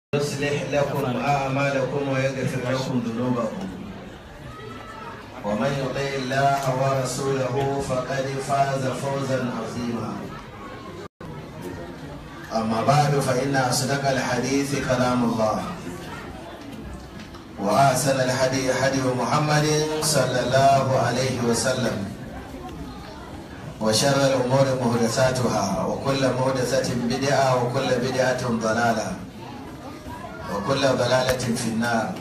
يصلح لكم أعمالكم ويغفر لكم ذنوبكم ومن يطع الله ورسوله فقد فاز فوزا عظيما أما بعد فإن أصدق الحديث كلام الله وأحسن الحديث حديث محمد صلى الله عليه وسلم وشر الأمور محدثاتها وكل محدثة بدعة وكل بدعة ضلالة وكل ضلالة في النار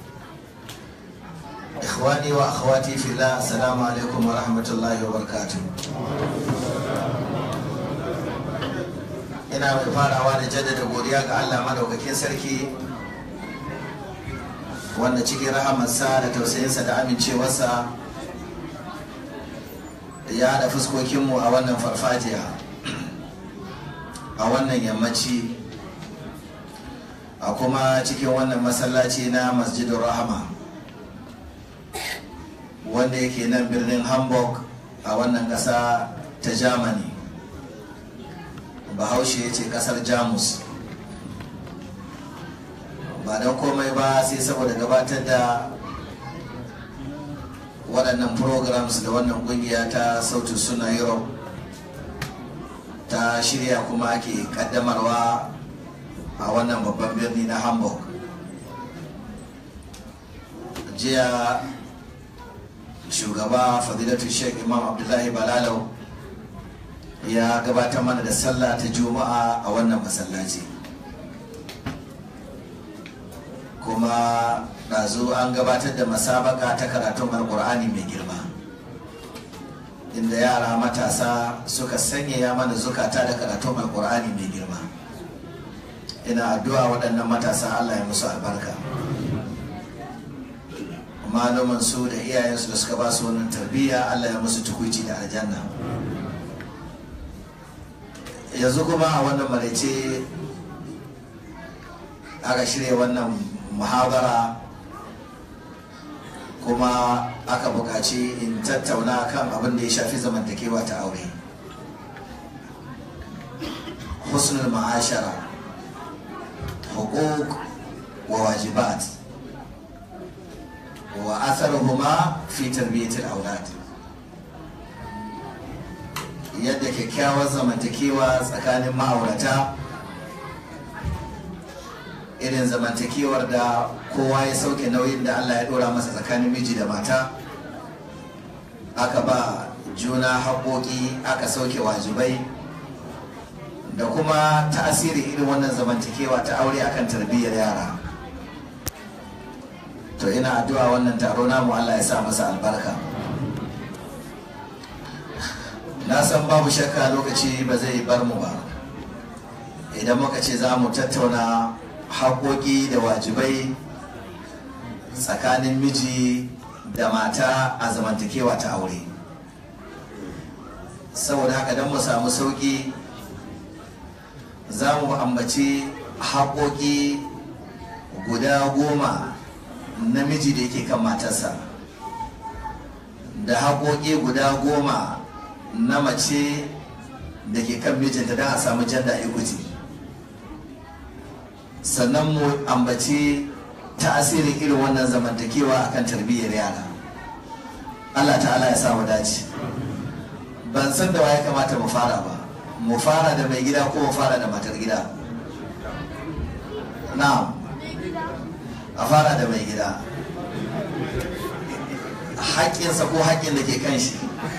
إخواني وأخواتي في الله السلام عليكم ورحمة الله وبركاته ina mai farawa da jaddada godiya ga Allah madaukakin sarki wanda cikin rahamarsa da tausayinsa da amincewarsa ya da fuskokinmu a wannan farfajiya a wannan yammaci a kuma cikin wannan masallaci na masjidin rahama wanda yake nan birnin hamburg a wannan ƙasa ta germany bahaushe ya ce ƙasar jamus ba don komai ba sai saboda gabatar da waɗannan programs da wannan ƙungiya ta sautin suna europe ta shirya kuma ake ƙaddamarwa a wannan babban birni na hamburg jiya shugaba fadilatu sheikh imam abdullahi balalau ya gabatar mana da sallah ta juma'a a wannan masallaci kuma ɗazu an gabatar da masabaka ta karatun alkur'ani mai girma inda yara matasa suka sanyaya mana zukata da karatun alkur'ani mai girma ina addu'a waɗannan matasa Allah ya musu albarka malaman su da iyayensu da suka ba su wannan tarbiyya Allah ya musu tukuici da aljanna yanzu kuma a wannan maraice aka shirya wannan muhabara kuma aka buƙaci in tattauna kan abin da ya shafi zamantakewa ta aure husnul ma'ashara حقوق وواجبات وأثرهما في تربية الأولاد yadda kyakkyawar zamantakewa tsakanin ma'aurata irin zamantakewar da kowa ya sauke nauyin da allah ya dora masa tsakanin miji da mata aka ba juna haƙoƙi aka sauke wajibai da kuma tasiri irin wannan zamantakewa ta aure akan tarbiyyar yara to ina addu'a wannan taro namu Allah ya sa masa albarka na san babu shakka lokaci ba zai bar mu ba idan muka ce za mu tattauna haƙoƙi da wajibai tsakanin miji da mata a zamantakewa ta aure saboda haka don mu samu sauƙi za mu ambaci haƙoƙi guda goma namiji da yake kan matarsa da haƙoƙi guda goma na mace da ke kan mijinta don a samu janda equity sannan mu ambaci tasirin irin wannan zamantakewa akan tarbiyyar yara allah ta'ala ya samu dace ban san da wa ya kamata mu fara ba mu fara da mai gida ko mu fara da matar gida na'am a fara da mai gida haƙƙinsa ko haƙƙin da ke kan shi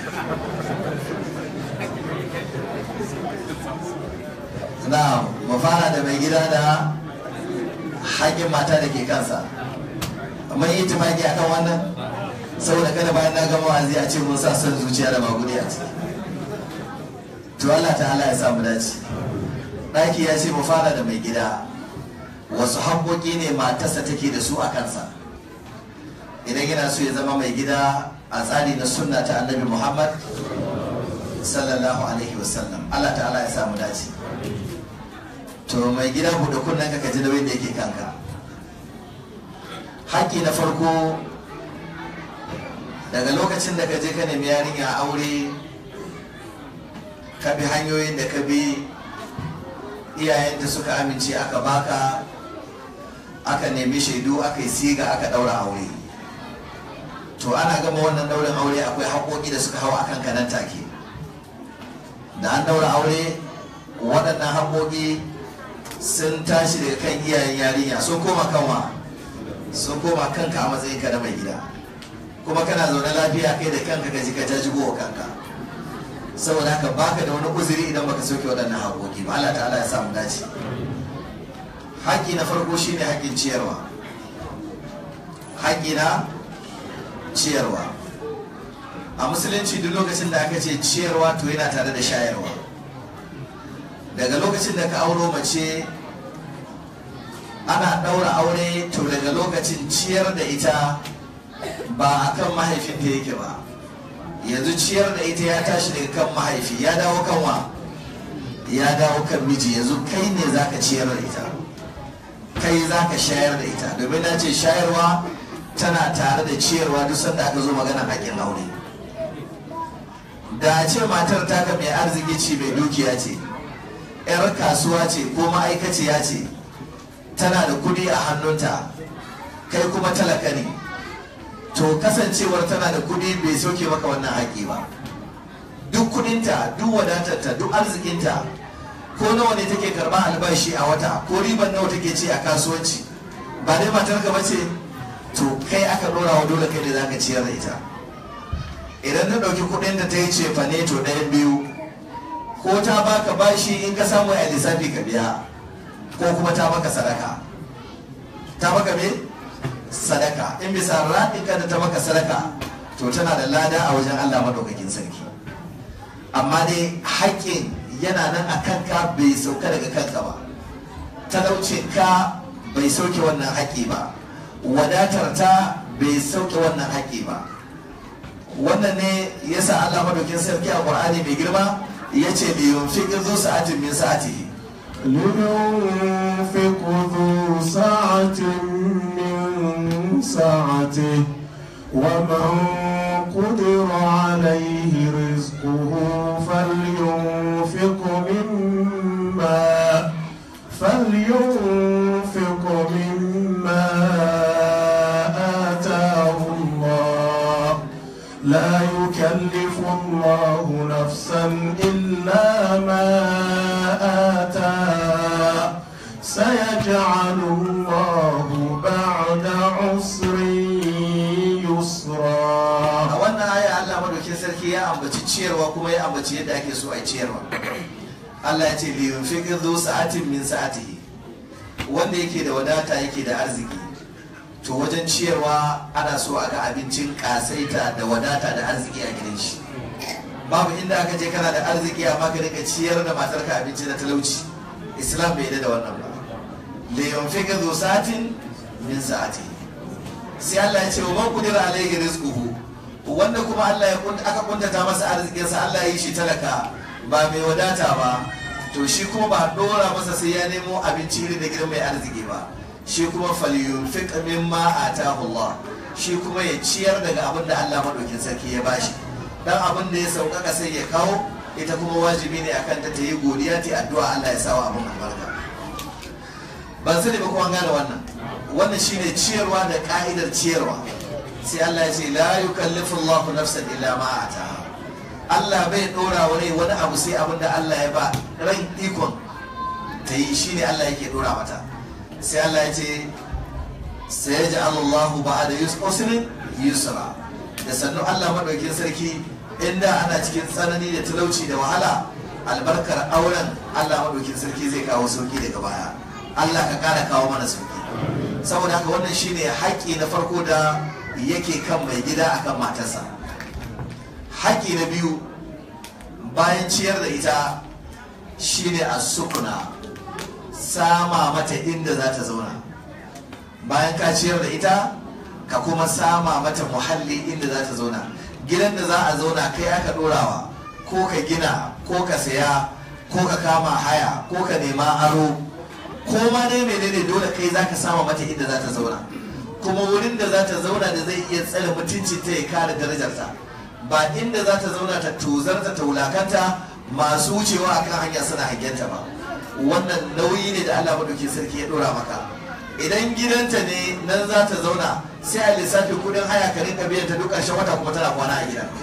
na'am mu fara da mai gida da haƙƙin mata da ke kansa amma yi tumaki akan wannan saboda kada bayan na gama wazi a ce mun sa son zuciya da magudi a ciki to Allah ta'ala ya samu dace ɗaki ya ce mu fara da mai gida wasu haƙoƙi ne matarsa take da su a kansa idan yana so ya zama mai gida a tsari na sunna ta annabi muhammad sallallahu alaihi wasallam Allah ta'ala ya samu dace to mai gida buɗe kunnen ka ji nauyin da yake kanka haƙƙi na farko daga lokacin da ka je ka nemi yarinya aure ka bi hanyoyin da ka bi iyayen da suka amince aka baka aka nemi shaidu aka yi siga aka daura aure to ana gama wannan daurin aure akwai haƙoƙi da suka hau akan kanan take da an daura aure waɗannan haƙoƙi sun tashi daga kan iyayen yarinya sun koma kanwa sun koma kanka a matsayin ka na mai gida kuma kana zaune lafiya kai da kanka ka ji ka jajigo wa kanka saboda haka baka da wani uzuri idan baka soke waɗannan haƙoƙi ba Allah ta'ala ya samu dace haƙƙi na farko shine haƙƙin ciyarwa haƙƙi na ciyarwa a musulunci duk lokacin da aka ce ciyarwa to yana tare da shayarwa daga lokacin da ka auro mace ana ɗaura aure to daga lokacin ciyar da ita ba a kan mahaifinta yake ba yanzu ciyar da ita ya tashi daga kan mahaifi ya dawo kan wa ya dawo kan miji yanzu kai ne za ka ciyar da ita kai za ka shayar da ita domin na ce shayarwa tana tare da ciyarwa duk sanda aka zo magana haƙin aure da a ce matar taka mai arziki ce mai dukiya ce 'yar kasuwa ce ko ma'aikaciya ce tana da kudi a hannunta kai kuma talaka ne to kasancewar tana da kudi bai soke maka wannan haƙi ba duk kudinta duk wadatarta duk arzikinta ko nawa ne take karba albashi a wata ko riban nawa take ce a kasuwanci ba dai matar ka bace to kai aka dora wa dole kai ne zaka ciyar da ita idan ta dauki kudin da ta yi cefa ne to ɗayan biyu ko ta baka bashi in ka samu a lissafi ka biya ko kuma ta maka sadaka ta maka me sadaka in bisa raɗinka da ta maka sadaka to tana da lada a wajen Allah madaukakin sarki amma dai haƙƙin yana nan a kanka bai sauka daga kanka ba talaucin ka bai sauke wannan haƙƙi ba wadatar ta bai sauke wannan haƙƙi ba wannan ne yasa Allah madaukakin sarki a Qur'ani mai girma yace li yunfiqu zu sa'atin min sa'atihi لينفق ذو سعة من سعته ومن قدر عليه رزقه فلينفق مما فلينفق مما آتاه الله لا يكلف الله نفسا إلا ما آتاها سيجعل الله بعد عسر a يسرا wannan aya Allah madaukin sarki ya ambaci ciyarwa kuma ya ambaci yadda ake so a yi ciyarwa Allah ya ce li yunfiqu dhu sa'atin min sa'atihi wanda yake da wadata yake da arziki to wajen ciyarwa ana so a ga abincin kasaita da wadata da arziki a gidan shi babu inda aka je kana da arziki amma ka rika ciyar da matarka abinci na talauci islam bai yarda da wannan ba li yunfiqu dhu sa'atin min sa'atihi sai Allah ya ce wa man kudira alayhi rizquhu wanda kuma Allah ya kunta aka kuntata masa arzikinsa Allah ya yi shi talaka ba mai wadata ba to shi kuma ba a dora masa sai ya nemo abinci irin da gidan mai arziki ba shi kuma falyunfiq mimma atahu Allah shi kuma ya ciyar daga abin da Allah madaukin sarki ya bashi dan abin da ya sauƙaƙa sai ya kawo ita kuma wajibi ne akan ta ta yi godiya ta addu'a Allah ya sawa abin albarka ban sani ba kuma gane wannan wannan shine ciyarwa da ka'idar ciyarwa sai Allah ya ce la yukallifu Allahu nafsan illa ma ataha Allah bai dora wa rai wani abu sai abin da Allah ya ba ran ikon ta yi shine Allah yake dora mata sai Allah ya ce sai ya ji Allahu ba'da yusrin yusra da sannu Allah madaukin sarki inda ana cikin tsanani da talauci da wahala albarkar auren Allah madaukin sarki zai kawo sauki daga baya Allah ka kara kawo mana sauki saboda haka wannan shine haƙƙi na farko da yake kan mai gida akan matarsa haƙƙi na biyu bayan ciyar da ita shine a sukuna sama mata inda za ta zauna bayan ka ciyar da ita ka kuma sama mata muhalli inda za ta zauna gidan da za a zauna kai aka ɗorawa ko ka gina ko ka saya ko ka kama haya ko ka nema aro ko ma dai menene dole kai za ka sama mata inda za ta zauna kuma wurin da za ta zauna da zai iya tsare mutuncin ta ya kare darajarta ba inda za ta zauna ta tozarta ta wulakanta masu wucewa akan hanya suna hangenta ba wannan nauyi ne da Allah madauki sarki ya dora maka idan gidanta ne nan za ta zauna sai a lissafi kudin haya ka rinka biyan ta duk ƙarshen wata kuma tana kwana a gidan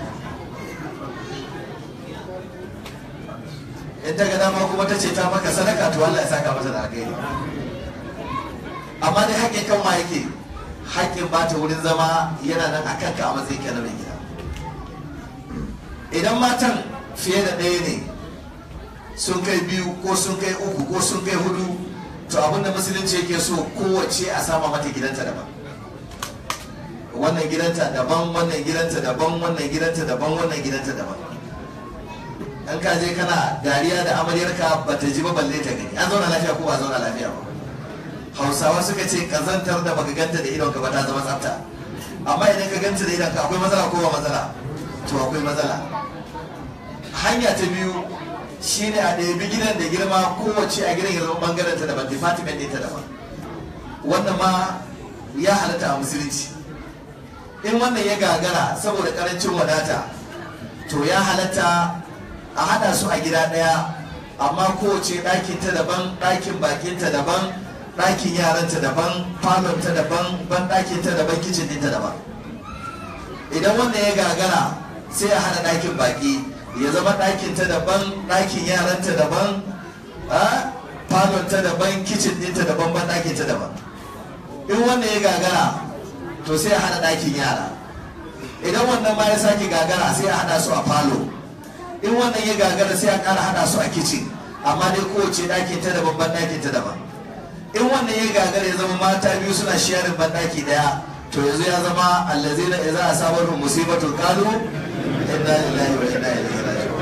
in ta ga dama kuma ta ce ta maka sadaka to Allah ya saka mata da alheri amma dai haƙƙin kan ma yake haƙƙin ba ta wurin zama yana nan a kanka a matsayin ka na mai gida idan matan fiye da ɗaya ne sun kai biyu ko sun kai uku ko sun kai hudu to abinda musulunci yake so kowace a sama mata gidanta daban wannan gidanta daban wannan gidanta daban wannan gidanta daban wannan gidanta daban an ka je kana dariya da amaryarka ba ta ji ba balle ta gani an zauna lafiya ko ba zauna lafiya ba hausawa suka ce kazantar da baka ganta da idonka ba ta zama tsafta amma idan ka ganta da idonka akwai matsala ko ba matsala to akwai matsala hanya ta biyu shine a ɗabi gidan da girma kowace a gidan ya zama bangaren ta daban department ɗinta daban wannan ma ya halatta a musulunci in wannan ya gagara saboda karancin wadata to ya halatta a hada su a gida daya amma kowace ɗakin ta daban ɗakin bakin ta daban ɗakin yaranta daban falon ta daban ban ɗakin ta daban kicin ɗinta daban idan wannan ya gagara sai a hada ɗakin baki ya zama ɗakin ta daban ɗakin yaranta daban falon ta daban kicin ɗinta daban ban ɗakin ta daban in wannan ya gagara to sai a hada ɗakin yara idan wannan ma ya sake gagara sai a hada su a falo in wannan ya gagara sai a ƙara hada su a kicin amma dai kowace ɗakin ta daban ban ɗakin ta daban in wannan ya gagara ya zama mata biyu suna sharing ban ɗaki ɗaya to yanzu ya zama allazi na idza asabatu musibatul qalu inna lillahi wa inna ilaihi raji'un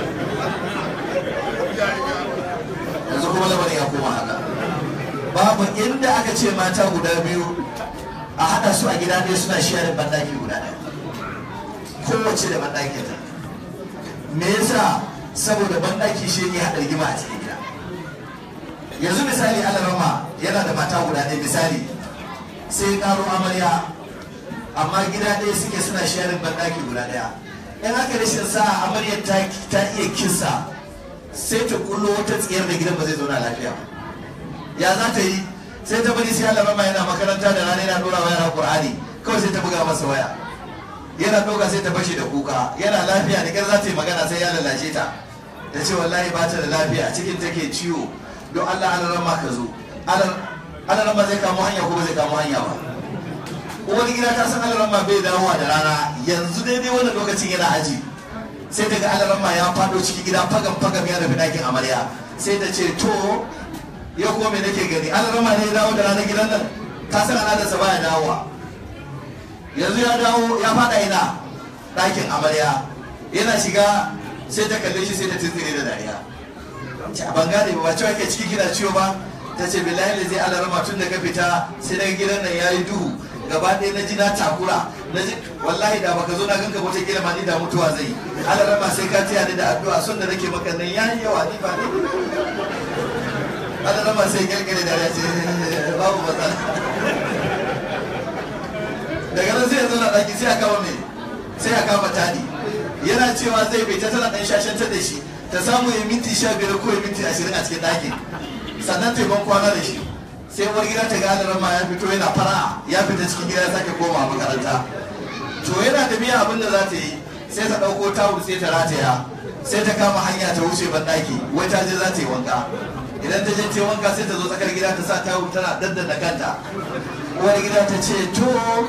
yanzu kuma lamarin ya koma haka babu inda aka ce mata guda biyu a hada su a gida ɗaya suna sharing ban ɗaki guda ɗaya kowace da ban ɗakin ta me yasa saboda banɗaki shi ne haɗa rigima a cikin gida yanzu misali alarama yana da mata guda ɗaya misali sai ƙaro amarya amma gida ɗaya suke suna sharing banɗaki guda ɗaya in aka rashin sa amaryar ta iya kisa sai ta kullo wata tsayar da gidan ba zai zauna lafiya ya za ta yi sai ta bari sai alarama yana makaranta da rana yana ɗora wa yara ƙur'ani kawai sai ta buga masa waya yana ɗauka sai ta fashe da kuka yana lafiya da ƙyar za ta yi magana sai ya lalace ta ta ce wallahi ba ta da lafiya cikin take ciwo don allah alarama ka zo alarama zai kamo hanya ko ba zai kamo hanya ba uwar gida ta san alarama bai dawowa da rana yanzu daidai wannan lokacin yana aji sai daga alarama ya faɗo cikin gida fagam fagam ya nufi ɗakin amarya sai ta ce to ya kuma me nake gani alarama ne ya dawo da ranar gidan nan ta san al'adarsa baya dawowa yanzu ya dawo ya fada ina ɗakin amarya yana shiga sai ta kalle shi sai ta tuntsire da dariya ce ban gane ba cewa ke ciki kina ciwo ba ta ce billahi da zai alarama tun da ka fita sai daga gidan nan ya yi duhu gaba ɗaya na ji na takura na ji wallahi da baka zo na ganka wata kila ma ni da mutuwa zai yi alarama sai ka taya ni da addu'a son da nake maka nan ya yi yawa ni ba ne alarama sai kirkire da ya ce babu matsala daga nan sai ya zauna ɗaki sai a kama mai sai a kama tani yana cewa zai bai ta tana ɗan shashantar da shi ta samu ya minti sha biyar ko ya minti ashirin a cikin ɗakin sannan ta ban kwana da shi sai uwar gida ta ga adaran ma ya fito yana fara ya fita cikin gida ya sake koma makaranta to yana da miya abin da za ta yi sai ta ɗauko tawul sai ta rataya sai ta kama hanya ta wuce ban ɗaki wai ta je za ta yi wanka idan ta je ta yi wanka sai ta zo tsakar gida ta sa tawul tana daddana kanta uwar gida ta ce to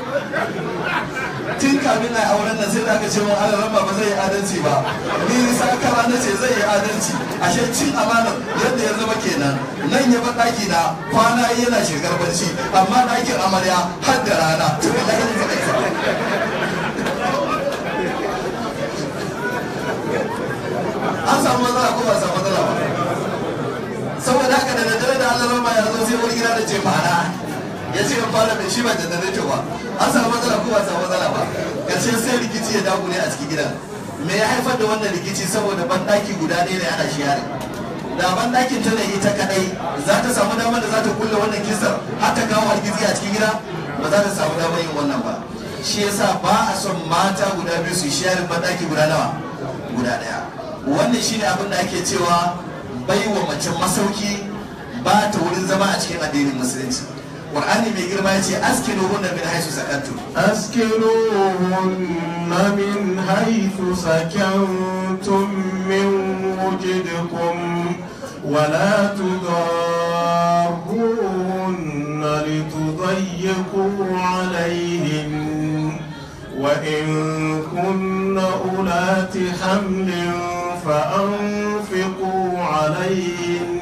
tun kamin na auren nan sai da aka ce mun ala ramba ba zai yi adalci ba ni sakara na ce zai yi adalci ashe cin amana yadda ya zama kenan nan ya bar daki na kwana yana shekar barci amma dakin amarya har da rana to da yin zai an samu matsala ko ba samu matsala ba saboda haka da daddare da Allah ramba ya zo sai wani gida da ce fara ya ce in fara mai shi ba janareto ba an samu matsala ko ba samu matsala ba karshe sai rikici ya dagule a cikin gidan me ya haifar da wannan rikici saboda bandaki guda ɗaya ne ana shi yare da bandakin ta ne ita kadai za ta samu damar da za ta kulle wannan kisar har ta kawo algizi a cikin gida ba za ta samu damar yin wannan ba shi yasa ba a son mata guda biyu su sharing bandaki guda nawa guda ɗaya wannan shine abin da ake cewa baiwa mace masauki ba ta wurin zama a cikin addinin musulunci qur'ani mai girma ya ce askinu hunna min haisu sakantum أسكنوهن من حيث سكنتم من وجدكم ولا تضاروهن لتضيقوا عليهن وإن كن أولات حمل فأنفقوا عليهن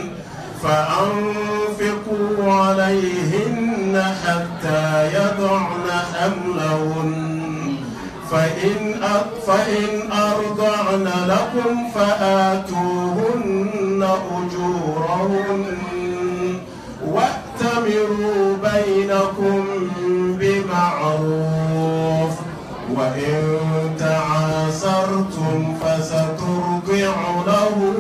فأنفقوا عليهن حتى يضعن حملهن فإن أ- فإن أرضعن لكم فآتوهن أجورهن وأتمروا بينكم بمعروف وإن تعاسرتم فسترضع له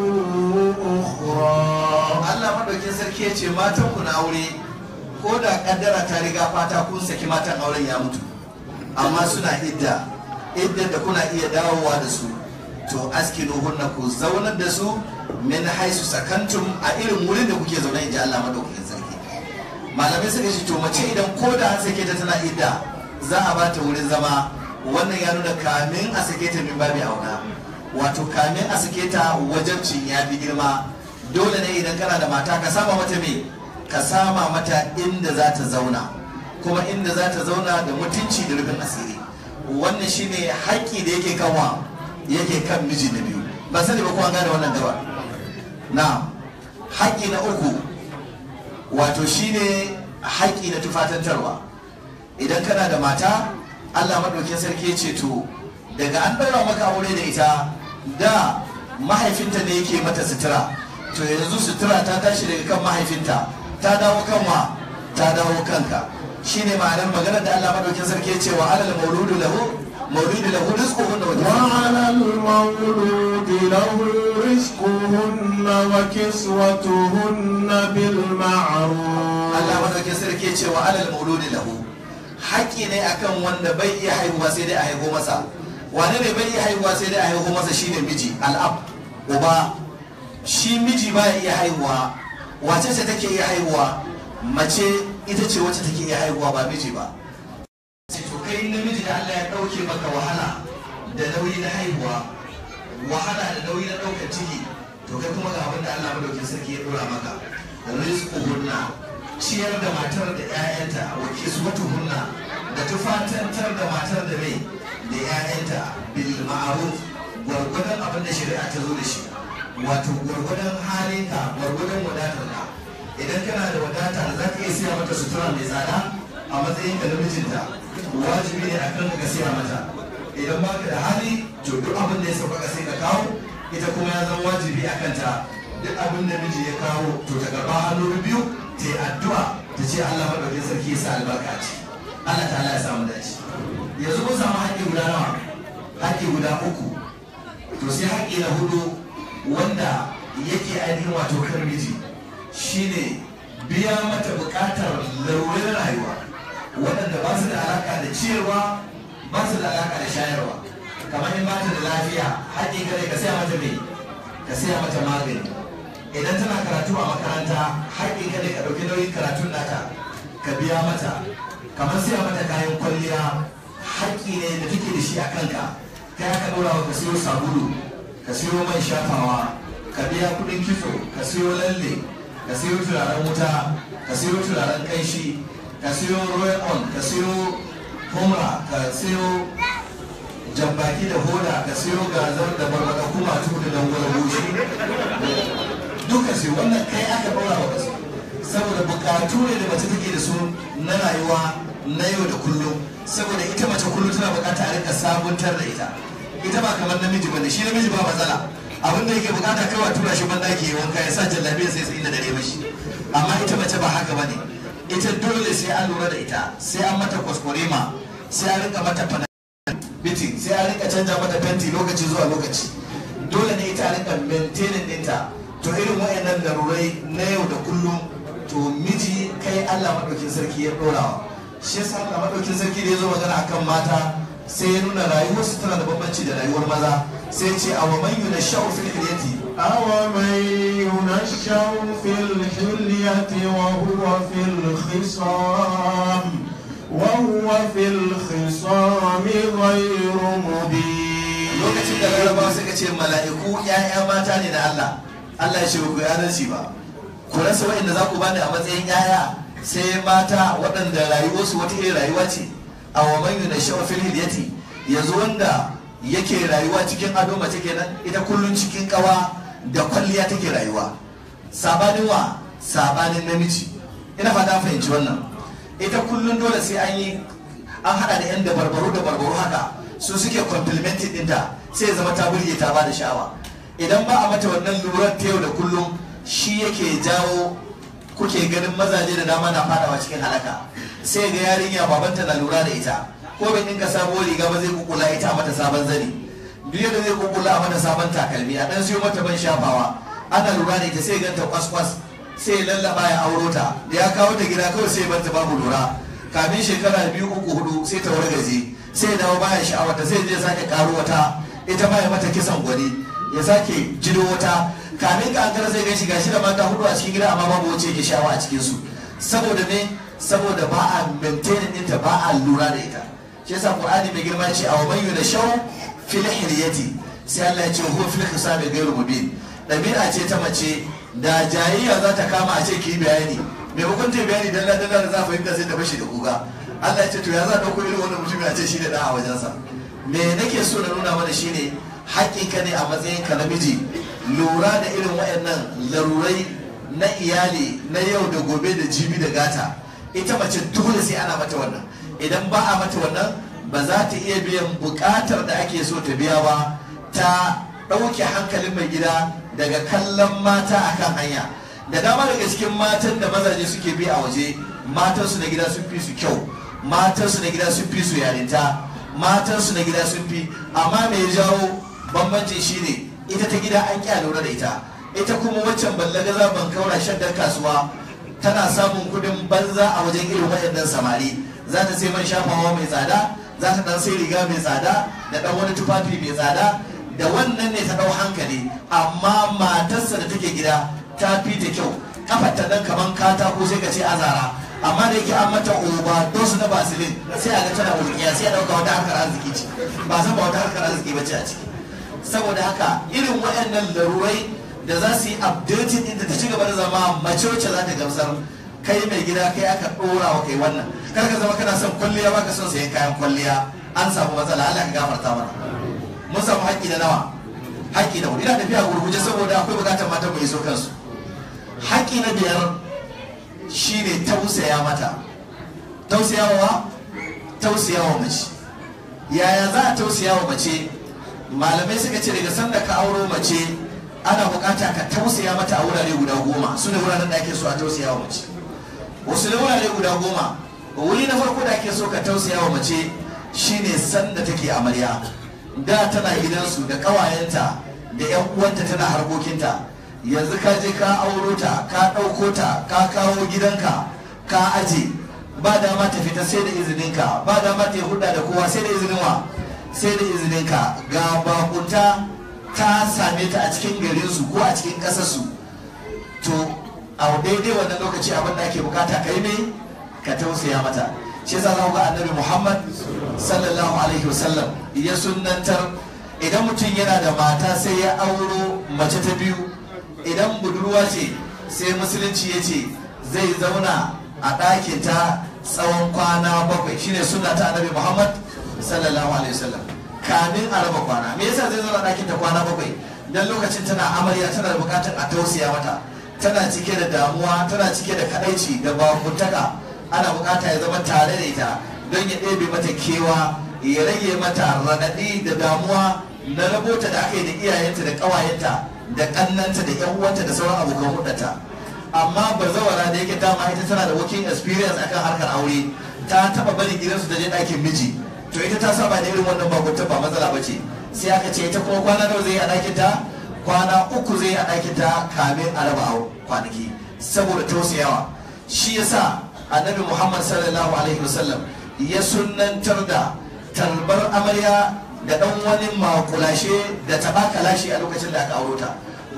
أخرى Allah madaukin sarki ya ce matan ku na aure ko da kaddara ta riga fata kun saki matan auren ya mutu amma suna idda idda da kuna iya dawowa da su to askinu hunna ku zaunar da su min haisu sakantum a irin wurin da kuke zaune inji Allah madaukakin sarki malamai suka ce to mace idan ko da an sake ta tana idda za a ba ta wurin zama wannan ya nuna kamin a sake ta min babi auna wato kamin a sake ta wajabcin ya fi girma dole ne idan kana da mata ka sama mata me ka sama mata inda za ta zauna kuma inda za ta zauna da mutunci da rufin asiri wannan shine haƙƙi da yake kanwa yake kan miji na biyu ba sani ba ko an gane wannan gaba na haƙƙi na uku wato shine haƙƙi na tufatantarwa idan kana da mata Allah maɗaukin sarki ya ce to daga an ɗaura maka aure da ita da mahaifinta ne yake mata sutura to yanzu sutura ta tashi daga kan mahaifinta ta dawo kan wa ta dawo kanka shine ma'anar maganar da Allah maɗaukin sarki ya ce wa alal mauludu lahu mauludu lahu rizquhunna wa وعلى المولود له رزقهن وكسوتهن بالمعروف Allah madaukin sarki ya ce wa alal mauludi lahu haƙƙi ne akan wanda bai iya haihuwa sai dai a haihu masa wane ne bai iya haihuwa sai dai a haihu masa shine miji al'ab uba shi miji ba ya iya haihuwa wace ce take iya haihuwa mace ita ce wacce take iya haihuwa ba miji ba sai to kai namiji da Allah ya dauke maka wahala da nauyi na haihuwa wahala da nauyi na daukar ciki to kai kuma ga abin da Allah madaukin sarki ya dora maka rizquhunna ciyar da matar da 'ya'yanta wa kiswatuhunna da tufatantar da matar da mai da 'ya'yanta bil ma'ruf gwargwadon abin da shari'a ta zo da shi wato gwargwadon halinka gwargwadon wadatarka idan kana da wadata za ka iya siya mata sutura mai tsada a matsayin ka na mijinta wajibi ne akan ka siya mata idan baka da hali to duk abin da ya sauka sai ka kawo ita kuma ya zama wajibi a kanta duk abin da miji ya kawo to ta karba hannu biyu ta yi addu'a ta ce Allah madaukakin sarki ya sa albarka ce Allah ta ya samu dace yanzu mun samu haƙƙi guda nawa haƙƙi guda uku to sai haƙƙi na hudu wanda yake ainihin wato kan miji shine biya mata buƙatar larurin rayuwa waɗanda ba su da alaƙa da ciyarwa ba su da alaƙa da shayarwa kamar in ba ta da lafiya haƙƙi kare ka saya mata mai ka saya mata magani idan tana karatu a makaranta haƙƙin ka ne ka ɗauki nauyin karatun nata ka biya mata kamar siya mata kayan kwalliya haƙƙi ne da take da shi a kanka kai aka ɗora wa ka siyo sabulu ka siyo man shafawa ka biya kuɗin kitso ka siyo lalle ka siyo turaren wuta ka siyo turaren kanshi ka siyo royal on ka siyo humra ka siyo jambaki da hoda ka siyo gazar da barbada kuma tu da dangwala goshi duka sai wannan kai aka ɗora wa kasu saboda bukatu ne da mace take da su na rayuwa na yau da kullum saboda ita mace kullum tana bukata a rika sabuntar da ita ita ba kamar namiji bane shi namiji ba matsala abin da yake bukata kawai a tura shi ban daki wanka ya sa jallabiya sai sai da dare mashi amma ita mace ba haka bane ita dole sai an lura da ita sai an mata kwaskwarema sai an rika mata fana biti sai an rika canja mata fenti lokaci zuwa lokaci dole ne ita a rika maintaining ɗinta to irin wayannan larurai na yau da kullum to miji kai Allah madaukin sarki ya dorawa shi yasa Allah madaukin sarki da ya zo magana akan mata sai ya nuna rayuwar su tana da bambanci da rayuwar maza sai ce a wa man yunashau fil hilyati أومن ينشأ في الحلية وهو في الخصام وهو في الخصام غير مبين lokacin da larabawa suka ce mala'iku ‘ya'ya mata ne na Allah Allah ya ce ku adalci ba ku rasa wa'inda za ku bani a matsayin ‘ya'ya sai mata waɗanda rayuwarsu wata irin rayuwa ce a wa man yuna shawa fil hilyati yanzu wanda yake rayuwa cikin ado mace kenan ita kullun cikin kawa da kwalliya take rayuwa sabanin wa sabanin namiji ina fata an fahimci wannan ita kullun dole sai an yi an hada da yan dabarbaru da barbaru haka su suke complimenting dinta sai ya zama ta burge ta ba da sha'awa idan ba a mata wannan lurar ta yau da kullum shi yake jawo kuke ganin mazaje da dama na fadawa cikin halaka sai ga yarinya babanta na lura da ita ko bai dinka sabuwar riga ba zai kukula ita a mata sabon zani duk yadda zai kukula a mata sabon takalmi a dan siyo mata ban shafawa ana lura da ita sai ganta kwas-kwas sai ya lallaba ya auro ta da ya kawo ta gida kawai sai banta babu lura kamin shekara biyu uku hudu sai ta wargaje sai ya dawo baya sha'awarta sai je sake karo wata ita ma ya mata kisan gwani ya sake jido wata kamin ka ankara sai gashi gashi da mata hudu a cikin gida amma babu wacce yake sha'awa a cikin su saboda me saboda ba a maintain ɗinta ba a lura da ita shi yasa qur'ani mai girma ce aw man yunashaw fil hilyati sai Allah ya ce huwa fil khisami ghairu mubin dabi'a ce ta mace da jayayya za ta kama a ce ki bayani maimakon ta bayani dalla dalla da za fahimta sai ta bashi da kuga Allah ya ce to ya za dauko irin wannan mutum a ce shi da da a wajensa me nake so na nuna mana shine haƙƙinka ne a matsayin ka namiji lura da irin waɗannan larurai na iyali na yau da gobe da jibi da gata ita mace dole sai ana mata wannan idan ba a mata wannan ba za ta iya biyan bukatar da ake so ta biya ba ta ɗauke hankalin mai gida daga kallon mata akan hanya da dama daga cikin matan da mazaje suke bi a waje matansu na gida sun fi su kyau matansu na gida sun fi su yarinta matansu na gida sun fi amma mai jawo bambancin shine ita ta gida an kya lura da ita ita kuma waccan ballagaza ban kaura shaddar kasuwa tana samun kudin banza a wajen irin waɗannan samari za ta sai man shafawa mai tsada za ta dan sai riga mai tsada da dan wani tufafi mai tsada da wannan ne ta dau hankali amma matarsa da take gida ta fi ta kyau kafarta nan kaman katako sai ka ce azara amma da yake an mata oba dosu na basilin sai a ga tana wulkiya sai a dauka wata harkar arziki ce ba san ba wata harkar arziki ba ce a ciki saboda haka irin waɗannan larurai da za su yi updating inda ta ci gaba da zama mace wacce za ta gamsar kai mai gida kai aka ɗora wa kai wannan kar ka zama kana son kwalliya ba ka son sayan kayan kwalliya an samu matsala Allah ka gafarta mana mun samu haƙƙi da nawa haƙƙi da wuri ina tafiya gurguje saboda akwai buƙatar mata mu iso kansu haƙƙi na biyar shine tausaya mata tausayawa tausayawa mace yaya za a tausaya wa mace malamai suka ce daga sanda ka auro mace ana bukata ka tausaya mata a wurare guda goma su ne wuraren da ake so a tausaya wa mace wasu ne wurare guda goma wuri na farko da ake so ka tausaya wa mace shine sanda take amarya da tana gidansu da kawayenta da yan uwanta tana harkokinta yanzu ka je ka auro ta ka ɗauko ta ka kawo gidanka ka aje ba dama ta fita sai da izininka ba dama ta yi hudda da kowa sai da izinin wa sai da izininka ga bakunta ta same ta a cikin garinsu ko a cikin ƙasarsu to a daidai wannan lokaci abin da ake bukata kai ne ka tausaya mata shi yasa za ga annabi muhammad sallallahu alaihi wasallam ya sunnantar idan mutum yana da mata sai ya auro mace ta biyu idan budurwa ce sai musulunci ya ce zai zauna a ɗakinta tsawon kwana bakwai shine sunna ta annabi muhammad sallallahu alaihi wasallam kamin a raba kwana me yasa zai zauna ɗakin ta kwana bakwai dan lokacin tana amarya tana da bukatar a tausaya mata tana cike da damuwa tana cike da kadaici da bakuntaka ana bukata ya zama tare da ita don ya ɗebe mata kewa ya rage mata raɗaɗi da damuwa na rabota da aka yi da iyayenta da ƙawayenta da ƙannanta da ƴan uwanta da sauran abokan hudata amma bazawara da yake dama ita tana da working experience akan harkar aure ta taba barin gidansu da je ɗakin miji to ita ta saba da irin wannan bakunta ba matsala ba ce sai aka ce ita kuma kwana nawa zai yi a ɗakin ta kwana uku zai yi a ɗakin ta kamin a raba kwanaki saboda tausayawa shi yasa annabi muhammad sallallahu alaihi wasallam ya sunnantar da tarbar amarya da ɗan wani makulashe da taɓa kalashe a lokacin da aka auro ta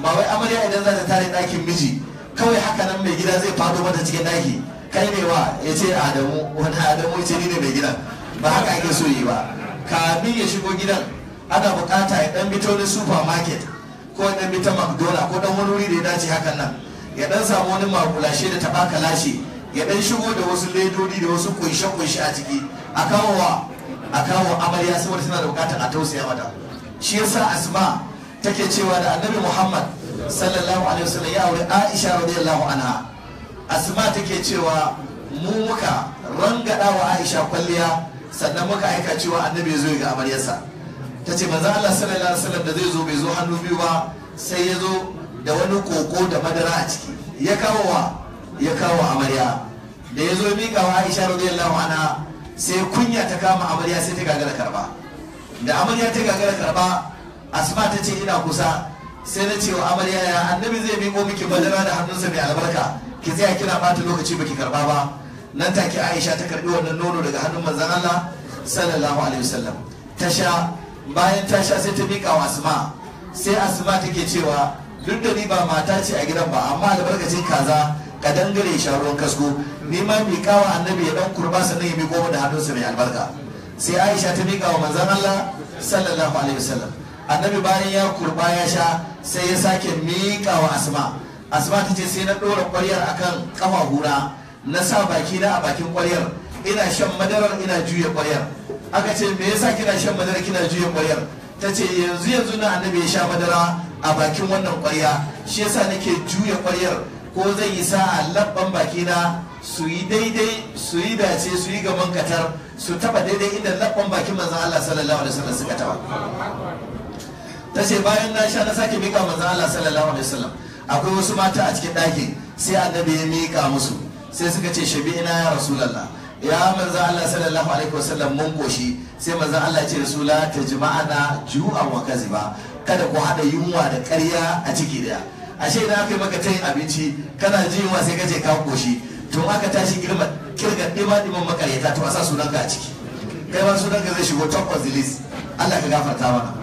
ba wai amarya idan za ta tare ɗakin miji kawai haka nan mai gida zai fado mata cikin ɗaki kai ne wa ya ce adamu wani adamu ya ce ni ne mai gidan ba haka ake so yi ba kamin ya shigo gidan ana bukata ya dan bito wani supermarket ko ya dan bita mcdonald ko dan wani wuri da ya dace hakan nan ya dan samu wani makulashe da tabaka lashe ya dan shigo da wasu ledodi da wasu kunshe-kunshe a ciki a kawo wa a kawo amarya saboda tana da bukatar a tausaya mata shi yasa asma take cewa da annabi muhammad sallallahu alaihi wasallam ya aure aisha radiyallahu anha asma take cewa mu muka rangada wa aisha kwalliya sannan muka aika cewa annabi ya zo ga amaryarsa ta ce manzo Allah sallallahu alaihi wasallam da zai zo bai zo hannu biyu ba sai ya zo da wani koko da madara a ciki ya kawo wa ya kawo amarya da ya zo miƙa wa Aisha radiyallahu anha sai kunya ta kama amarya sai ta gagara karba da amarya ta gagara karba asma ta ce ina kusa sai na ce wa amarya ya annabi zai miƙo miki madara da hannunsa mai albarka ki tsaya kina bata lokaci baki karba ba nan take Aisha ta karbi wannan nono daga hannun manzon Allah sallallahu alaihi wasallam ta sha bayan ta sha sai ta miƙa wa asma sai asma take cewa duk da ni ba mata ce a gidan ba amma albarkacin kaza ka dangare sha ruwan kasko ni ma miƙa wa annabi ya dan kurba sannan ya miƙo da hannunsa mai albarka sai Aisha ta miƙa wa manzon Allah sallallahu alaihi wasallam annabi bayan ya kurba ya sha sai ya sake miƙa wa asma asma ta ce sai na ɗora ƙwaryar akan kafa hura na sa baki na a bakin ƙwaryar ina shan madarar ina juya ƙwaryar aka ce me yasa kina shan madara kina juya ƙwaryar ta ce yanzu yanzu na annabi ya sha madara a bakin wannan ƙwarya shi yasa nake juya ƙwaryar ko zai yi sa labban baki na su yi daidai su yi dace su yi gaban katar su taba daidai inda labban bakin manzon Allah sallallahu alaihi wasallam suka taba ta ce bayan na sha na sake mika manzon Allah sallallahu alaihi wasallam akwai wasu mata a cikin ɗakin sai annabi ya mika musu sai suka ce shabi'ina ya rasulallah ya manzo Allah sallallahu alaihi wasallam mun koshi sai manzo Allah ya ce rasula ta jima'ana ju'an wa kaziba kada ku hada yunwa da ƙarya a ciki daya ashe idan aka yi maka tayin abinci kana ji yunwa sai ka ce ka koshi to aka tashi girma kirga dima diman makaryata to a sa sunanka a ciki kai ma sunanka zai shigo top of the list Allah ka gafarta mana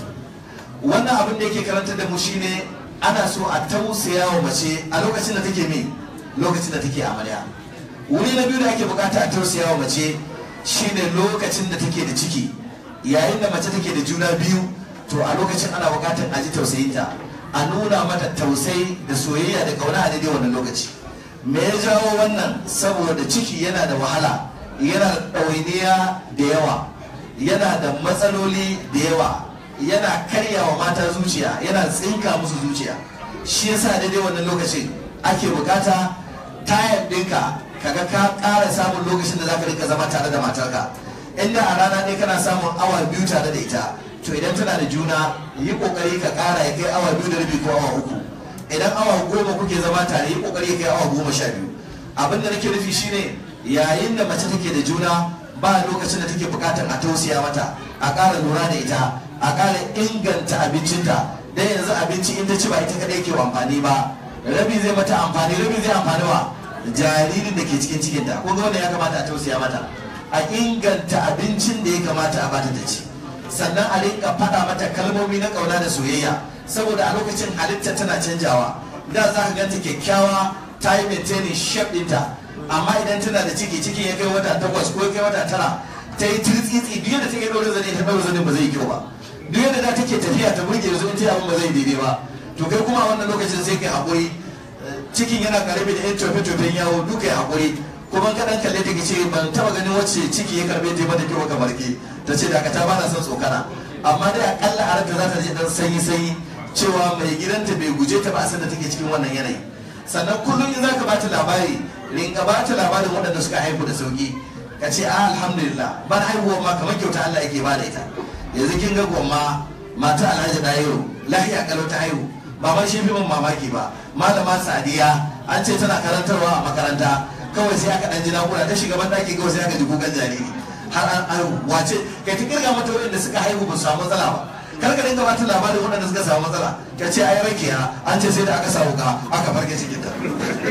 wannan abin da yake karanta da mu shine ana so a tausaya wa mace a lokacin da take me lokacin da take amarya wuri na biyu da ake bukata a tausaya wa mace shine lokacin da take da ciki yayin da mace take da juna biyu to a lokacin ana bukatar a ji tausayinta a nuna mata tausayi da soyayya da kauna a daidai wannan lokaci me ya jawo wannan saboda ciki yana da wahala yana da ɗawainiya da yawa yana da matsaloli da yawa yana karya wa mata zuciya yana tsinka musu zuciya shi yasa daidai wannan lokacin ake bukata tayar ɗinka kaga ka ƙara samun lokacin da zaka rika zama tare da matarka inda a rana ɗaya kana samun awa biyu tare da ita to idan tana da juna yi kokari ka ƙara ya kai awa biyu da rabi ko awa uku idan awa goma kuke zama tare yi kokari ya kai awa goma sha biyu abin da nake nufi shine yayin da mace take da juna ba lokacin da take bukatar a tausaya mata a ƙara lura da ita a ƙara inganta abincinta dan yanzu abinci in ta ci ba ita kadai ke amfani ba rabi zai mata amfani rabi zai amfani wa jaririn da ke cikin cikinta ko ga wanda ya kamata a tausaya mata a inganta abincin da ya kamata a bata ta ci sannan a rinka faɗa mata kalmomi na ƙauna da soyayya saboda a lokacin halitta tana canjawa da za ka ganta kyakkyawa ta yi maintaining shape ɗinta amma idan tana da ciki cikin ya kai wata takwas ko ya kai wata tara ta yi tirtsitsi duk yadda take ɗaure zane ta ɗaure zane ba zai yi kyau ba duk yadda da take tafiya ta burge yanzu in ta abin ba zai daidai ba to kai kuma a wannan lokacin sai kai haƙuri cikin yana karbe da yan tofe-tofen yawo duka ya haƙuri kuma kaɗan kalle ta ce ban taɓa ganin wacce ciki ya karbe ta mata kyau kamar ke ta ce dakata ba na son tsokana amma dai akalla a ranta za ta je ɗan sanyi-sanyi cewa mai gidanta bai guje ta ba a da take cikin wannan yanayi sannan kullum in za ka bata labari rinka bata labarin waɗanda suka haihu da sauki ka ce a alhamdulillah ban haihuwa ma kamar kyauta Allah yake ba da ita yanzu kin ga gwamma mata alhaji dayo lahiya kalau ta haihu ba ma shi fi min mamaki ba malama sadiya an ce tana karantarwa a makaranta kawai sai aka dan ji nakura ta shiga ban daki kawai sai aka ji kukan jariri har an haihu wace kai ta kirga mata waɗanda suka haihu ba su samu matsala ba kar ka dinga bata labarin waɗanda suka samu matsala ka ce ai rakiya an ce sai da aka samu ka aka farke cikin ta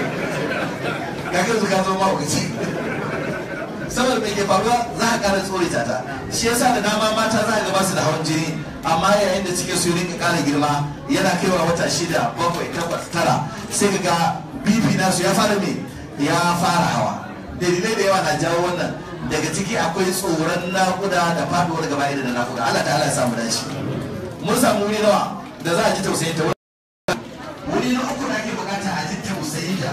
ka kai ka zo mahaukaci saboda mai ke faruwa za a ƙara tsorita ta shi yasa da dama mata za a ga basu da hawan jini amma yayin da cikin su rinka ƙara girma yana kaiwa wata shida bakwai takwas tara sai ka ga bibi nasu ya fara me ya fara hawa dalilai da yawa na jawo wannan daga ciki akwai tsoron nakuda da faduwar gaba da nakuda Allah ta'ala ya samu dace mun samu wuri nawa da za a ji tausayin ta wuri na uku da ake bukata a ji tausayin ta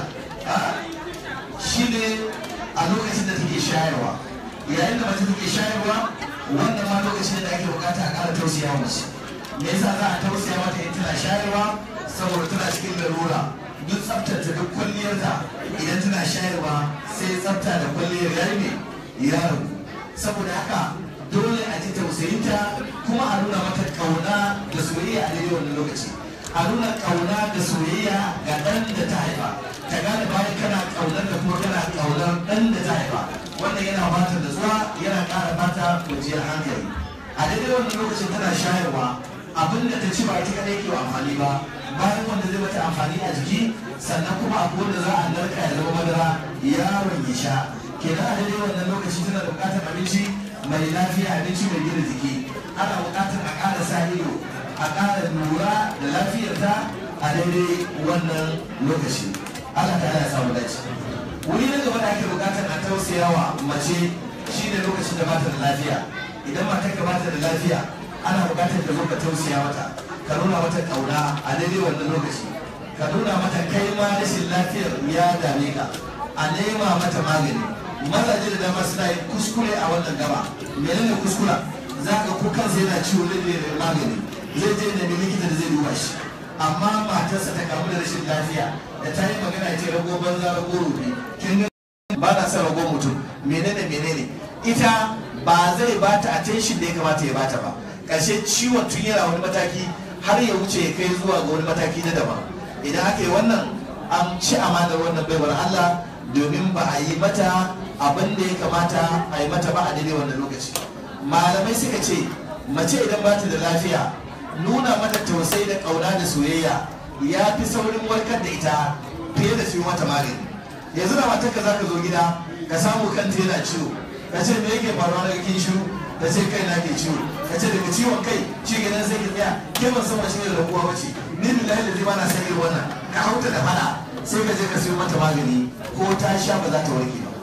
shine a lokacin da take shayarwa yayin da mace take shayarwa wannan ma lokacin da ake bukata a ƙara tausaya mace me yasa za a tausaya mata in tana shayarwa saboda tana cikin larura duk tsaftace duk kwalliyarta idan tana shayarwa sai tsafta da kwalliyar yayi ne ya rabu saboda haka dole a ji tausayinta kuma a nuna mata kauna da soyayya a daidai wannan lokaci a nuna kauna da soyayya ga ɗan da ta haifa ta gane bayan kana kaunar da kuma kana kaunar ɗan da ta haifa wannan yana bata da zuwa yana ƙara bata kwanciyar hankali a daidai wannan lokacin tana shayarwa abin da ta ci ba ita kadai ke amfani ba bayan wanda zai mata amfani a jiki sannan kuma abu wanda za a narka ya zama madara yaron ya sha kenan a daidai wannan lokaci tana da buƙatar abinci mai lafiya abinci mai gina jiki ana buƙatar a ƙara sa ido a ƙara lura da lafiyarta a daidai wannan lokaci Allah ta ya samu dace wuri na gaba da ake buƙatar a tausayawa mace shine lokacin da bata da lafiya idan matar ka bata da lafiya ana buƙatar ka zo ka tausaya mata ka nuna mata ƙauna a daidai wannan lokaci ka nuna mata kai ma rashin lafiyar ya dame ka a nema mata magani mazaje da dama suna yin kuskure a wannan gaba menene kuskura za ka ko kansa yana ciwo zai je da magani zai je da likita da zai duba shi amma matarsa ta kamu da rashin lafiya da ta yi magana ce rago banza rago rubi kin ga ba na son rago mutum menene menene ita ba zai bata attention da ya kamata ya bata ba ƙarshe ciwon tun yana wani mataki har ya wuce ya kai zuwa ga wani mataki na daban idan aka yi wannan an ci amanar wannan baiwar Allah domin ba a yi mata abin da ya kamata a yi mata ba a daidai wannan lokaci malamai suka ce mace idan ba ta da lafiya nuna mata tausayi da ƙauna da soyayya ya fi saurin warkar da ita fiye da su mata magani yanzu da matarka za ka zo gida ka samu kanta yana ciwo ka ce me yake faruwa daga kin shiru ka ce kai na ke ciwo ka ce daga ciwon kai shi gidan sai ki tsaya ke ban san wace ne rabuwa bace ni billahi da zai bana san irin wannan ka hauta da fada sai ka je ka siyo mata magani ko ta sha ba za ta warke ba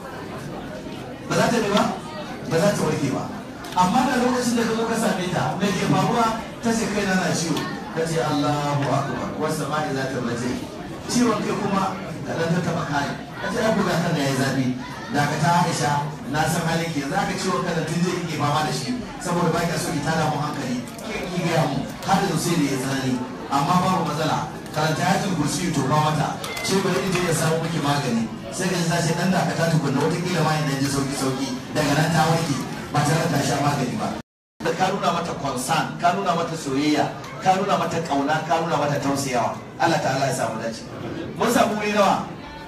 ba za ta ne ba ba za ta warke ba amma da lokacin da ka zo ka same ta me ke faruwa ta ce kai na na ciwo ka ce Allahu akbar wasu ma'i za ta bace ciwon kai kuma ka dan ta taba kai ka ce abu ga kan yayi zafi da ka ta Aisha na san halin ke za ka ciwon kan tun zai kike fama da shi saboda ba ka so ki tada mu hankali ke ki ga mu har da sai da ya tsanani amma babu matsala karanta ayatul kursi to ba mata ce bari in je ya samu miki magani sai ka ji ta ce dan da ka ta tukunna wata kila ma in ji sauki sauki daga nan ta warke ba tare da ta sha magani ba da ka nuna mata concern ka nuna mata soyayya ka nuna mata kauna ka nuna mata tausayawa Allah ta'ala ya samu dace mun samu wuri nawa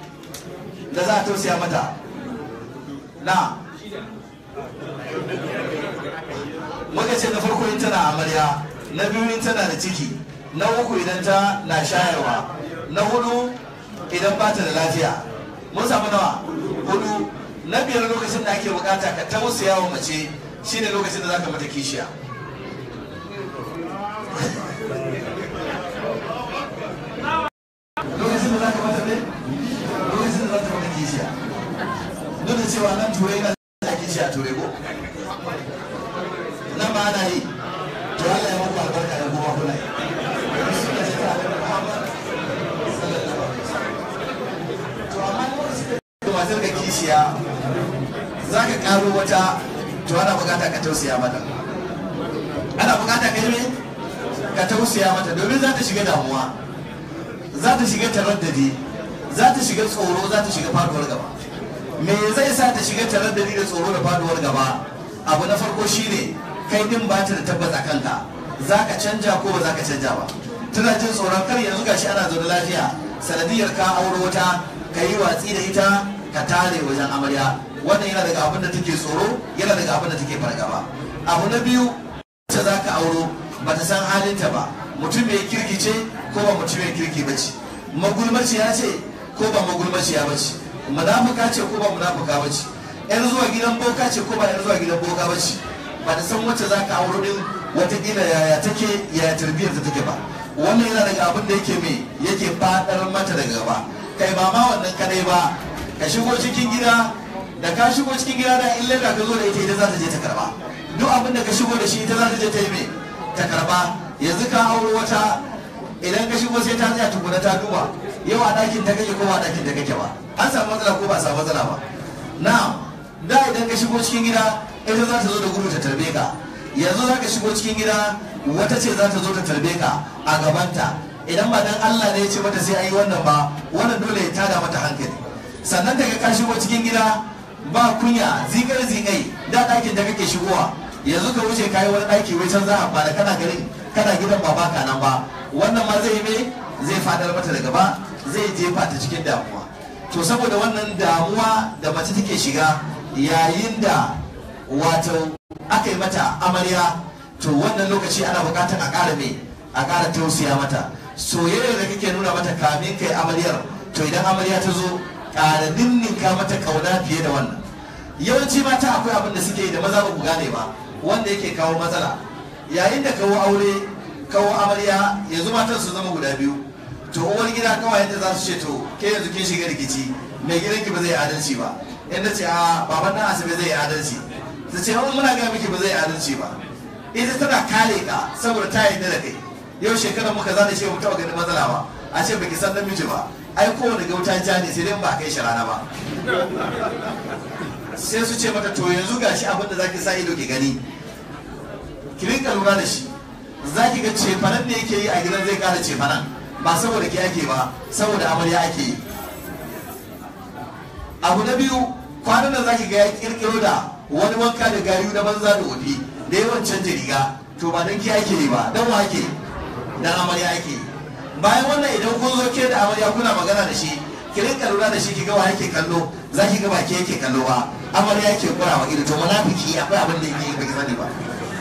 da za a tausaya mata na muka ce na farko in tana amarya na biyu in tana da ciki na uku idan ta na shayarwa na hudu idan ba ta da lafiya mun samu nawa hudu na biyar lokacin da ake bukata ka tausaya wa mace shine lokacin da zaka mata kishiya lokacin da zaka mata ne lokacin da zaka mata kishiya duk da cewa nan turai na da kishiya turai ko nan ba ana yi to Allah ya muku albarka da kuma kuna yi suna ce ta da Muhammad sallallahu alaihi wasallam to amma lokacin da matar ka kishiya zaka karo wata to ana bukata ka tausaya mata ana bukata ka yi ka tausaya mata domin za ta shiga damuwa za ta shiga taraddadi za ta shiga tsoro za ta shiga faduwar gaba me zai sa ta shiga taraddadi da tsoro da faduwar gaba abu na farko shine kai din ba ta da tabbata kanka za ka canja ko ba za ka canja ba tana jin tsoron kar yanzu gashi ana zaune lafiya sanadiyar ka auro wata ka yi watsi da ita ka tare wajen amarya wannan yana daga abin da take tsoro yana daga abin da take fargaba abu na biyu ta za ka auro ba ta san halinta ba mutum mai kirki ce ko ba mutum mai kirki ba ce magulmaciya ce ko ba magulmaciya ba ce munafuka ce ko ba munafuka ba ce yar zuwa gidan boka ce ko ba yar zuwa gidan boka ba ce ba ta san wacce za ka auro din watakila yaya take yaya tarbiyyar ta take ba wannan yana daga abin da yake me yake fadar mata daga gaba kai ba ma wannan kadai ba ka shigo cikin gida da ka shigo cikin gida da illa da ka zo da ita ita za ta je ta karba duk abin da ka shigo da shi ita za ta je ta yi me ta karba yanzu ka auro wata idan ka shigo sai ta tsaya tukuna ta duba yau a ɗakin ta kake ko ba a ɗakin ta kake ba an samu matsala ko ba a samu matsala ba na'am da idan ka shigo cikin gida ita za ta zo da gudu ta tarbe ka yanzu za ka shigo cikin gida wata ce za ta zo ta tarbe ka a gabanta idan ba dan Allah ne ya ce mata sai ayi wannan ba wannan dole ya tada mata hankali sannan daga ka shigo cikin gida ba kunya zigar zigai da ɗakin da kake shigowa yanzu ka wuce kayi wani ɗaki wai can za a fara kana garin kana gidan ba baka nan ba wannan ma zai me zai fadar mata da gaba zai jefa ta cikin damuwa to saboda wannan damuwa da mace take shiga yayin da wato aka yi mata amarya to wannan lokaci ana bukatar a ƙara me a ƙara tausaya mata soyayya da kake nuna mata kamin kai amaryar to idan amarya ta zo ƙara ninninka mata ƙauna fiye da wannan yawanci mata akwai abin da suke yi da maza ba ku gane ba wanda yake kawo matsala yayin da kawo aure kawo amarya yanzu matan su zama guda biyu to uwar gida kawai yadda za su ce to ke yanzu kin shiga rikici mai gidanki ba zai yi adalci ba yadda ce a baban nan asibi zai yi adalci ta ce wani muna gaya miki ba zai yi adalci ba ita tana kare ka saboda ta yarda da kai yau shekarar muka zane ce mu taɓa ganin matsala ba a ce baki san namiji ba ai kowane gauta ja ne sai dai ba kai shi rana ba sai su ce mata to yanzu gashi abin da zaki sa ido ki gani ki rinka lura da shi zaki ga cefanen ne yake yi a gidan zai kara cefanen ba saboda ke ake ba saboda amarya ake yi abu na biyu kwanan nan zaki ga ya kirkiro da wani wanka da gayu na banza da wofi da yawan canja riga to ba dan ke ake yi ba dan wa ake dan amarya ake yi bayan wannan idan kun zo ke da amarya kuna magana da shi ki rinka lura da shi ki ga wa yake kallo zaki ga ba ke yake kallo ba amarya yake kura wa ido to munafiki akwai abin da yake yi baki sani ba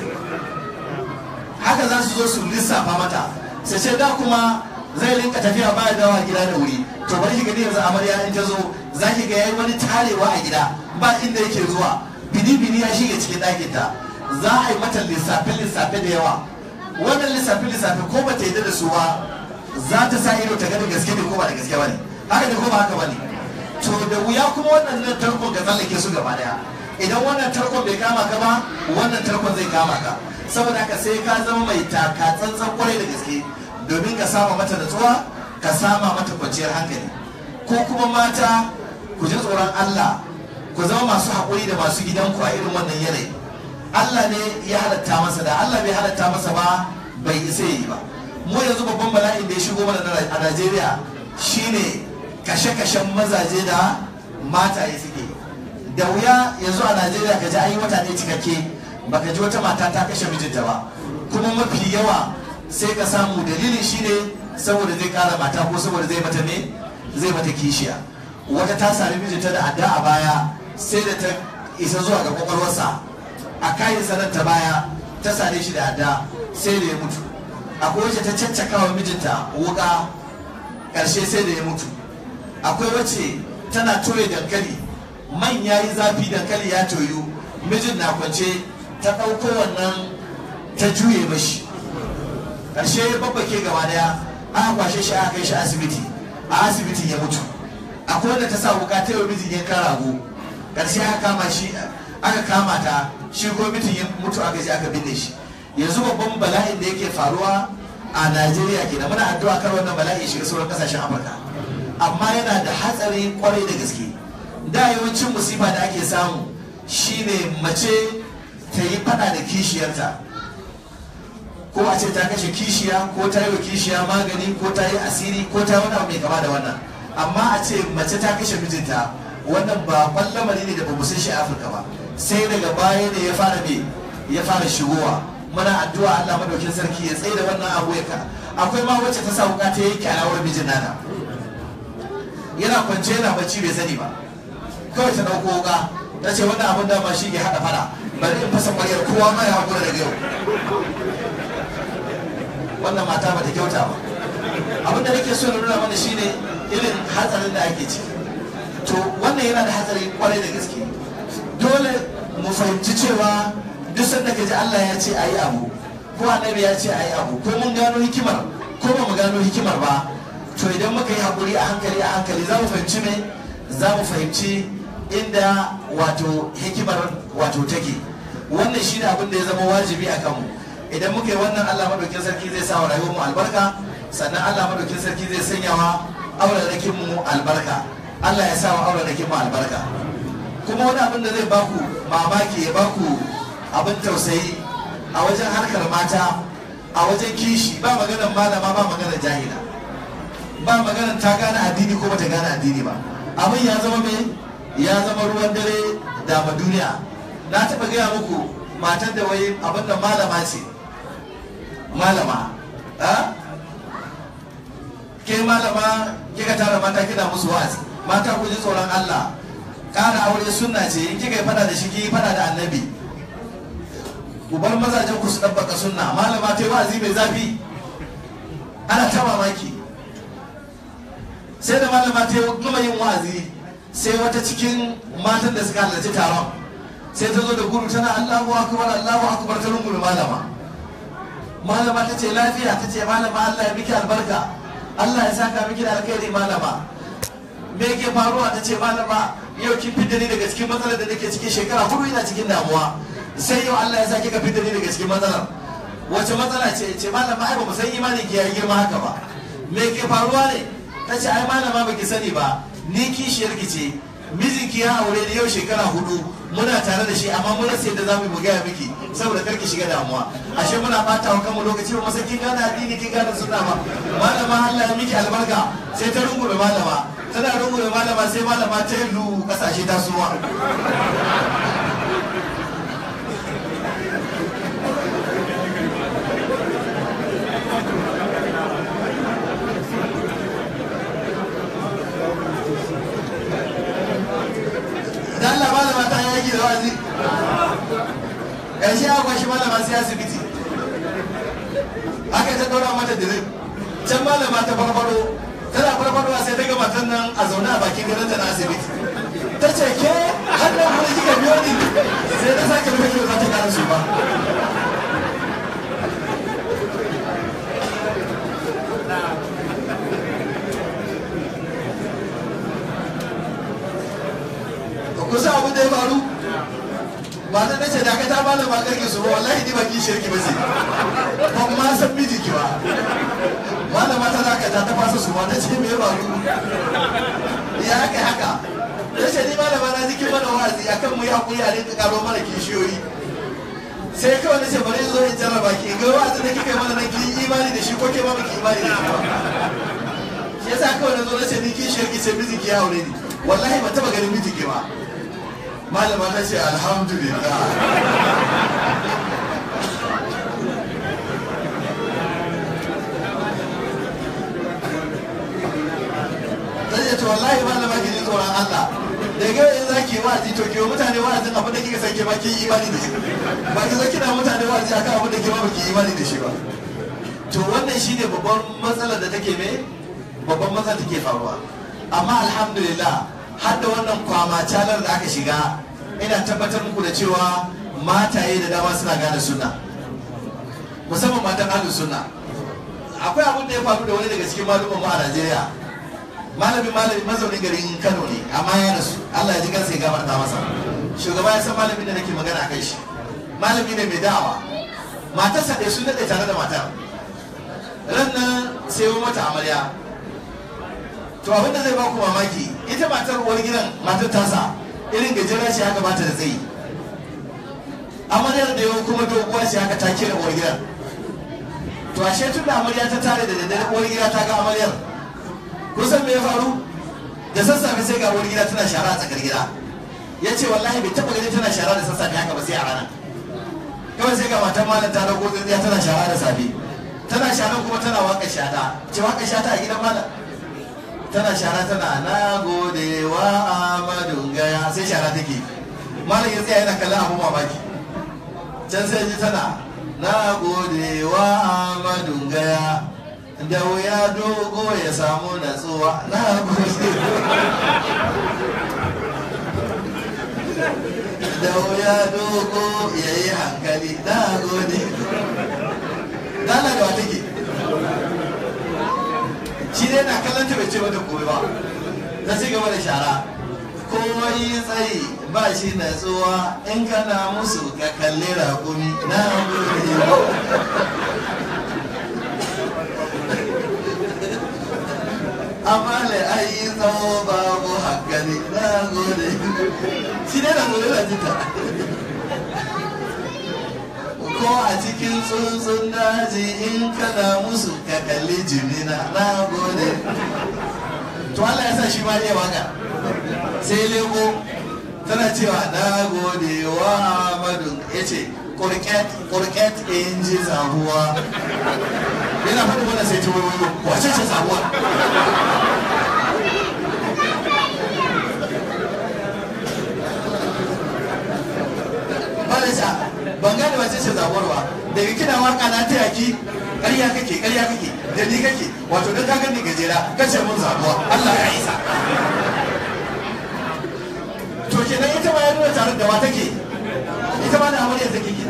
haka za su zo su lissafa mata sai ce da kuma zai rinka tafiya baya dawa gida da wuri to bari ki gani yanzu amarya in ta zo za ki ga yayi wani tarewa a gida ba inda yake zuwa bini bini ya shige cikin ɗakin ta za a yi mata lissafe lissafe da yawa wannan lissafe lissafe ko ba ta yi da su ba za ta sa ido ta ga da gaske ne ko ba da gaske ba ne haka ne ko ba haka ba ne to da wuya kuma wannan tarkon ka tsallake su gaba daya idan wannan tarkon bai kama ka ba wannan tarkon zai kama ka saboda haka sai ka zama mai taka tsantsan kwarai da gaske domin ka sama mata natsuwa ka sama mata kwanciyar hankali ko kuma mata ku ji tsoron Allah ku zama masu haƙuri da masu gidanku a irin wannan yanayi Allah ne ya halatta masa da Allah bai halatta masa ba bai isa yi ba mu yanzu babban bala'in da ya shigo mana a Najeriya shine kashe-kashen mazaje da mataye suke da wuya yanzu a Najeriya ka ji an yi wata ne cikakke baka ji wata mata ta kashe mijinta ba kuma mafi yawa sai ka samu dalilin shine saboda zai kara mata ko saboda zai mata ne zai mata kishiya wata ta sami mijinta da adda a baya sai da ta isa zuwa ga kwakwalwarsa a kayan sanar ta baya ta sare shi da adda sai da ya mutu akwai wacce ta caccaka wa mijinta wuka karshe sai da ya mutu akwai wacce tana toye dankali man ya yi zafi dankali ya toyu mijin na kwance ta ɗauko wannan ta juye mashi ƙarshe babbake gaba daya aka kwashe shi aka kai shi asibiti a asibitin ya mutu akwai wanda ta sa wuka ta yau mijin yankan rago ƙarshe aka kama shi aka kama ta shi ko mijin ya mutu aka je aka binne shi yanzu babban bala'in da yake faruwa a najeriya kenan muna addu'a kar wannan bala'i ya shiga sauran kasashen afirka amma yana da hatsari kwarai da gaske da yawancin musifa da ake samu shine mace ta yi fada da kishiyarta ko a ce ta kashe kishiya ko ta yi wa kishiya magani ko ta yi asiri ko ta wani abu mai kama da wannan amma a ce mace ta kashe mijinta wannan ba lamari ne da ba san shi a afirka ba sai daga baya ne ya fara me ya fara shigowa muna addu'a Allah madaukin sarki ya tsaye da wannan abu ya ka akwai ma wacce ta sa wuka ta yanke alawar mijin nata yana kwance yana bacci bai sani ba kawai ta dauko wuka ta ce wannan abin da ba shi ke hada fada bari in fasa kwaryar kowa ma ya hakura daga yau wannan mata bata kyauta ba abin da nake so na nuna mana shine irin hatsarin da ake ciki to wannan yana da hatsari kwarai da gaske dole mu fahimci cewa duk sanda ka ji Allah ya ce a yi abu ko annabi ya ce a yi abu ko mun gano hikimar ko ba mu gano hikimar ba to idan muka yi haƙuri a hankali a hankali za mu fahimci me za mu fahimci inda wato hikimar wato take wannan shi ne abin da ya zama wajibi a kanmu idan muka yi wannan allah maɗaukin sarki zai sa wa rayuwarmu albarka sannan allah maɗaukin sarki zai sanya wa aurarakinmu albarka allah ya sa wa aurarakinmu albarka kuma wani abin da zai baku mamaki ya baku abin tausayi a wajen harkar mata a wajen kishi ba maganar malama ba maganar jahila ba maganar ta gane addini ko bata gane addini ba abin ya zama mai ya zama ruwan dare da ma duniya na taɓa gaya muku matar da wai abin da malama ce malama ke malama kika tara mata kina musu wa'azi mata ku ji tsoron Allah ƙara aure sunna ce in kika yi fada da shi ki fada da annabi ku bar mazajen ku su ɗabbaka sunna malama ta yi wa'azi mai zafi ana ta mamaki sai da malama ta yi gama yin wa'azi sai wata cikin matan da suka halarci taron sai ta zo da gudu tana Allahu akbar Allahu akbar ta rungume malama malama ta ce lafiya ta ce malama Allah ya miki albarka Allah ya saka miki da alkhairi malama me yake faruwa ta ce malama yau kin fidda ni daga cikin matsalar da nake cikin shekara hudu ina cikin damuwa sai yau Allah ya sa kika fidda ni daga cikin matsalar wace matsala ce ce malama ai ba mu san imani ki yayi girma haka ba me ke faruwa ne ta ce ai malama baki sani ba ni kishiyar ki ce mijinki ya aure ni yau shekara hudu muna tare da shi amma mun rasa yadda zamu mu gaya miki saboda kar ki shiga damuwa ashe muna bata wa kanmu lokaci ba masa kin gane addini kin gane sunna ba malama Allah ya miki albarka sai ta rungume malama tana rungume malama sai malama ta yi kasashe ta suwa da Allah malama ta yi yaki da wazi ƙarshe a kwashi malama sai asibiti aka ta ɗora mata dirip can malama ta farfaro tana farfarowa sai ta ga matan nan a zaune a bakin gadonta na asibiti ta ce ke hannun kuma kika biyo ni sai ta sake rufe kiwo za ta kara su ba kusa abin da ya faru ba ta nace da ka ta bada ba karki su ba wallahi ni ba ki shirki ba ce ba kuma san miji ki ba malama ta zaka ta ta fasa su ba ta ce me ya faru ya haka haka ya ce ni malama na jikin mana wa'azi akan mu yi hakuri a rinka karo mana kishiyoyi sai kawai na ce bari zo in jarraba ki ga wa'azin da kika yi mana nan ki yi imani da shi ko ke ma baki imani da shi ba shi yasa kawai na zo na ce ni kishiyar ki ce miji ki ya aure ni wallahi ba taba ganin miji ki ba malama ta ce alhamdulillah ta ce to wallahi malama ki ji tsoron Allah da ga in za ki wa'azi to ki wa mutane wa'azin abin da kika san ke ma ki yi imani da shi ba ki zo kina mutane wa'azi akan abin da ke ma ba ki yi imani da shi ba to wannan shine babban matsalar da take me babban matsala take faruwa amma alhamdulillah har da wannan kwama calar da aka shiga ina tabbatar muku da cewa mataye da dama suna gane sunna musamman matan ahlus sunna akwai abin da ya faru da wani daga cikin malumman mu a Najeriya malami malami mazaunin garin Kano ne amma ya rasu Allah ya ji kansa ya gafarta masa shugaba ya san malamin da nake magana a kai shi malami ne mai da'awa matarsa da sun daɗe tare da matar ran nan sai mata amarya to abin da zai baku mamaki ita matar uwar gidan matar tasa irin gajera ce haka bata da tsayi amaryar da yau kuma doguwa ce haka ta kira uwar gidan to ashe tun da amarya ta tare da daddare uwar gida ta ga amaryar kusan me ya faru da sassafe sai ga uwar gida tana shara a tsakar gida ya ce wallahi bai taɓa gani tana shara da sassafe haka ba sai a rana kawai sai ga matan malam ta dago tsintsiya tana shara da safe tana sharan kuma tana waka shata ce waka shata a gidan malam tana shara tana na gode wa amadu gaya sai shara take malam ya tsaya yana kallon abu mamaki can sai ji tana na gode wa amadu gaya da wuya dogo ya samu natsuwa na gode da wuya dogo ya yi hankali na gode dala da wa take shi dai na kallon ta bai ce mata komai ba ta ci gaba da shara komai tsayi ba shi natsuwa in kana musu ka kalli rakumi na gode amma le ayi tsawo babu hankali na gode shi ne na gode na jita ko a cikin tsuntsun daji in kana musu ka kalli jimina na gode to Allah ya sa shi ma ne waka sai leko tana cewa na gode wa Ahmadu ya ce kurket kurket in ji zabuwa yana faɗi mana sai ta wayo wace ce zabuwa Balisa ban gane wace ce zabuwar ba daga kina waka na ta yaki ƙarya kake ƙarya kake da ni kake wato don ka gani gajera kace mun zabuwa Allah ya isa to kenan ita ma ya nuna tare da wa take ita ma da amarya take ke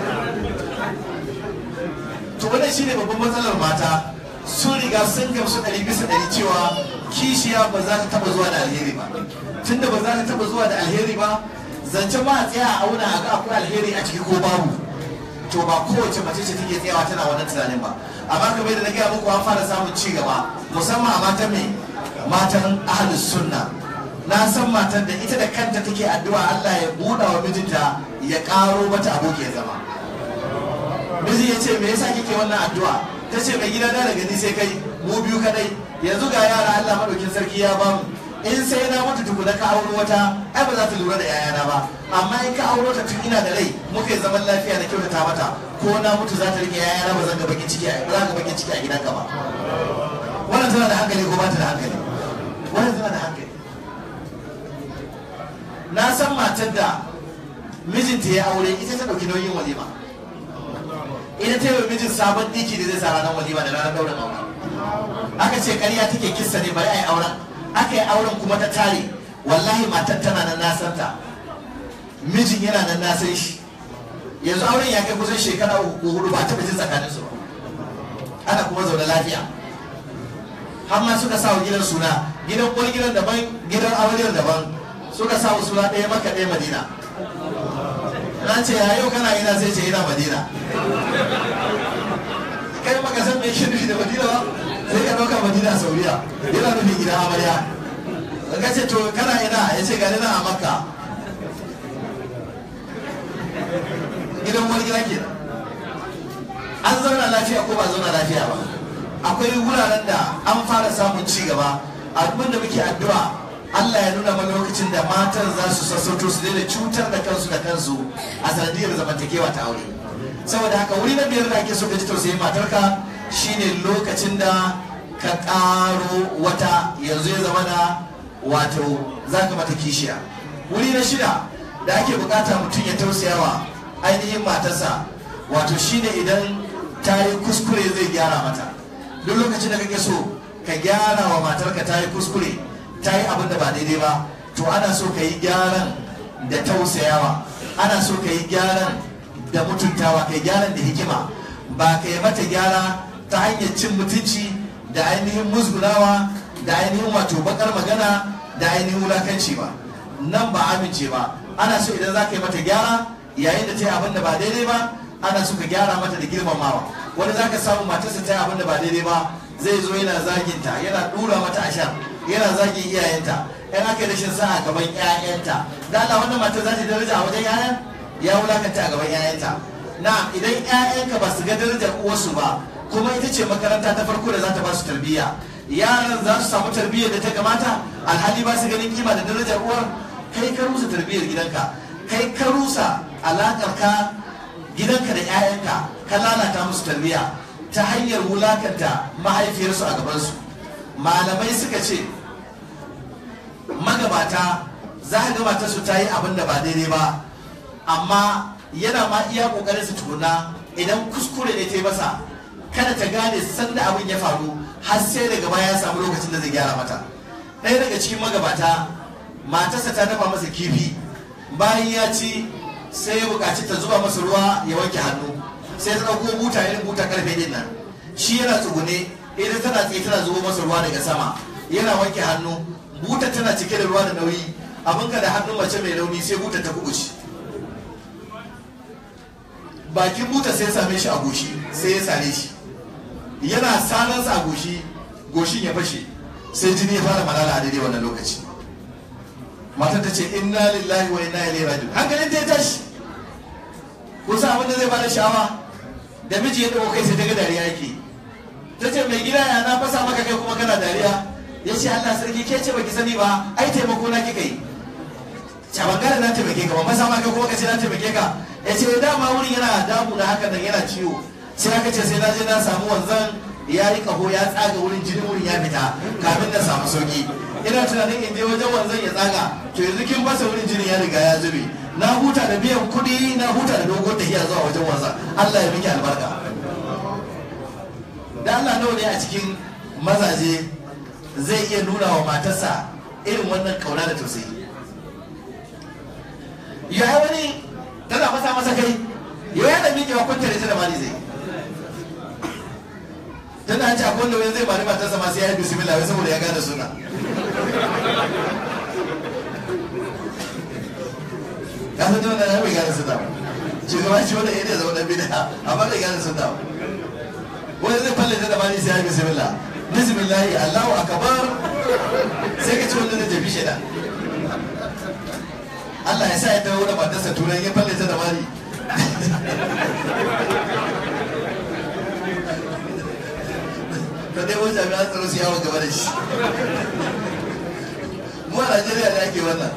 to wannan shine babban matsalar mata sun riga sun gamsu ɗari bisa ɗari cewa kishiya ba za ta taɓa zuwa da alheri ba tunda ba za ta taɓa zuwa da alheri ba zance ma a tsaya a auna a ga akwai alheri a ciki ko babu to ba kowace mace ce take tsayawa tana wannan tunanin ba amma kamar yadda na gaya muku an fara samun ci gaba musamman a matan mai matan ahlus sunna na san matan da ita da kanta take addu'a Allah ya buɗa wa mijinta ya ƙaro mata aboki ya zama miji ya ce me yasa kike wannan addu'a ta ce mai gida da daga ni sai kai mu biyu kadai yanzu ga yara Allah madaukin sarki ya bamu in sai na mutu tukuna ka auro wata ai ba za ta lura da yayana ba amma in ka auro ta tun ina da rai muka yi zaman lafiya na kyautata mata ko na mutu za ta rike yayana ba zan ga bakin ciki ba za ka bakin ciki a gidanka ba wannan tana da hankali ko ba ta da hankali wannan tana da hankali na san matar da mijinta ya aure ita ta dauki nauyin walima ita ta yi wa mijin sabon diki da zai sa ranar walima da ranar daurin aure aka ce ƙarya take kissa ne bari a yi auren aka yi auren kuma ta tare wallahi matar tana nan nasanta mijin yana nan nasan shi yanzu auren ya kai kusan shekara uku hudu ba taɓa jin tsakanin su ba ana kuma zaune lafiya har ma suka sa wa gidan suna gidan uwar gidan daban gidan amaryar daban suka sa wa suna ɗaya maka ɗaya madina na ce ya yau kana ina sai ce ina madina kai maka san me yake nufi da madina ba sai ka ɗauka madina a sauriya yana nufin gidan amarya ka ce to kana ina ya ce gani na a makka gidan wani gida ke an zauna lafiya ko ba zauna lafiya ba akwai wuraren da an fara samun ci gaba abin da muke addu'a Allah ya nuna mana lokacin da matan za su sassauto su daina cutar da kansu da kansu a sanadiyar zamantakewa ta aure saboda haka wuri na biyar da ake so ka ji tausayin matarka shine lokacin da ka ƙaro wata yanzu ya zama na wato za ka mata kishiya wuri na shida da ake bukata mutum ya tausayawa ainihin matarsa wato shine idan ta yi kuskure zai gyara mata duk lokacin da kake so ka gyara wa matarka ta yi kuskure ta yi abin da ba daidai ba to ana so ka yi gyaran da tausayawa ana so ka yi gyaran da mutuntawa ka yi gyaran da hikima ba ka yi mata gyara ta hanyar cin mutunci da ainihin musgunawa da ainihin wato bakar magana da ainihin wulakanci ba nan ba amince ba ana so idan za ka yi mata gyara yayin da ta yi abin da ba daidai ba ana so ka gyara mata da girmamawa wani za ka samu matarsa ta yi abin da ba daidai ba zai zo yana zaginta yana dura mata a shan yana zagin iyayenta in aka yi rashin sa'a gaban 'ya'yanta da Allah wannan matar za ta yi daraja a wajen 'ya'yan ya wulakanta a gaban 'ya'yanta na idan 'ya'yanka ba su ga darajar uwarsu ba kuma ita ce makaranta ta farko da za ta ba su tarbiyya yaran za su samu tarbiyyar da ta kamata alhali ba su ganin kima da darajar uwar kai ka rusa tarbiyyar gidanka kai ka rusa alakar ka gidanka da 'ya'yanka ka lalata musu tarbiyya ta hanyar wulakanta mahaifiyarsu a gabansu malamai suka ce magabata za ka gabata su ta yi abin da ba daidai ba amma yana ma iya kokarin su tukuna idan kuskure ne ta yi masa kada ta gane sanda abin ya faru har sai daga baya ya samu lokacin da zai gyara mata ɗaya daga cikin magabata matarsa ta dafa masa kifi bayan ya ci sai ya buƙaci ta zuba masa ruwa ya wanke hannu sai ta ɗauko buta irin buta karfe din nan shi yana tsugune idan tana tsaye tana zubo masa ruwa daga sama yana wanke hannu buta tana cike da ruwa da nauyi abinka da hannun mace mai rauni sai buta ta kubuce bakin buta sai same shi a goshi sai ya sare shi yana sanansa a goshi goshin ya fashe sai jini ya fara malala a daidai wannan lokaci matar ta ce inna lillahi wa inna ilaihi raji'un hankalin ta ya tashi kusa abin da zai bada sha'awa da miji ya dauko kai sai ta ga dariya yake ta ce mai gida ya na fasa maka kai kuma kana dariya ya ce Allah sarki ke ce baki sani ba ai taimako na kika yi cabangare na taimake ka ba masa maka kuma ka ce na taimake ka ya ce dama wurin yana damu da haka nan yana ciwo sai aka ce sai na je na samu wanzan ya yi kaho ya tsaga wurin jinin wurin ya fita kafin na samu sauki ina tunanin in je wajen wanzan ya tsaga to yanzu kin fasa wurin jinin ya riga ya zube na huta da biyan kuɗi na huta da dogon tafiya zuwa wajen wanzan Allah ya miki albarka da Allah nawa ne a cikin mazaje zai iya nuna wa matarsa irin wannan kauna da tausayi ya wani tana fasa masa kai yau ya da miƙewa kwanta da ta da mali zai tana ci akwai wanda wani zai mari matarsa masu ya yi bismillah wai saboda ya gane suna ya san tana ya bai gane suna shugaba shi wanda ya ne zama dan bida amma bai gane suna wani zai falle ta da mali sai ya yi bismillah bismillah allahu akbar sai ka ci wanda zai tafi shida Allah ya sa ya dawo da matarsa turai ya falle ta da mali ta dai wani jami'an tsaro su yawon gaba da shi mu a Najeriya da ake wannan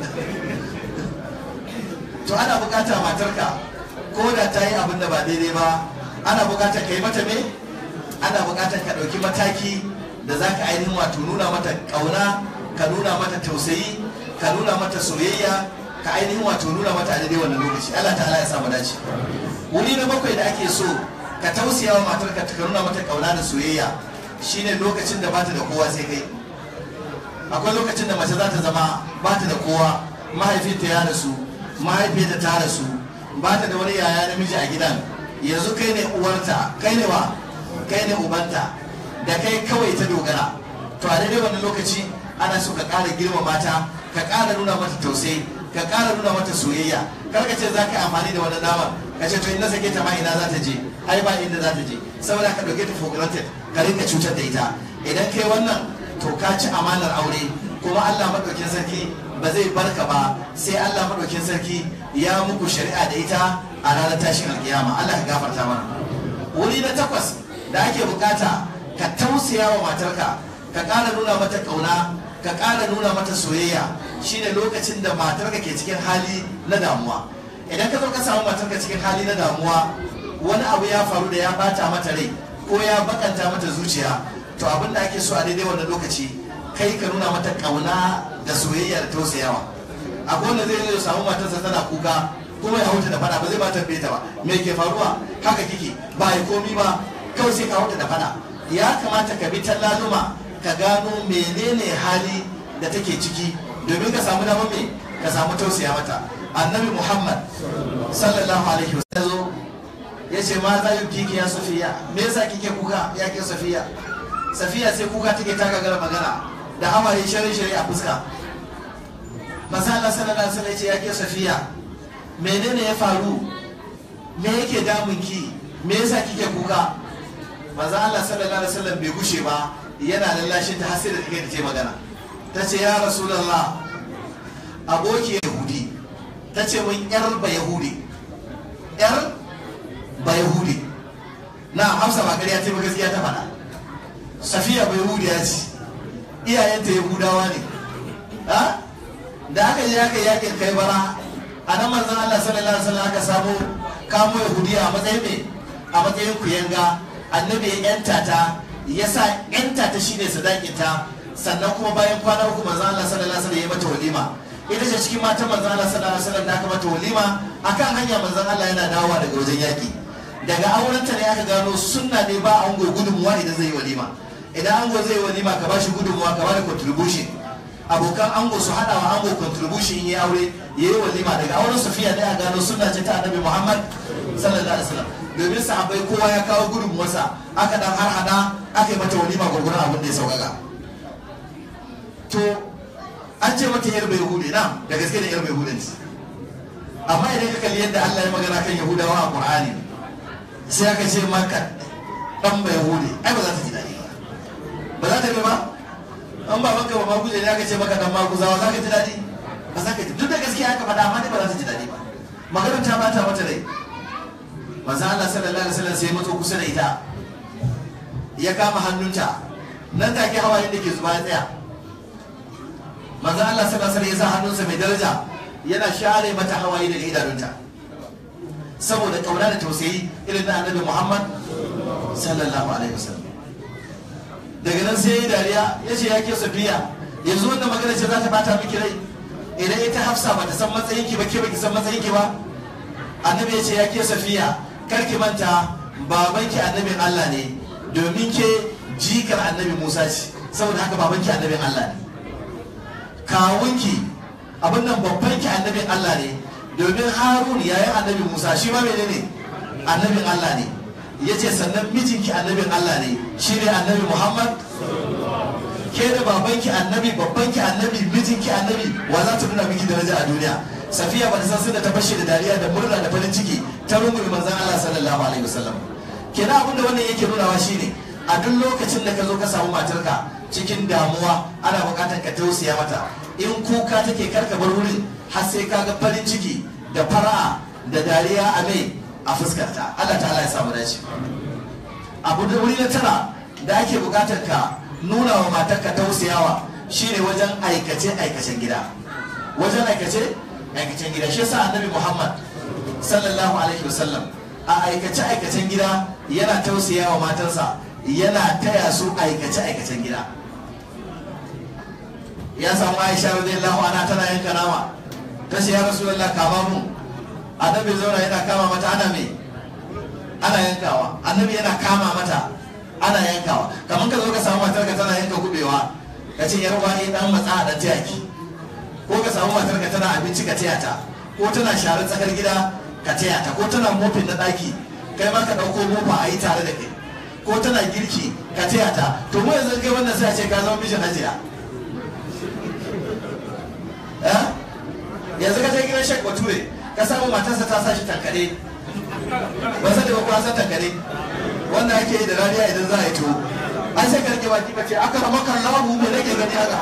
to ana bukata matarka ko da ta yi abin da ba daidai ba ana bukatar ka yi mata me ana bukatar ka ɗauki mataki da za ka ainihin wato nuna mata ƙauna ka nuna mata tausayi ka nuna mata soyayya ka ainihin wato nuna mata a daidai wannan lokaci Allah ta'ala ya samu dace wuri na bakwai da ake so ka tausaya wa matarka ka nuna mata ƙauna da soyayya shine lokacin da bata da kowa sai kai akwai lokacin da mace za ta zama bata da kowa mahaifinta ya rasu mahaifiyarta ta rasu bata da wani yaya namiji a gidan yanzu kai ne uwarta kai ne wa kai ne ubanta da kai kawai ta dogara to a daidai wannan lokaci ana so ka ƙara girma mata ka ƙara nuna mata tausayi ka ƙara nuna mata soyayya kar ka ce za ka yi amfani da wani dama ka ce to in na sake ta ma ina za ta je ai ba inda za ta je saboda ka ɗauke ta for granted ka rinka cutar da ita idan kai wannan to ka ci amanar aure kuma Allah maɗaukin sarki ba zai barka ba sai Allah maɗaukin sarki ya muku shari'a da ita a ranar tashin alkiyama Allah ka gafarta mana wuri na takwas da ake bukata ka tausaya wa matarka ka ƙara nuna mata ƙauna ka ƙara nuna mata soyayya shine lokacin da matarka ke cikin hali na damuwa idan ka zo ka samu matarka cikin hali na damuwa wani abu ya faru da ya bata mata rai ko ya bakanta mata zuciya to abin da ake so a daidai wannan lokaci kai ka nuna mata kauna da soyayya da tausayawa akwai wanda zai zo samu matarsa tana kuka kuma ya huta da fada ba zai ba tambaye ta ba me ke faruwa haka kike ba ya komi ba kawai sai ka huta da fada ya kamata ka bi tallaluma ka gano menene hali da take ciki domin ka samu damar me ka samu tausaya mata annabi muhammad sallallahu alaihi wasallam ya ce ma za yi kiki ya safiya me yasa kike kuka ya ke safiya safiya sai kuka take ta gagara magana da hawaye shari shari a fuska maza Allah sallallahu alaihi wasallam ya ce ya ke safiya menene ya faru me yake damun ki me yasa kike kuka maza Allah sallallahu alaihi wasallam bai gushe ba yana lallashin ta har sai da take ta magana ta ce ya rasulullah aboki yahudi ta ce mun yar ba yahudi yar ba yahudi na hamsa ba ƙarya ta gaskiya ta faɗa safiya ba yahudiya ce iyayenta yahudawa ne da aka je aka yakin kai bara a nan manzon Allah sallallahu alaihi wasallam aka samu kamo yahudiya a matsayin me a matsayin kuyanga annabi ya yanta ta ya sa yanta ta shine sadakin ta sannan kuma bayan kwana uku manzon Allah sallallahu alaihi wasallam ya mata walima ita ce cikin matan manzon Allah sallallahu alaihi wasallam da aka mata walima akan hanya manzon Allah yana dawowa daga wajen yaki daga aurenta ne aka gano sunna ne ba ango gudunmuwa idan zai yi walima idan ango zai yi walima ka bashi gudunmuwa ka bada contribution abokan ango su hada wa ango contribution yi aure yayi walima daga auren Safiya da ya gano sunna ce ta Annabi Muhammad sallallahu alaihi wasallam domin sahabbai kowa ya kawo gudunmuwarsa aka dan har hada aka yi mata walima gurgurar abin da ya sauƙaƙa to an ce mata yar bai hude na da gaske da yar bai hude amma idan ka kalli yadda Allah ya magana kan Yahudawa a Qur'ani sai aka ce maka dan bai hude ai ba za ta ji daɗi ba ba za ta bi ba an ba maka ba ma guje ne aka ce maka dan maguzawa za ka ji daɗi ba za ka ji duk da gaskiya aka faɗa amma dai ba za ta ji daɗi ba maganar ta bata mata rai manzo Allah sallallahu alaihi wasallam sai mato kusa da ita ya kama hannunta nan take hawayen da ke zuba ya tsaya manzo Allah sallallahu alaihi wasallam ya sa hannunsa mai daraja yana share mata hawaye daga idanunta saboda kauna da tausayi irin na annabi Muhammad sallallahu alaihi wasallam daga nan sai ya dariya ya ce ya ke safiya yanzu wannan magana ce za ta bata miki rai idan ita hafsa ba ta san matsayinki ba ke ba ki san matsayinki ba annabi ya ce ya ke safiya kar ki manta babanki annabin Allah ne domin ke jikar annabi Musa ce saboda haka babanki annabin Allah ne kawunki abin nan babbanki annabin Allah ne domin Harun yayin annabi Musa shi ma menene annabin Allah ne ya ce sannan mijinki annabin Allah ne shi ne annabi Muhammad ke da babanki annabi babbanki annabi mijinki annabi wa za ta nuna miki daraja a duniya safiya ba ta san da ta fashe da dariya da murna da farin ciki ta rungume manzon Allah sallallahu alaihi wasallam kenan abin da wannan yake nunawa shine a duk lokacin da ka zo ka samu matarka cikin damuwa ana bukatar ka tausaya mata in kuka take karka bar wurin har sai ka ga farin ciki da fara'a da dariya a mai a fuskarta Allah ta'ala ya samu dace abu da wuri na tara da ake bukatar ka nuna wa matarka tausayawa shine wajen aikace aikacen gida wajen aikace aikacen gida shi yasa annabi Muhammad sallallahu alaihi wasallam a aikace aikacen gida yana tausayawa matarsa yana taya su aikace aikacen gida ya samu Aisha radiyallahu anha tana yanka nama ta ce ya rasulullah kama mu annabi zauna yana kama mata ana me ana yankawa annabi yana kama mata ana yankawa kamar ka zo ka samu matar ka tana yanka kubewa ka ce yar wani dan matsa da tiyaki ko ka samu matar ka tana abinci ka taya ta ko tana share tsakar gida ka taya ta ko tana mofin na daki kai ma ka dauko mofa a yi tare da kai ko tana girki ka taya ta to mu yanzu kai wannan sai a ce ka zama mishin hajiya yanzu ka je gidan shek bature ka samu matarsa ta sa shi tankare ba sai da ba kuwa san tankare wanda ake yi da rariya idan za a yi tuwo an sai ka rike baki bace aka rama kan lahu me nake gani haka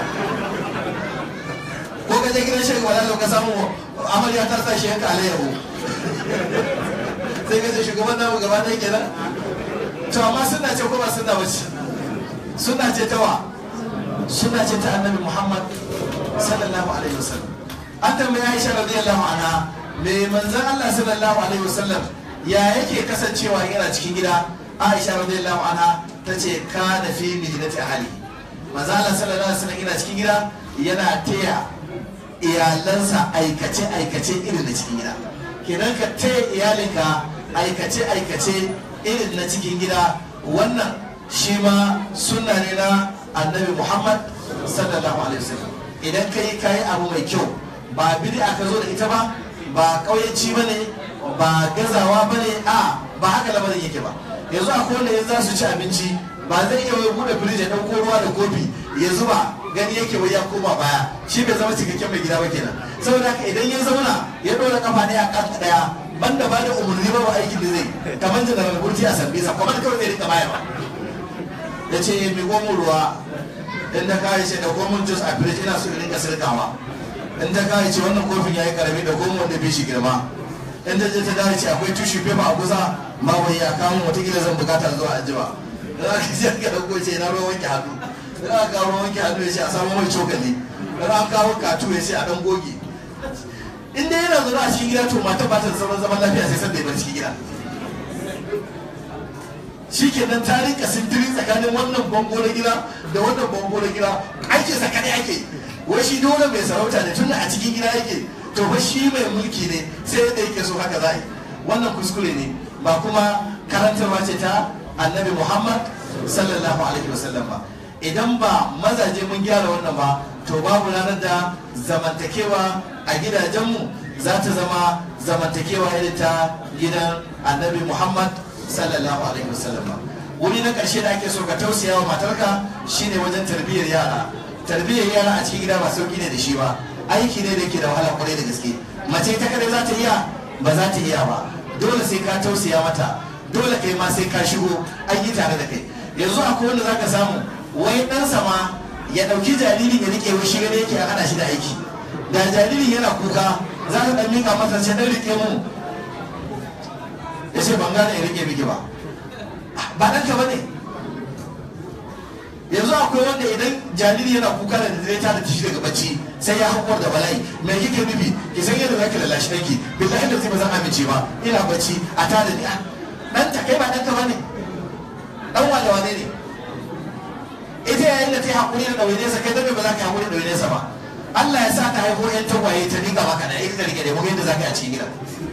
ko ka je gidan shek wala ka samu amarya ta sa shi yanka alayyahu sai ka ce shugaban namu gaba ɗaya kenan to amma suna ce ko ba suna bace suna ce ta wa suna ce ta annabi muhammad sallallahu alaihi wasallam an tambayi aisha radiyallahu anha me manzon Allah sallallahu alaihi wasallam ya yake kasancewa yana cikin gida Aisha radiyallahu anha tace kana fi mihnati ahli manzon Allah sallallahu alaihi wasallam yana cikin gida yana taya iyalansa aikace aikace irin na cikin gida kenan ka taya iyalinka aikace aikace irin na cikin gida wannan shi ma sunna ne na annabi Muhammad sallallahu alaihi wasallam idan kai kai abu mai kyau ba bid'a ka zo da ita ba ba kauyanci ba ne ba gazawa ba ne a ba haka lamarin yake ba yanzu a kowane yanzu za su ci abinci ba zai iya wai bude firiji ya ɗauko ruwa da kofi ya zuba gani yake wai ya koma baya shi bai zama cikakken mai gida ba kenan saboda haka idan ya zauna ya ɗora kafa ɗaya a kan ɗaya banda ba da umarni ba aikin da zai kamar janaral burti a sambisa kuma kawai zai rika bayarwa ya ce mai gomin ruwa in da kawai ce da gomin jus a firiji ina so in rinka sirkawa in ta kawai ce wannan kofin ya yi karami da goma wanda bai shi girma in ta je ta dawo ce akwai tushe fefa a kusa ma wai ya kawo watakila zan bukata zuwa anjima in aka ce aka dauko ce na ruwan wanke hannu in aka kawo ruwan wanke hannu ya ce a samu mai cokali in aka kawo katu ya ce a dan goge in dai yana zuwa a cikin gida to mata ba ta da zaman zaman lafiya sai san da ya bar cikin gida shi kenan ta rinka sintiri tsakanin wannan bango na gida da wannan bango na gida aikinsa kadai ake wai shi dole mai sarauta ne tunda a cikin gida yake to fa shi mai mulki ne sai yadda yake so haka za wannan kuskure ne ba kuma karantarwa ce ta annabi muhammad sallallahu alaihi wasallam ba idan ba mazaje mun gyara wannan ba to babu ranar da zamantakewa a gidajenmu za ta zama zamantakewa irin ta gidan annabi muhammad sallallahu alaihi wasallam wuri na ƙarshe da ake so ka tausaya wa matarka shine wajen tarbiyyar yara tarbiyyar yara a cikin gida ba sauki ne da shi ba aiki ne da ke da wahala kwarai da gaske mace ta kadai za ta iya ba za ta iya ba dole sai ka tausaya mata dole kai ma sai ka shigo an yi tare da kai yanzu akwai wanda zaka samu wai ɗansa ma ya ɗauki jaririn ya rike shi gane yake a hana shi da aiki da jaririn yana kuka za ka ɗan miƙa masa ce ɗan rike mu ya ce ban gane ya rike miki ba ba ɗanka ba ne yanzu akwai wanda idan jariri yana kuka da dare ta da tashi daga bacci sai ya hakuwar da bala'i me kike nufi ki san yadda zaki lallashi danki billahi da zai ba zan amince ba ina bacci a ta da ni dan ta kai ba ɗanka ba ne dan wane wane ne ita yayin da ta yi hakuri da ɗawaine sa kai dan ba za ka yi hakuri da ɗawaine sa ba Allah ya sa ta haifo yan tagwaye ta dinga maka da ita da rike da mu yadda za ka yi a cikin gida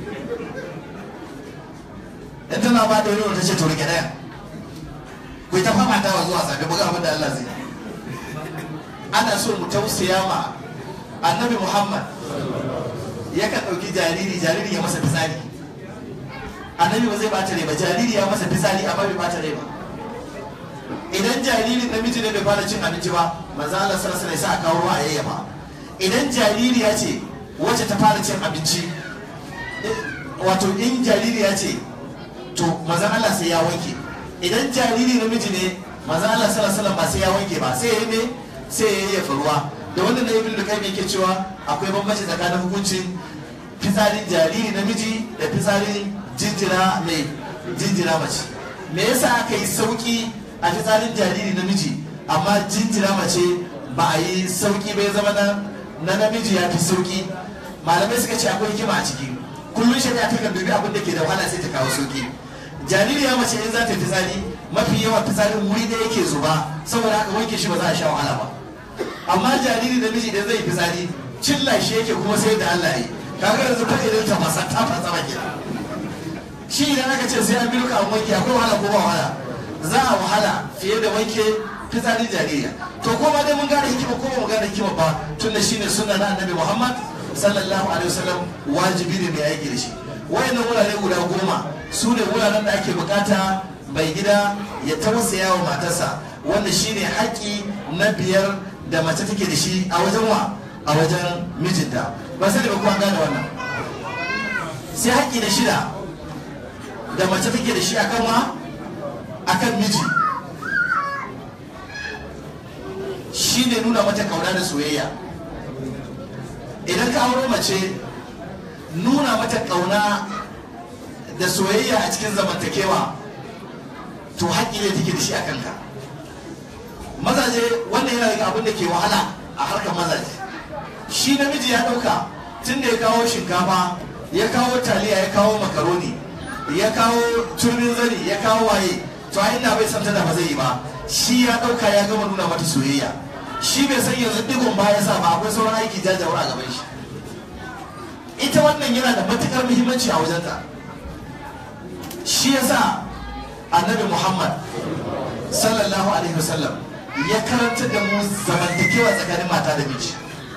in tana ba da wani ta ce to rike daya ku ta fama ta zuwa safe buga abin da Allah zai ana so mu tausaya ma annabi Muhammad yakan ɗauki jariri jariri ya masa fitsari annabi ba zai bata rai ba jariri ya masa fitsari amma bai bata rai ba idan jaririn namiji ne bai fara cin abinci ba manzo Allah sallallahu alaihi wasallam ya kawo ruwa a yayyafa idan jariri ya ce wacce ta fara cin abinci wato in jariri ya ce to manzo Allah sai ya wanke idan jariri namiji ne manzo Allah sallallahu alaihi wasallam ba sai ya wanke ba sai ya yi ne sai ya yayyafa ruwa da wannan na ibn lukai yake cewa akwai bambanci tsakanin hukuncin fitsarin jariri namiji da fitsarin jinjira mai jinjira mace me yasa aka yi sauki a fitsarin jariri namiji amma jinjira mace ba a yi sauki bai zama na na namiji ya fi sauki malamai suka ce akwai hikima a ciki kullum shari'a ta kan dubi abin da ke da wahala sai ta kawo sauki jariri ya mace in za ta fitsari mafi yawan fitsarin wuri da yake zuba saboda haka wanke shi ba za a sha wahala ba amma jariri namiji idan zai fitsari cilla shi yake kuma sai da Allah yi kaga yanzu fa idan ta masa ta fasa ba kenan shi idan aka ce sai an bi duka an wanke akwai wahala ko ba wahala za a wahala fiye da wanke fitsarin jaririya to ko ma dai mun gane hikima ko ba mu gane hikima ba tunda shine sunna na annabi Muhammad sallallahu alaihi wasallam wajibi ne mai aiki da shi wayannan wurare guda goma su ne wuraren da ake bukata mai gida ya tausaya wa matarsa wanda shine haƙƙi na biyar da mace take da shi a wajen wa a wajen mijinta ba sai da ba kuma gane wannan sai haƙƙi da shida da mace take da shi akan wa akan miji shi ne nuna mata kauna da soyayya idan ka auro mace nuna mata kauna da soyayya a cikin zamantakewa to haƙƙi ne take da shi a kanka mazaje wannan yana daga abin da ke wahala a harkar mazaje shi namiji ya ɗauka tun da ya kawo shinkafa ya kawo taliya ya kawo makaroni ya kawo turbin zani ya kawo waye to a ina bai san tana ba zai yi ba shi ya ɗauka ya gama nuna mata soyayya shi bai san yanzu digon ba ya sa ba akwai sauran aiki jajawar a gaban shi ita wannan yana da matukar muhimmanci a wajenta shi yasa annabi muhammad sallallahu alaihi wasallam ya karanta da mu zamantakewa tsakanin mata da miji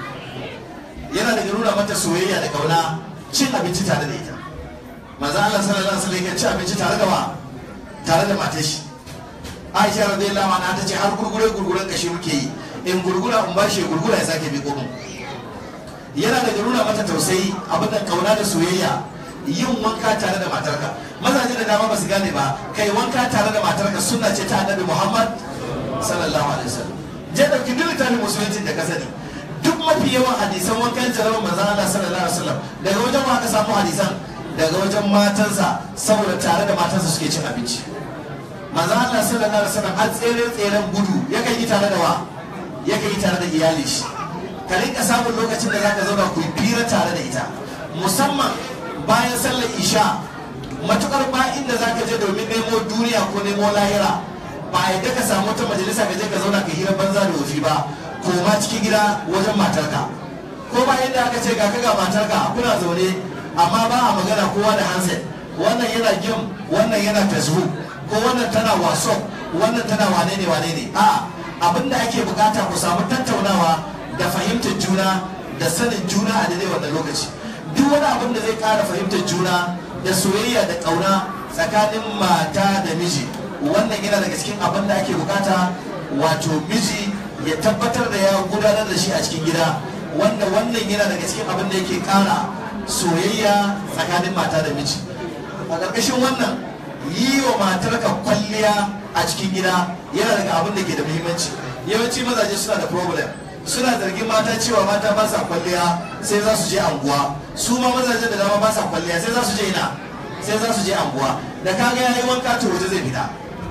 yana da nuna mata soyayya da kauna cin abinci tare da ita manzo Allah sallallahu alaihi wasallam ya ci abinci tare da wa tare da matar shi Aisha radiyallahu anha ta ce har gurgure gurguren kashi muke yi in gurgura in bashi gurgura ya sake bi mu yana da nuna mata tausayi abin da kauna da soyayya yin wanka tare da matarka mazaje da dama ba su gane ba kai wanka tare da matarka sunna ce ta annabi Muhammad sallallahu alaihi wasallam je dauki duk littafin musulunci da ka sani duk mafi yawan hadisan wankan jarabar manzon Allah sallallahu alaihi wasallam daga wajen ma aka samu hadisan daga wajen matansa saboda tare da matansa suke cin abinci manzon Allah sallallahu alaihi wasallam har tsere tseren gudu yakan yi tare da wa yakan yi tare da iyali shi ka rinka samun lokacin da zaka zauna ku yi fira tare da ita musamman bayan sallar isha matukar ba inda zaka je domin nemo duniya ko nemo lahira ba a yadda ka samu wata majalisa ka je ka zauna ka hira banza da wofi ba ko ma cikin gida wajen matarka ko ba inda aka ce ga ka ga matarka kuna zaune amma ba a magana kowa da handset wannan yana gim wannan yana facebook ko wannan tana whatsapp wannan tana wane ne wane ne a abinda ake bukata ku samu tattaunawa da fahimtar juna da sanin juna a daidai wannan lokaci duk wani abin da zai ƙara fahimtar juna da soyayya da ƙauna tsakanin mata da miji wannan yana daga cikin abin da ake bukata wato miji ya tabbatar da ya gudanar da shi a cikin gida wanda wannan yana daga cikin abin da yake ƙara soyayya tsakanin mata da miji a ƙarƙashin wannan yi wa matarka kwalliya a cikin gida yana daga abin da ke da muhimmanci yawanci mazaje suna da problem suna zargin mata cewa mata ba sa kwalliya sai za su je anguwa su ma mazajen da dama ba sa kwalliya sai za su je ina sai za su je anguwa da kaga ya yi wanka to waje zai fita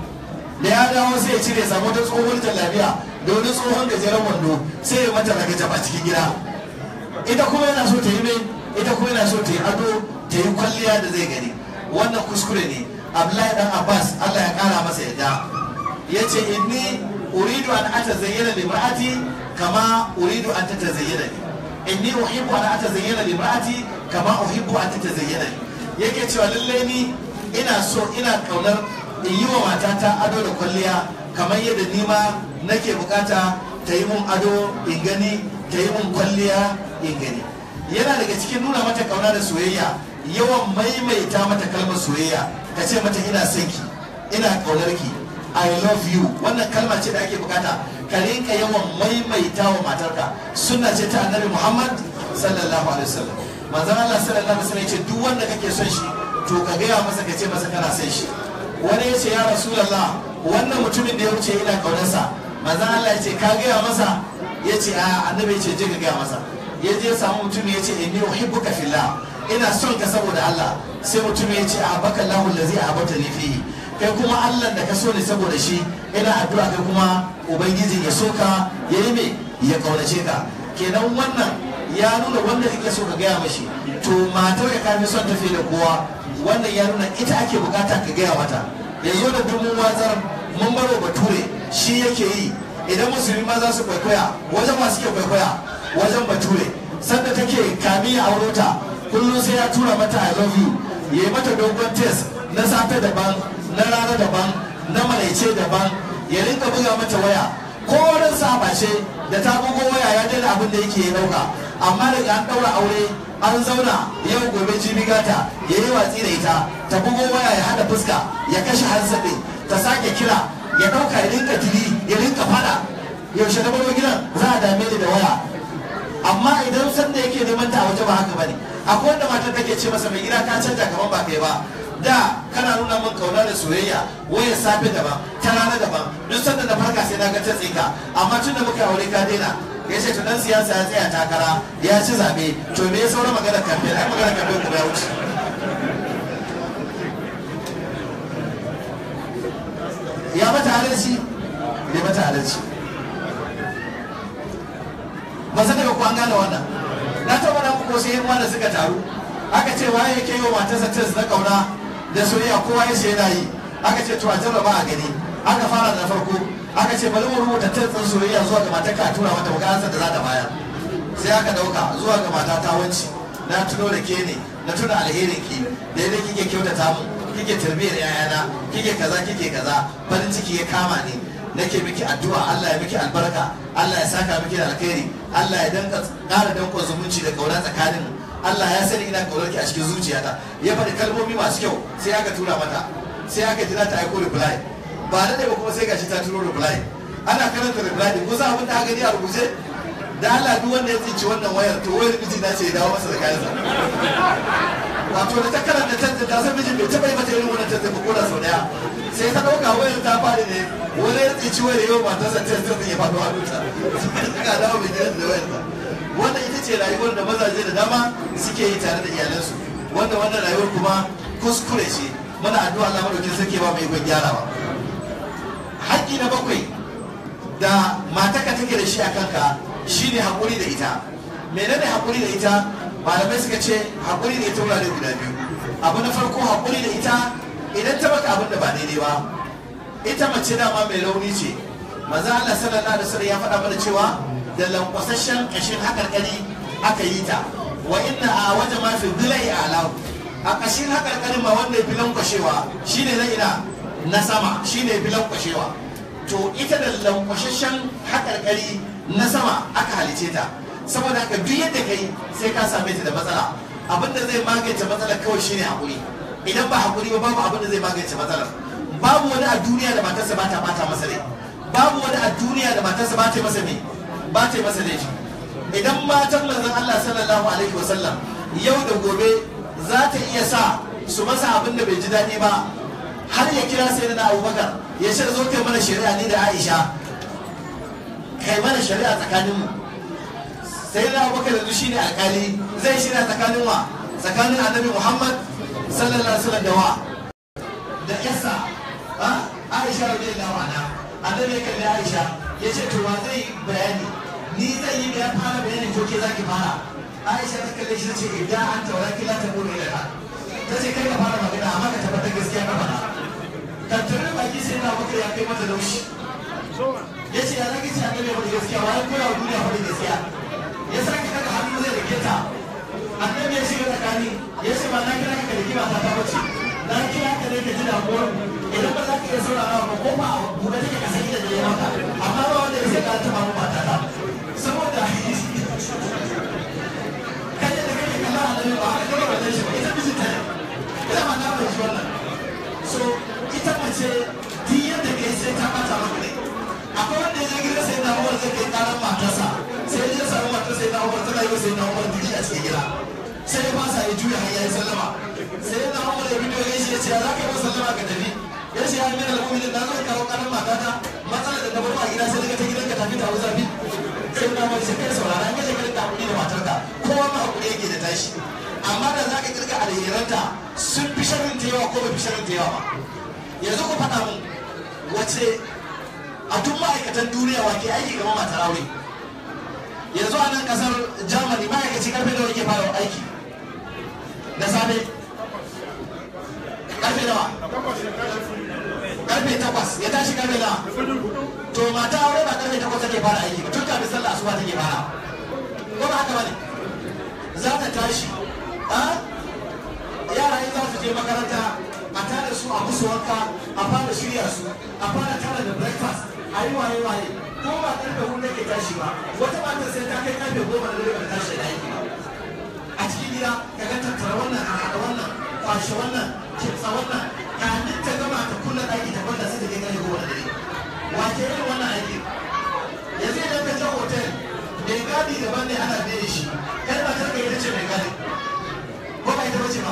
da ya dawo sai ya cire samu ta tsohon lafiya da wani tsohon gajeren wando sai ya mata daga jaba cikin gida ita kuma yana so ta yi mai ita kuma yana so ta yi ado ta yi kwalliya da zai gani wannan kuskure ne abdullahi dan abbas allah ya kara masa yadda ya ce inni uridu an atazayyana li imra'ati kama uridu an tatazayyana li inni uhibbu an atazayyana li imra'ati kama uhibbu an tatazayyana li yake cewa lallai ni ina so ina kaunar in yi wa matata ado da kwalliya kamar yadda ni ma nake bukata ta yi mun ado in gani ta yi mun kwalliya in gani yana daga cikin nuna mata kauna da soyayya yawan maimaita mata kalmar soyayya ka ce mata ina son ki ina kaunar ki I love you wannan kalma ce da ake bukata ka rinka yawan maimaita wa matarka sunna ce ta annabi Muhammad sallallahu alaihi wasallam manzon Allah sallallahu alaihi wasallam ya ce duk wanda kake son shi to ka gaya masa ka ce masa kana son shi wani ya ce ya rasulullah wannan mutumin da ya wuce ina kaunarsa manzon Allah ya ce ka gaya masa ya ce a annabi ya ce je ka gaya masa ya je samu mutum ya ce inni uhibbuka fillah ina son ka saboda Allah sai mutum ya ce ahabaka Allahu allazi ahabata ni fihi kai kuma Allah da ka so ne saboda shi ina addu'a kai kuma ubangiji ya so ka ya yi me ya kaunace ka kenan wannan ya nuna wanda kake so ka gaya mashi to matar ka kafi son tafi da kowa wannan ya nuna ita ake bukata ka gaya mata yanzu da duk mun watsar mun baro bature shi yake yi idan musulmi ma za su kwaikwaya wajen masu ke kwaikwaya wajen bature sanda take kami a aurota kullum sai ya tura mata i love you ya yi mata dogon test na safe daban na rana daban na maraice daban ya rinka buga mata waya ko wurin saba ce da ta bugo waya ya daina abin da yake ya dauka amma daga an daura aure an zauna yau gobe jibi gata ya yi watsi da ita ta bugo waya ya hada fuska ya kashe hansa ɗin ta sake kira ya dauka ya rinka tili ya rinka fada yaushe na baro gidan za a dame ni da waya amma idan sanda yake neman ta a waje ba haka bane akwai wanda matar take ce masa mai gida ka canja kamar ba kai ba da kana nuna min kauna da soyayya wayar safe daban ta rana daban duk sanda na farka sai na ga ta tsika amma tun da muka aure ka daina ya ce tunan siyasa ya tsaya takara ya ci zabe to me ya saura magana kamfe ai magana kamfe kuma ya wuce ya mata halarci bai mata halarci ba san daga kuwa gane wannan na taɓa na ko sai yan da suka taru aka ce waye yake yi wa matarsa test na kauna da soyayya kowa ya ce yana yi aka ce to a jarraba a gani aka fara da farko aka ce bari mu rubuta test ɗin soyayya zuwa ga matarka a tura mata bukatar da za ta bayar sai aka dauka zuwa ga mata ta wanci na tuno da ke ne na tuna alherin ki da yadda kike kyautata mu kike tarbiyyar yayana kike kaza kike kaza farin ciki ya kama ni nake miki addu'a Allah ya miki albarka Allah ya saka miki da alkhairi Allah ya danka ƙara dankon zumunci da kauna tsakanin mu Allah ya sani ina kaunar ki a cikin zuciyata ya faɗi kalmomi masu kyau sai aka tura mata sai aka jira ta aiko reply ba da ba kuma sai gashi ta turo reply ana karanta reply din kusa abin da aka gani a rubuce da Allah duk wanda ya tsinci wannan wayar to wayar miji na ce ya dawo masa da kayansa wato da ta karanta tantance ta san mijin bai taɓa yi mata irin wannan tantance ko da sau daya sai ta ɗauka wayar ta faɗi ne wani ya tsinci wayar yau matarsa tantance ya faɗo hannunta suka dawo mai gidan da wayar ta wannan ita ce rayuwar da mazaje da dama suke yi tare da iyalansu wanda wannan rayuwar kuma kuskure ce muna addu'a Allah madaukin sarki ba mai gwan gyarawa haƙƙi na bakwai da mataka take da shi a kanka shine haƙuri da ita menene haƙuri da ita malamai suka ce haƙuri da ita wurare guda biyu abu na farko haƙuri da ita idan ta baka abin da ba daidai ba ita mace dama mai rauni ce maza Allah sallallahu alaihi wasallam ya faɗa mana cewa da lankwasashen kashin hakarkari aka yi ta wa inna a waje ma fi dilai alahu a kashin hakarkarin ma wanda ya fi lankwashewa shine na ina na sama shine ya fi lankwashewa to ita da lankwasashen hakarkari na sama aka halice ta saboda haka duk yadda kai sai ka same ta da matsala abin da zai magance matsalar kawai shine hakuri idan ba hakuri ba babu abin da zai magance matsalar babu wani a duniya da matarsa ba ta bata masa rai babu wani a duniya da matarsa ba ta yi masa me ba ta yi masa laifi idan matan manzon Allah sallallahu alaihi wasallam yau da gobe za ta iya sa su masa abin da bai ji daɗi ba har ya kira sai na abubakar ya ce zo kai mana shari'a ni da aisha kai mana shari'a tsakaninmu sai na abubakar yanzu shine alkali zai shirya tsakanin wa tsakanin annabi muhammad sallallahu alaihi wasallam da wa da yasa aisha radiyallahu anha annabi ya kalli aisha ya ce to wa zai bayani ni zai yi ya fara bayani ko ke zaki fara aisha ta kalle shi ta ce idan an taura kila ta bude da ta ce kai ka fara magana amma ka tabbatar gaskiya ka faɗa tattarin baki sai na maka ya kai mata laushi ya ce ya zaki ce a gane wani gaskiya wani kula wa duniya wani gaskiya ya sake daga hannu zai rike ta annabi ya shiga tsakani ya ce ba na kira ka da kima ta ta bace na kira ka ne ka ji damuwar idan ba za ka iya saurara ba ko ba a buɗe take ka sani da da ya maka amma ba wanda ya sai ka taɓa mu mata ta saboda kai da kake kalla annabi ba haka kawai ba zai shi ba ita mijinta ne ina ma na bai shi wannan so ita mace duk yadda kai sai ta bata maka ne akwai wanda ya gida sai na umar zai kai karan matarsa sai ya samu matar sai na umar tana yi wa sai na umar duki a cikin gida sai ya fasa ya juya har yayi sallama sai na umar ya bidiyo gaishe ya ce ya zaka yi sallama ka tafi ya ce ya mina al'umminin na zo kawo karan matata matsalar da na bar a gida sai daga ta gidan ka tafi ta zafi sai na umar sai kai saurara in ka je ka rinka hakuri da matarka kowa ma hakuri yake da tashi amma da za ka kirga alheranta sun fi sharrin ta yawa ko ba fi sharrin ta yawa ba yanzu ku faɗa mun wace a duk ma'aikatan duniya wa ke aiki gama matar aure yanzu a nan kasar germany ma'aikaci karfe nawa yake fara aiki da safe karfe nawa karfe takwas ya tashi karfe nawa to mata aure ba karfe takwas take fara aiki ba tun kafin sallah asuba take fara ko ba haka ba ne za ta tashi yara in za su je makaranta a tare su a musu wanka a fara shirya su a fara tara da breakfast a yi waye waye ko ba karfe hudu ke tashi ba wata matar sai ta kai karfe goma da dare ba ta tashi da aiki ba a cikin gida ka ga tattara wannan a haɗa wannan kwashe wannan kitsa wannan kamin ta gama ta kulla ɗaki ta kwanta sai ta kai karfe goma da dare wa ke yin wannan aiki yanzu idan ka je hotel mai gadi daban ne ana biye shi kai ba ta ita ce mai gadi ko ba ita bace ba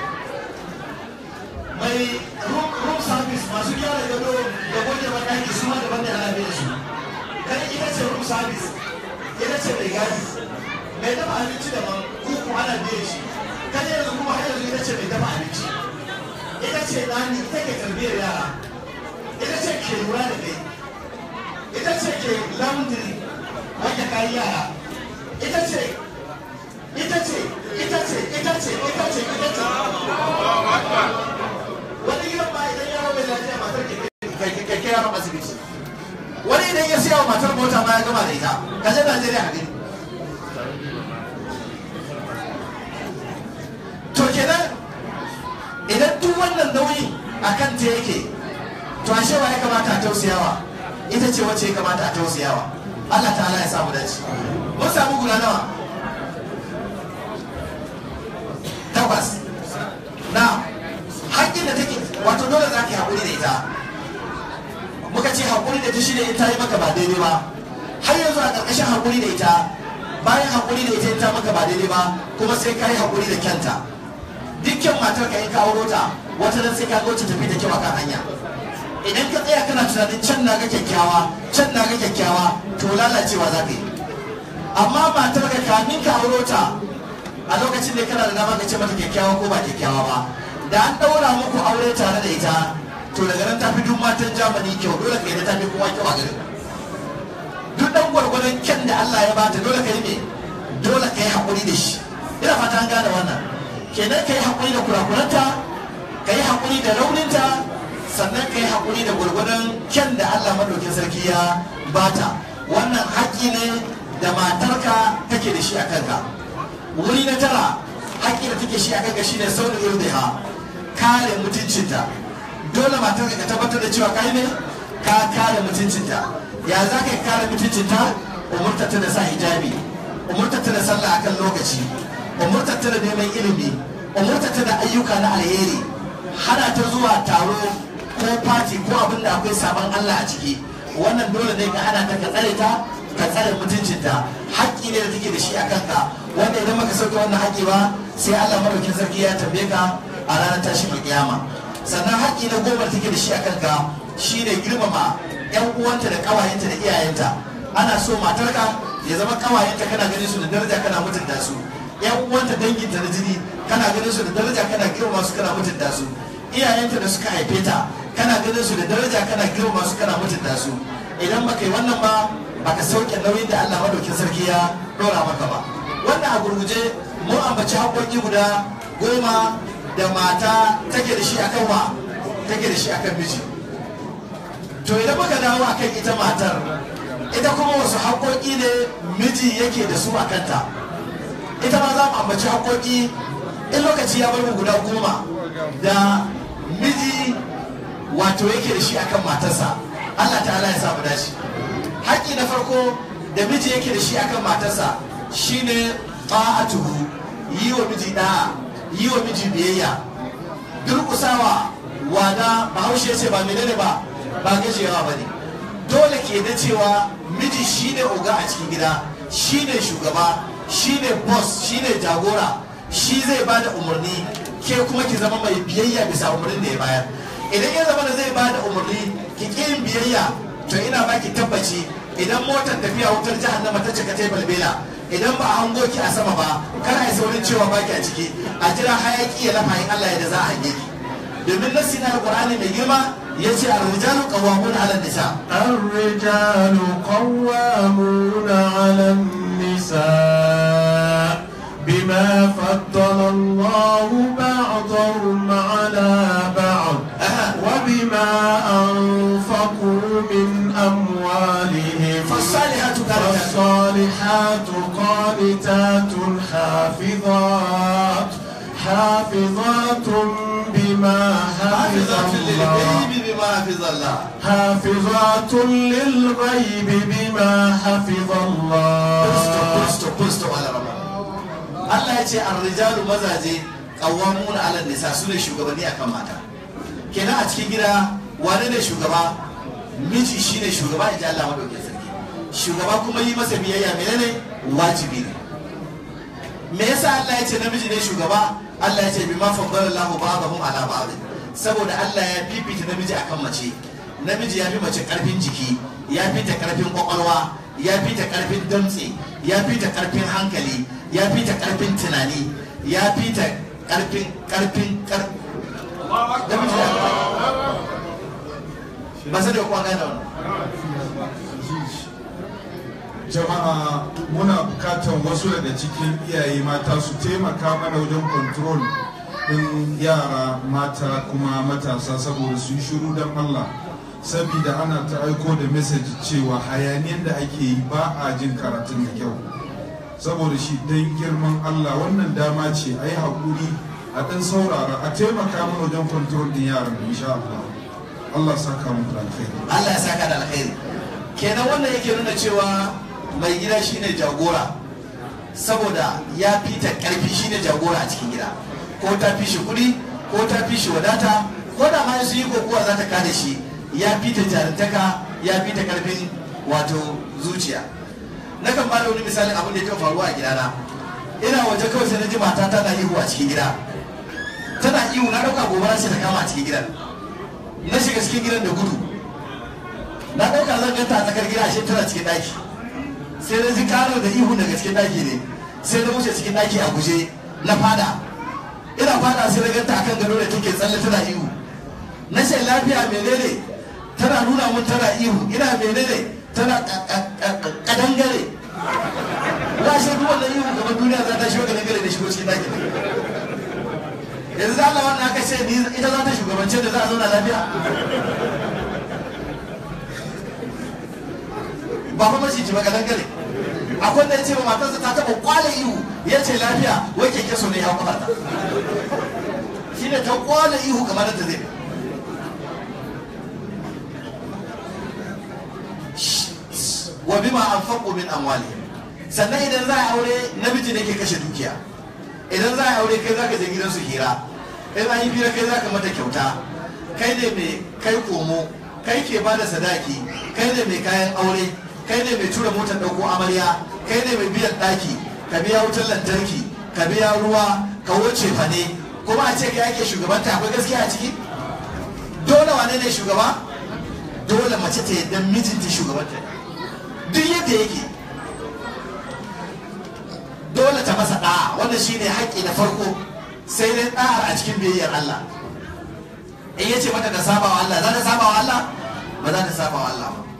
mai room service masu gyara gado da goge banɗaki su ma daban da ana biye su kai ita ce room service ita ce mai gadi mai dafa abinci daban kuku ana biye shi kai yanzu kuma har yanzu ita ce mai dafa abinci ita ce nani ita ke tarbiyyar yara ita ce ke lura da kai ita ce ke laundry wanda kayi yara ita ce ita ce ita ce ita ce ita ce ita ce wani gidan ma idan yaro mai lafiya matar ke kai kai yaron asibiti wani idan ya siya wa matar mota ma ya gama da ita ka je Najeriya a gani to kenan idan duk wannan nauyin a kan ta yake to ashe wa ya kamata a tausayawa ita ce wacce ya kamata a tausayawa Allah ta'ala ya samu dace mun samu guda nawa takwas na haƙƙin da take wato dole za ka yi haƙuri da ita muka ce haƙuri da ta shi ne in ta yi maka ba daidai ba har yanzu a ƙarƙashin haƙuri da ita bayan haƙuri da ita in ta maka ba daidai ba kuma sai ka yi haƙuri da kyanta dukkan matar ka in ka auro ta wata nan sai ka ga wacce tafi da kyau akan hanya idan ka tsaya kana tunanin can na ga kyakkyawa can na ga kyakkyawa to lalacewa za ka yi amma matar ka kamin ka auro ta a lokacin da kana da dama ka ce mata kyakkyawa ko ba kyakkyawa ba da an daura muku aure tare da ita to daga nan tafi duk matan jamani kyau dole ka yi da tafi kowa kyau a garin duk dan gwargwadon kyan da Allah ya bata dole ka yi me dole ka yi haƙuri da shi ina fata an gane wannan kenan ka yi haƙuri da kurakuranta ka yi haƙuri da rauninta sannan ka yi haƙuri da gwargwadon kyan da Allah madaukin sarki ya bata wannan haƙƙi ne da matarka take da shi a kanka wuri na tara haƙƙi da take shi a kanka shine saurin irdiha kare mutuncinta dole matar ka tabbatar da cewa kai ne ka kare mutuncinta ya za ka kare mutuncinta umurtata da sa hijabi umurtata da sallah akan lokaci umurtata da neman ilimi umurtata da ayyuka na alheri hana ta zuwa taro ko fati ko abin da akwai sabon Allah a ciki wannan dole ne ka hana ta ka tsare ta ka tsare mutuncinta haƙƙi ne da take da shi a kanka wanda idan baka sauke wannan haƙƙi ba sai Allah madaukin sarki ya tambaye ka a ranar tashin kiyama sannan haƙƙi na goma da take da shi a kanka shine girmama yan uwanta da ƙawayenta da iyayenta ana so matarka ya zama ƙawayenta kana ganin su da daraja kana mutunta su yan uwanta danginta na jini kana ganin su da daraja kana girmama su kana mutunta su iyayenta da suka haife ta kana ganin su da daraja kana girmama su kana mutunta su idan baka yi wannan ba baka sauke nauyin da Allah madaukin sarki ya dora maka ba wannan a gurguje mu ambaci haƙoƙi guda goma da mata take da shi akan wa take da shi akan miji to idan muka dawo akan ita matar ita kuma wasu haƙoƙi ne miji yake da su a kanta ita ma za mu ambaci haƙoƙi in lokaci ya bar mu guda goma da miji wato yake da shi akan matarsa Allah ta'ala ya samu dace haƙƙi na farko da miji yake da shi akan matarsa shine ta'atuhu yi wa miji da'a yi wa miji biyayya durƙusawa wada bahaushe ce ba menene ba ba gajiyawa ba ne dole ke da cewa miji shine oga a cikin gida shine shugaba shine boss shine jagora shi zai bada umarni ke kuma ki zama mai biyayya bisa umarnin da ya bayar idan ya zama da zai bada umarni ki ƙi yin biyayya to ina baki tabbaci idan motar tafiya wutar jahannama ta cika ta balbela idan ba a hango ki a sama ba kar a yi saurin cewa baki a ciki a jira hayaki ya lafa in Allah ya da za a hange ki domin nassi na alqur'ani mai girma yace ar-rijalu qawwamuna 'ala nisa الرجال قوامون على النساء بما فضل الله بعضهم على بعض وبما أنفقوا من أموالهم فالصالحات قانتات فالصالحات قانتات حافظات حافظات بما حفظ حافظات الله للغيب بما حفظ الله حافظات للغيب بما حفظ Kristo, الله Kristo, Kristo, Alarama. Allah ya ce arrijalu mazaje qawwamuna 'ala nisa su ne shugabanni akan mata kenan a cikin gida wane ne shugaba miji shine shugaba in ji Allah madaukakin sarki shugaba kuma yi masa biyayya menene wajibi ne me yasa Allah ya ce namiji ne shugaba Allah ya ce bima faddala Allahu ba'dahum ala ba'd saboda Allah ya fifita namiji akan mace namiji ya fi mace karfin jiki ya fi ta karfin kwakwalwa ya fi ta karfin damtse ya fi ta karfin hankali ya fi ta karfin tunani ya fi ta karfin karfin kar namiji ya ba sai da kwa gane wannan jama'a muna bukatar wasu daga cikin iyaye mata su taimaka mana wajen control din yara mata kuma matasa saboda su yi shiru don Allah saboda ana ta aiko da message cewa hayaniyar da ake yi ba a jin karatun da kyau saboda shi don girman Allah wannan dama ce a yi haƙuri a ɗan saurara a taimaka mana wajen control din yaran insha Allah Allah saka mu da alkhairi Allah ya saka da alkhairi kenan wannan yake nuna cewa mai gida shine jagora saboda ya fi ta karfi shine jagora a cikin gida ko ta fi shi kuɗi ko ta fi shi wadata ko da ma su yi kokowa za ta kada shi ya fi ta jarintaka ya fi ta karfin wato zuciya nakan ba da wani misalin abin da ya taɓa faruwa a gidana ina waje kawai sai na ji mata tana ihu a cikin gida tana ihu na ɗauka gobara ce ta kama a cikin gidan na shiga cikin gidan da gudu na ɗauka zan ganta a tsakar gida ashe tana cikin ɗaki sai na ji karo da ihu daga cikin ɗaki ne sai na wuce cikin ɗaki a guje na fada ina fada sai na ganta akan gado da take tsalle tana ihu na ce lafiya menene tana nuna mun tana ihu ina menene tana kadangare na shi duk wannan ihu kamar duniya za ta shigo kadangare da shigo cikin ɗaki yanzu za Allah wannan aka ce ni ita za ta shugabance da za a zauna lafiya ba fa mace ci ba kadan gare akwai da ya ce ba matarsa ta taba kwale ihu ya ce lafiya wai keke so ne ya kuma ta shi ne ta kwale ihu kamar da ta zai wa bima anfaqu min amwalihim sannan idan za a aure namiji ne ke kashe dukiya idan za a aure kai zaka je gidansu hira in an yi hira kai zaka mata kyauta kai ne mai kai komo kai ke bada sadaki kai ne mai kayan aure kai ne mai tura motar ɗauko amarya kai ne mai biyan ɗaki ka biya wutar lantarki ka biya ruwa ka wuce fane kuma a ce kai ake shugabanta akwai gaskiya a ciki dole wane ne shugaba dole mace ta yadda mijinta shugabanta duk yadda yake dole ta masa ɗa'a wannan shine haƙƙi na farko sai dai ɗa'ar a cikin biyayyar Allah in yace mata ta saba wa Allah za ta saba wa Allah ba za ta saba wa Allah ba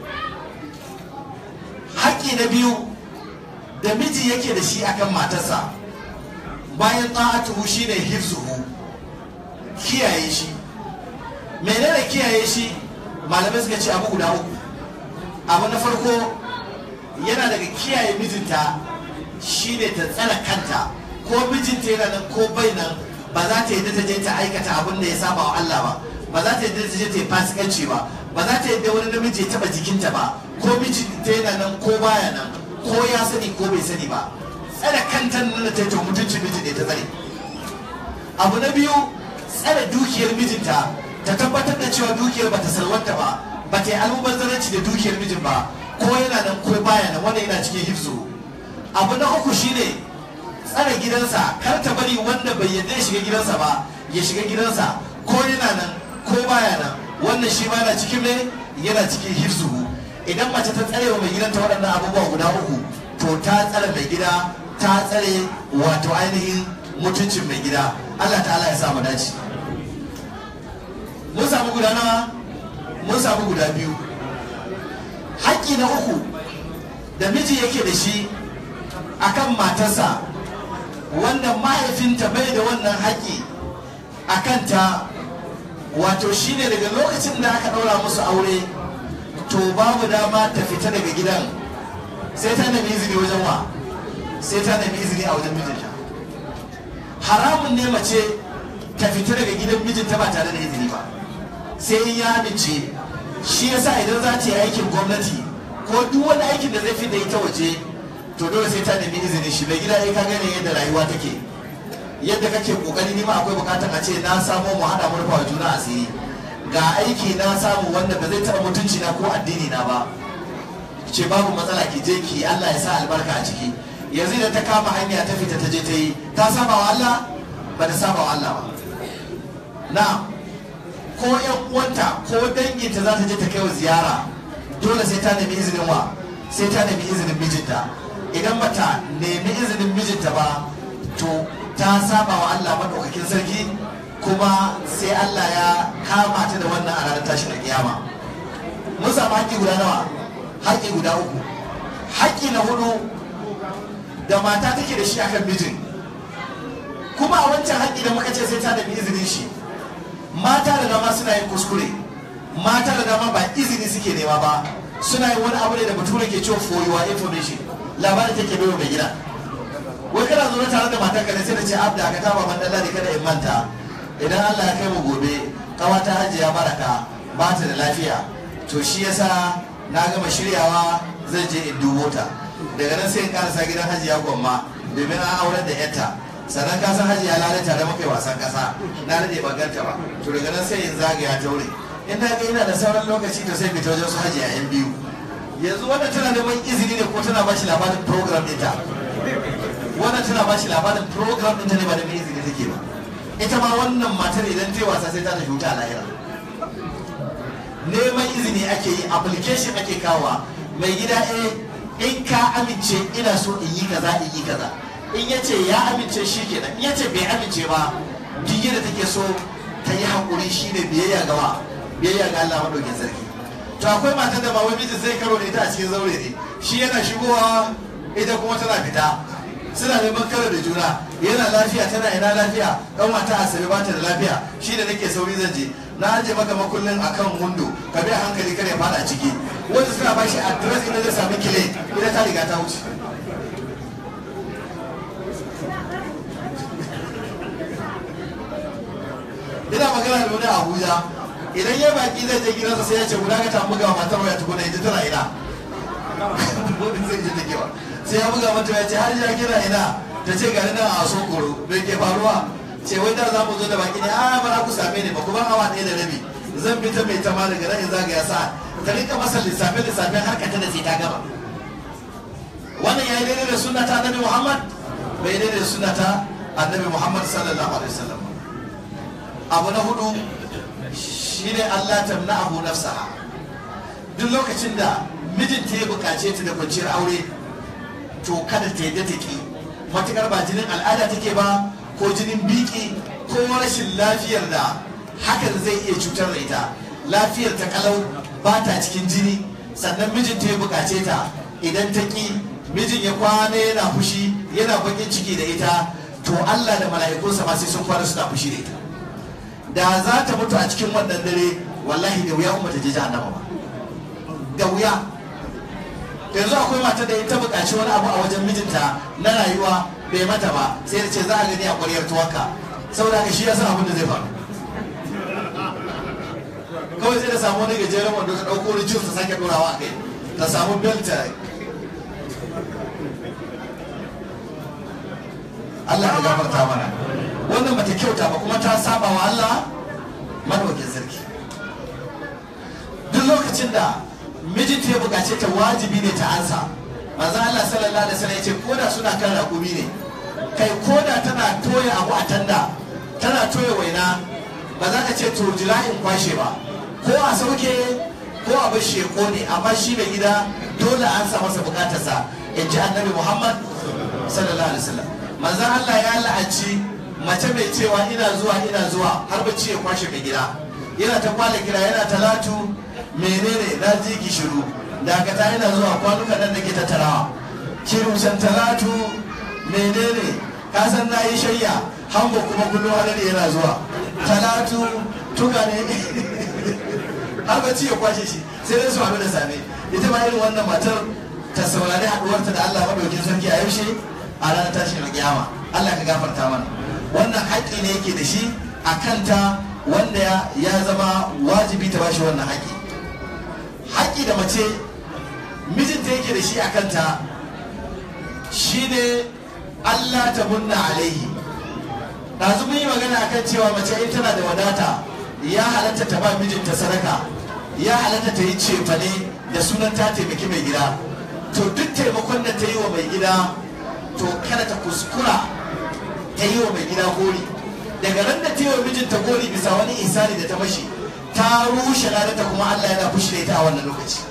haƙƙi na biyu da miji yake da shi akan matarsa bayan ta'atuhu shine hifzuhu kiyaye shi menene kiyaye shi malamai suka ce abu guda uku abu na farko yana daga kiyaye mijinta shine ta tsara kanta ko mijinta yana nan ko bai nan ba za ta yadda ta je ta aikata abin da ya saba wa Allah ba ba za ta yadda ta je ta yi fasikanci ba ba za ta yadda wani namiji ya taba jikinta ba ko mijinta yana nan ko baya nan ko ya sani ko bai sani ba tsare kanta nan da ta yi ta mutuncin mijin da ta tsare abu na biyu tsare dukiyar mijinta ta tabbatar da cewa dukiyar ba ta salwanta ba ba ta yi almubazzaranci da dukiyar mijin ba ko yana nan ko baya nan wanda yana cikin hifzu abu na uku shine tsare gidansa kar ta bari wanda bai yadda ya shiga gidansa ba ya shiga gidansa ko yana nan ko baya nan wannan shi ma yana cikin ne yana cikin hifzu idan mace ta tsare wa mai gidanta waɗannan abubuwa guda uku to ta tsare mai gida ta tsare wato ainihin mutuncin mai gida Allah ta'ala ya sa mu dace mun samu guda nawa mun samu guda biyu haƙƙi na uku da miji yake da shi akan matarsa wanda mahaifinta bai da wannan haƙƙi a kanta wato shine daga lokacin da aka ɗaura musu aure to babu dama ta fita daga gidan sai ta nemi izini wajen wa sai ta nemi izini a wajen mijinta haramun ne mace ta fita daga gidan mijinta ba tare da izini ba sai in ya amince shi yasa idan za ta yi aikin gwamnati ko duk wani aikin da zai fi da ita waje to dole sai ta nemi izini shi mai gida ya ka gane yadda rayuwa take yadda kake kokari nima akwai bukatar a ce na samo mu hada mu rufa juna asiri ga aiki na samu wanda ba zai taɓa mutunci na ko addini na ba ce babu matsala ki je ki Allah ya sa albarka a ciki yanzu da ta kama hanya ta fita ta je ta yi ta saba wa Allah ba ta saba wa Allah ba na ko yan uwanta ko danginta za ta je ta kai wa ziyara dole sai ta nemi izinin wa sai ta nemi izinin mijinta idan bata nemi izinin mijinta ba to ta saba wa Allah madaukakin sarki kuma sai Allah ya kama ta da wannan a ranar tashin kiyama mun samu haƙƙi guda nawa haƙƙi guda uku haƙƙi na hudu da mata take da shi akan mijin kuma a wancan haƙƙi da muka ce sai ta nemi izinin shi mata da dama suna yin kuskure mata da dama ba izini suke nema ba suna yin wani abu ne da bature ke cewa for your information labarin take bai mai gida wai kana zo tare da matar ka ne sai da ce abda ka taba man dalla kada in manta idan Allah ya kai mu gobe kawata hajiya baraka ba ta da lafiya to shi yasa na gama shiryawa zan je in dubo ta daga nan sai in karasa gidan hajiya gwamma domin an aurar da yarta sannan ka san hajiya lalata da muka yi wasan kasa na rage baganta ba to daga nan sai in zagaya taure in na ga ina da sauran lokaci to sai fita wajen su hajiya yan biyu yanzu wannan tana neman izini ne ko tana ba shi labarin program ɗinta wannan tana ba shi labarin program ɗinta ne ba da mai izini take ba ita ma wannan matar idan ta yi wasa sai ta tafi wuta a lahira neman izini ake yi application ake kawa mai gida eh in ka amince ina so in yi kaza in yi kaza in ya ce ya amince shi kenan in ya ce bai amince ba duk da take so ta yi haƙuri shi ne biyayya gawa biyayya ga Allah maɗaukin sarki to akwai matar da ba wai mijin zai karo da ita a cikin zaure ne shi yana shigowa ita kuma tana fita suna neman karo da juna yana lafiya tana ina lafiya dan wata asabe ba ta da lafiya shi da nake sauri zan je na aje maka makullin akan windo ka bi a hankali kare fada ciki wanda suna bashi address inda zai sami kile ita ta riga ta wuce ina magana da wani abuja idan ya baki zai je gidansa sai ya ce guda ka tamu ga matar waya tukuna ita tana ina wani zai ji take ba sai ya buga mata ya ce har ya kira ina ta ce gani nan a sokoro bai ke faruwa ce wai da za mu zo da baki ne a ba za ku same ni ba ku ban awa ɗaya da rabi zan bi ta mai tama daga nan in zagaya sa ta rika masa lissafe lissafe har ka tana sai ta gama wannan ya yi daidai da sunna ta annabi muhammad bai daidai da sunna ta annabi muhammad sallallahu alaihi wasallam abu na hudu shine allah tamna'ahu nafsaha duk lokacin da mijinta ya bukace ta da kwanciyar aure to kada ta yadda ta ki matukar ba jinin al'ada take ba ko jinin biki ko rashin lafiyar da hakan zai iya cutar da ita lafiyar ta kalau ba ta cikin jini sannan mijinta ya bukace ta idan ta ki mijin ya kwana yana fushi yana bakin ciki da ita to Allah da mala'ikunsa ma sai sun kwana suna fushi da ita da za ta mutu a cikin wannan dare wallahi da wuya umma ta je jahannama ba da wuya yanzu akwai mata da ta buƙaci wani abu a wajen mijinta na rayuwa bai mata ba sai da ce za a gani a ƙwaryar tuwanka saboda haka shi ya san abin da zai faru kawai sai da samu wani gajeren wanda ta ɗauko wani ta sake ɗorawa a kai ta samu belta Allah ya gafarta mana wannan bata kyauta ba kuma ta saba wa Allah madaukin sarki duk lokacin da mijinta ya bukace ta wajibi ne ta ansa manzo Allah sallallahu alaihi wasallam yace koda suna kan rakumi ne kai koda tana toya abu a tanda tana toya waina ba za ka ce to jira in kwashe ba ko a sauke ko a bar sheko ne amma shi mai gida dole an sa masa bukatarsa in ji annabi Muhammad sallallahu alaihi wasallam manzo Allah ya la'anci mace mai cewa ina zuwa ina zuwa har bacci ya kwashe mai gida yana ta kwale kira yana talatu menene na ji ki shiru dakata yana zuwa kwanuka nan da ke tattarawa kirushan talatu menene ka san na yi shayya hango kuma kullum hadari yana zuwa talatu tuka ne har bacci ya kwashe shi sai dai su haɗu da same ita ma irin wannan matar ta saurari haɗuwarta da Allah maɗaukin sarki a yaushe a ranar tashin kiyama Allah ka gafarta mana wannan haƙƙi ne yake da shi a kanta wanda ya zama wajibi ta bashi wannan haƙƙi haƙƙi da mace mijinta yake da shi a kanta shine Allah ta munna alaihi ɗazu mun yi magana akan cewa mace in tana da wadata ya halatta ta ba mijinta sadaka ya halatta ta yi cefane da sunan ta taimaki mai gida to duk taimakon da ta yi wa mai gida to kada ta kuskura ta yi wa mai gida gori daga nan da ta yi wa mijinta gori bisa wani isani da ta mashi ta rushe ladata kuma Allah yana fushi da ita a wannan lokaci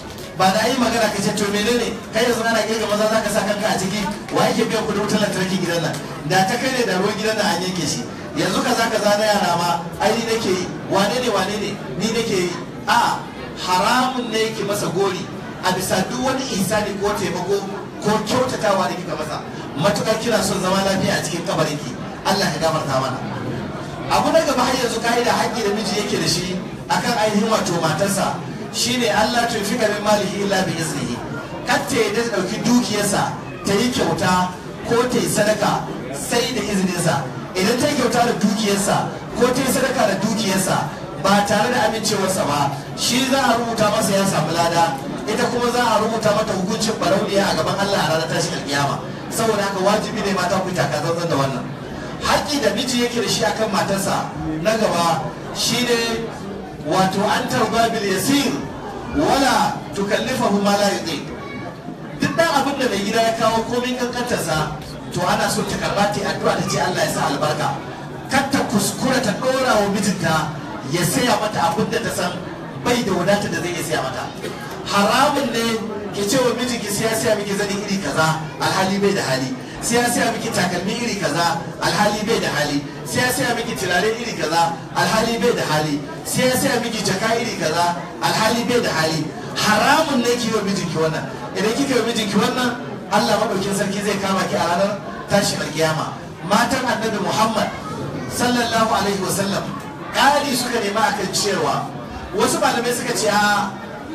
ba da yi magana ka ce to menene kai yanzu ana kirga maza za ka sa kanka a ciki wa yake biyan kudin wutar lantarki gidan nan da ta kai ne da ruwan gidan nan an yanke shi yanzu kaza kaza na yara ma ai ni nake yi wane ne wane ne ni nake yi a haramun ne yake masa gori a bisa duk wani ihsani ko taimako ko kyautatawa da kika masa matukar kina son zama lafiya a cikin kabarinki Allah ka gafarta mana abu na gaba har yanzu ka'ida haƙƙi da miji yake da shi akan ainihin wato matarsa shine Allah tun fi min malihi illa bi iznihi kar ta yadda ta ɗauki dukiyarsa ta yi kyauta ko ta yi sadaka sai da izininsa idan ta yi kyauta da dukiyarsa ko ta yi sadaka da dukiyarsa ba tare da amincewarsa ba shi za a rubuta masa ya samu lada ita kuma za a rubuta mata hukuncin barauniya a gaban Allah a ranar tashin alkiyama saboda haka wajibi ne mata ku taka zanzan da wannan haƙƙi da miji yake da shi akan matarsa na gaba shine wato an tarba bil yasir wala tukallifahu ma la yuti duk dan abin da mai gida ya kawo komai kankantarsa to ana so ta karba ta addu'a ta ce Allah ya sa albarka kar ta kuskura ta dora wa mijinta ya saya mata abin da ta san bai da wadata da zai iya saya mata haramun ne ki ce wa mijinki sai ya saya miki zani iri kaza alhali bai da hali sai ya saya miki takalmi iri kaza alhali bai da hali sai ya saya miki turare iri kaza alhali bai da hali sai ya saya miki jaka iri kaza alhali bai da hali haramun ne ki yi wa mijinki wannan idan kika yi wa mijinki wannan Allah madaukin sarki zai kama ki a ranar tashin alkiyama matan annabi Muhammad sallallahu alaihi wasallam ƙari suka nema akan cewa wasu malamai suka ce a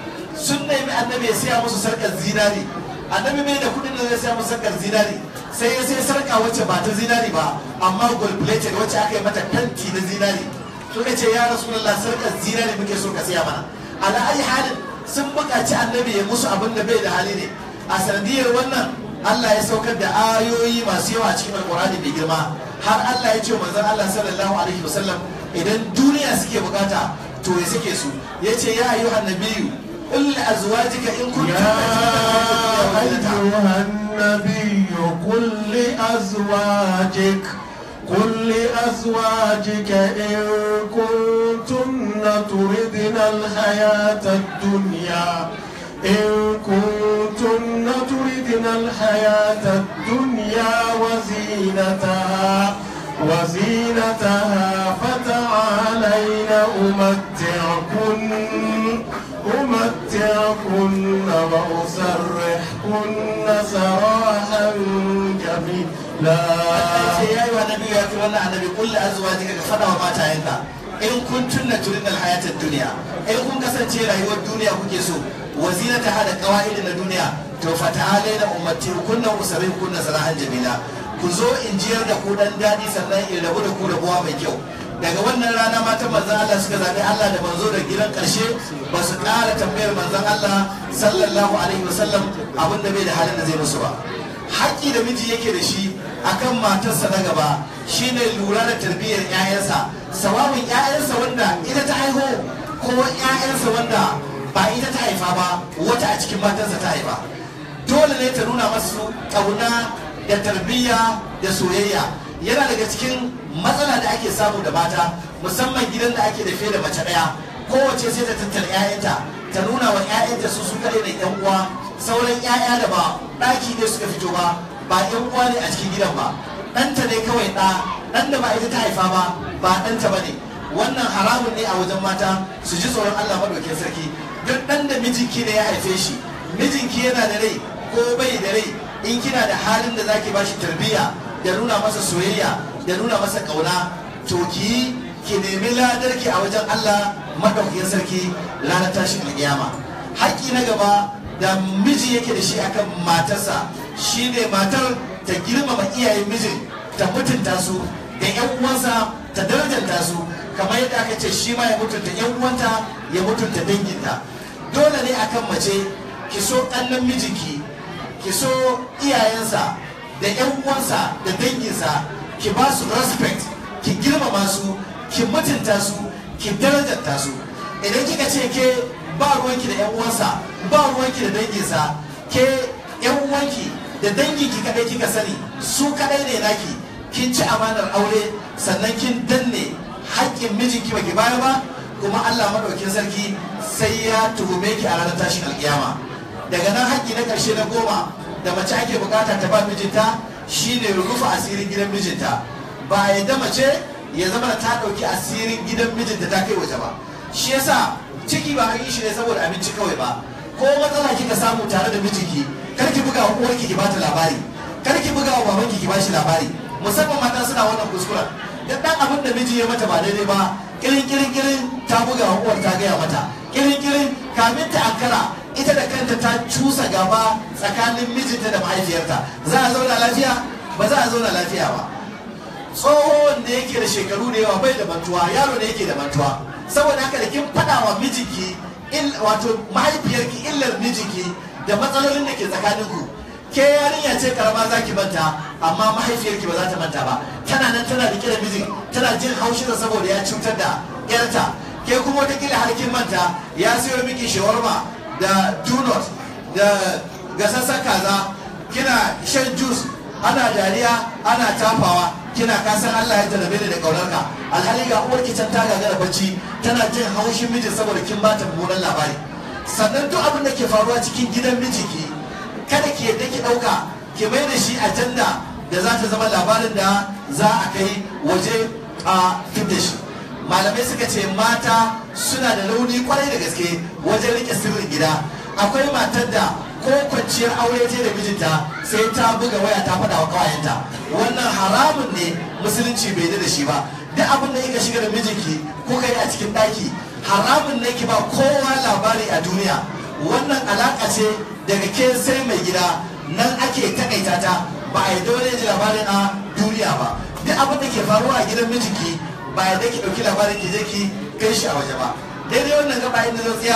sun nemi annabi ya siya musu sarkar zinari annabi mai da kudin da zai siya musu sarkar zinari sai ya sai sarka wacce ba ta zinari ba amma gold plated wacce aka yi mata kanti na zinari suka ce ya rasulullah sarkar zinari muke so ka siya mana ala ayi halin sun buƙaci annabi ya musu abin da bai da hali ne a sanadiyar wannan Allah ya saukar da ayoyi masu yawa a cikin alƙur'ani mai girma har Allah ya ce manzon Allah sallallahu alaihi wasallam idan duniya suke bukata to ya suke su yace ya ayyuhan nabiyyu qul li azwajika in kuntum يا أيها النبي قل لأزواجك قل لأزواجك إن كنتن تردن الحياة الدنيا إن كنتن تردن الحياة الدنيا وزينتها وزينتها فتعالين أمتعكن أمتعكن وأسرحكن سراحا جميلا ce ya yi wa nabi ya fi wannan annabi kulli azwajika ka fada wa matayenka in kun tunna turin alhayatar duniya in kun kasance rayuwar duniya kuke so wazina ta hada kawai na duniya to fata'alai na ummati kunna usarai kunna sarahan jamila ku zo in jiyar da ku dan daɗi sannan in rabu da ku rabuwa mai kyau daga wannan rana matan manzan Allah suka zaɓi Allah da manzo da gidan ƙarshe ba su ƙara tambayar manzan Allah sallallahu alaihi wasallam abin da bai da halin da zai musu ba haƙƙi da miji yake da shi akan matarsa na gaba shine lura da tarbiyyar 'ya'yansa sawabin 'ya'yansa wanda ita ta haihu ko 'ya'yansa wanda ba ita ta haifa ba wata a cikin matarsa ta haifa dole ne ta nuna masu ƙauna da tarbiyya da soyayya yana daga cikin matsala da ake samu da mata musamman gidan da ake da fiye da mace ɗaya kowace sai ta tattara 'ya'yanta ta nuna wa 'ya'yanta su su kaɗai da 'yan uwa sauran 'ya'ya da ba ɗaki ne suka fito ba ba 'yan uwa ne a cikin gidan ba ɗanta ne kawai ɗa ɗan da ba ita ta haifa ba ba ɗanta ba ne wannan haramun ne a wajen mata su ji tsoron Allah maɗaukin sarki duk ɗan da mijinki ne ya haife shi mijinki yana da rai ko bai da rai in kina da halin da zaki bashi tarbiyya da nuna masa soyayya da nuna masa ƙauna to ki ki nemi ladarki a wajen Allah maɗaukin sarki ranar tashin alƙiyama haƙƙi na gaba da miji yake da shi akan matarsa shine matar ta girmama iyayen mijin ta mutunta su da yan uwansa ta darajanta su kamar yadda aka ce shi ma ya mutunta yan uwanta ya mutunta danginta dole ne akan mace ki so ƙannan mijinki ki so iyayensa da yan uwansa da danginsa ki ba su respect ki girmama su ki mutunta su ki darajanta su idan kika ce ke ba ruwanki da yan uwansa ba ruwanki da danginsa ke yan uwanki da danginki kadai kika sani su kadai ne naki kin ci amanar aure sannan kin danne haƙƙin mijinki baki baya ba kuma Allah madaukin sarki sai ya tuhume ki a ranar tashin alƙiyama daga nan haƙƙi na ƙarshe na goma da mace ake bukata ta ba mijinta shine rufe asirin gidan mijinta ba ya da mace ya zama da ta ɗauki asirin gidan mijinta ta kai waje ba shi yasa ciki ba an yi shi ne saboda abinci kawai ba ko matsala kika samu tare da mijinki kar ki buga wa uwarki ki bata labari kar ki buga wa babanki ki bashi labari musamman mata suna wannan kuskuren da dan abin da miji ya mata ba daidai ba kirin kirin kirin ta buga wa uwar ta gaya mata kirin kirin kamin ta ankara ita da kanta ta cusa gaba tsakanin mijinta da mahaifiyarta za a zauna lafiya ba za a zauna lafiya ba tsohon da yake da shekaru da yawa bai da mantuwa yaro da yake da mantuwa saboda haka da kin faɗa wa mijinki wato mahaifiyarki illar mijinki da matsalolin da ke tsakaninku ke yarinya ce karama za ki manta amma mahaifiyarki ba za ta manta ba tana nan tana rike da mijin tana jin haushinsa saboda ya cutar da yarta ke kuma watakila har kin manta ya siyo miki shawarma da donut da gasassan kaza kina shan juice ana dariya ana tafawa kina kasan Allah ya jarabe da kaunarka alhali ga uwarki can ta gagara bacci tana jin haushin mijin saboda kin bata mummunan labari sannan duk abin da ke faruwa cikin gidan mijinki kada ki yadda ki dauka ki mai da shi ajanda da za ta zama labarin da za a kai waje a fit da shi malamai suka ce mata suna da launi kwarai da gaske wajen rike sirrin gida akwai matar da ko kwanciyar aure ce da mijinta sai ta buga waya ta faɗa wa kawayenta wannan haramun ne musulunci bai da shi ba duk abin da kika shiga da mijinki ko kai a cikin ɗaki haramun ne ki ba kowa labari a duniya wannan alaƙa ce daga ke sai mai gida nan ake takaita ta ba a yi dole ji labarin a duniya ba duk abin da ke faruwa a gidan mijinki ba ya ki ɗauki labarin ki je ki kai shi a waje ba daidai wannan gaba inda zan tsaya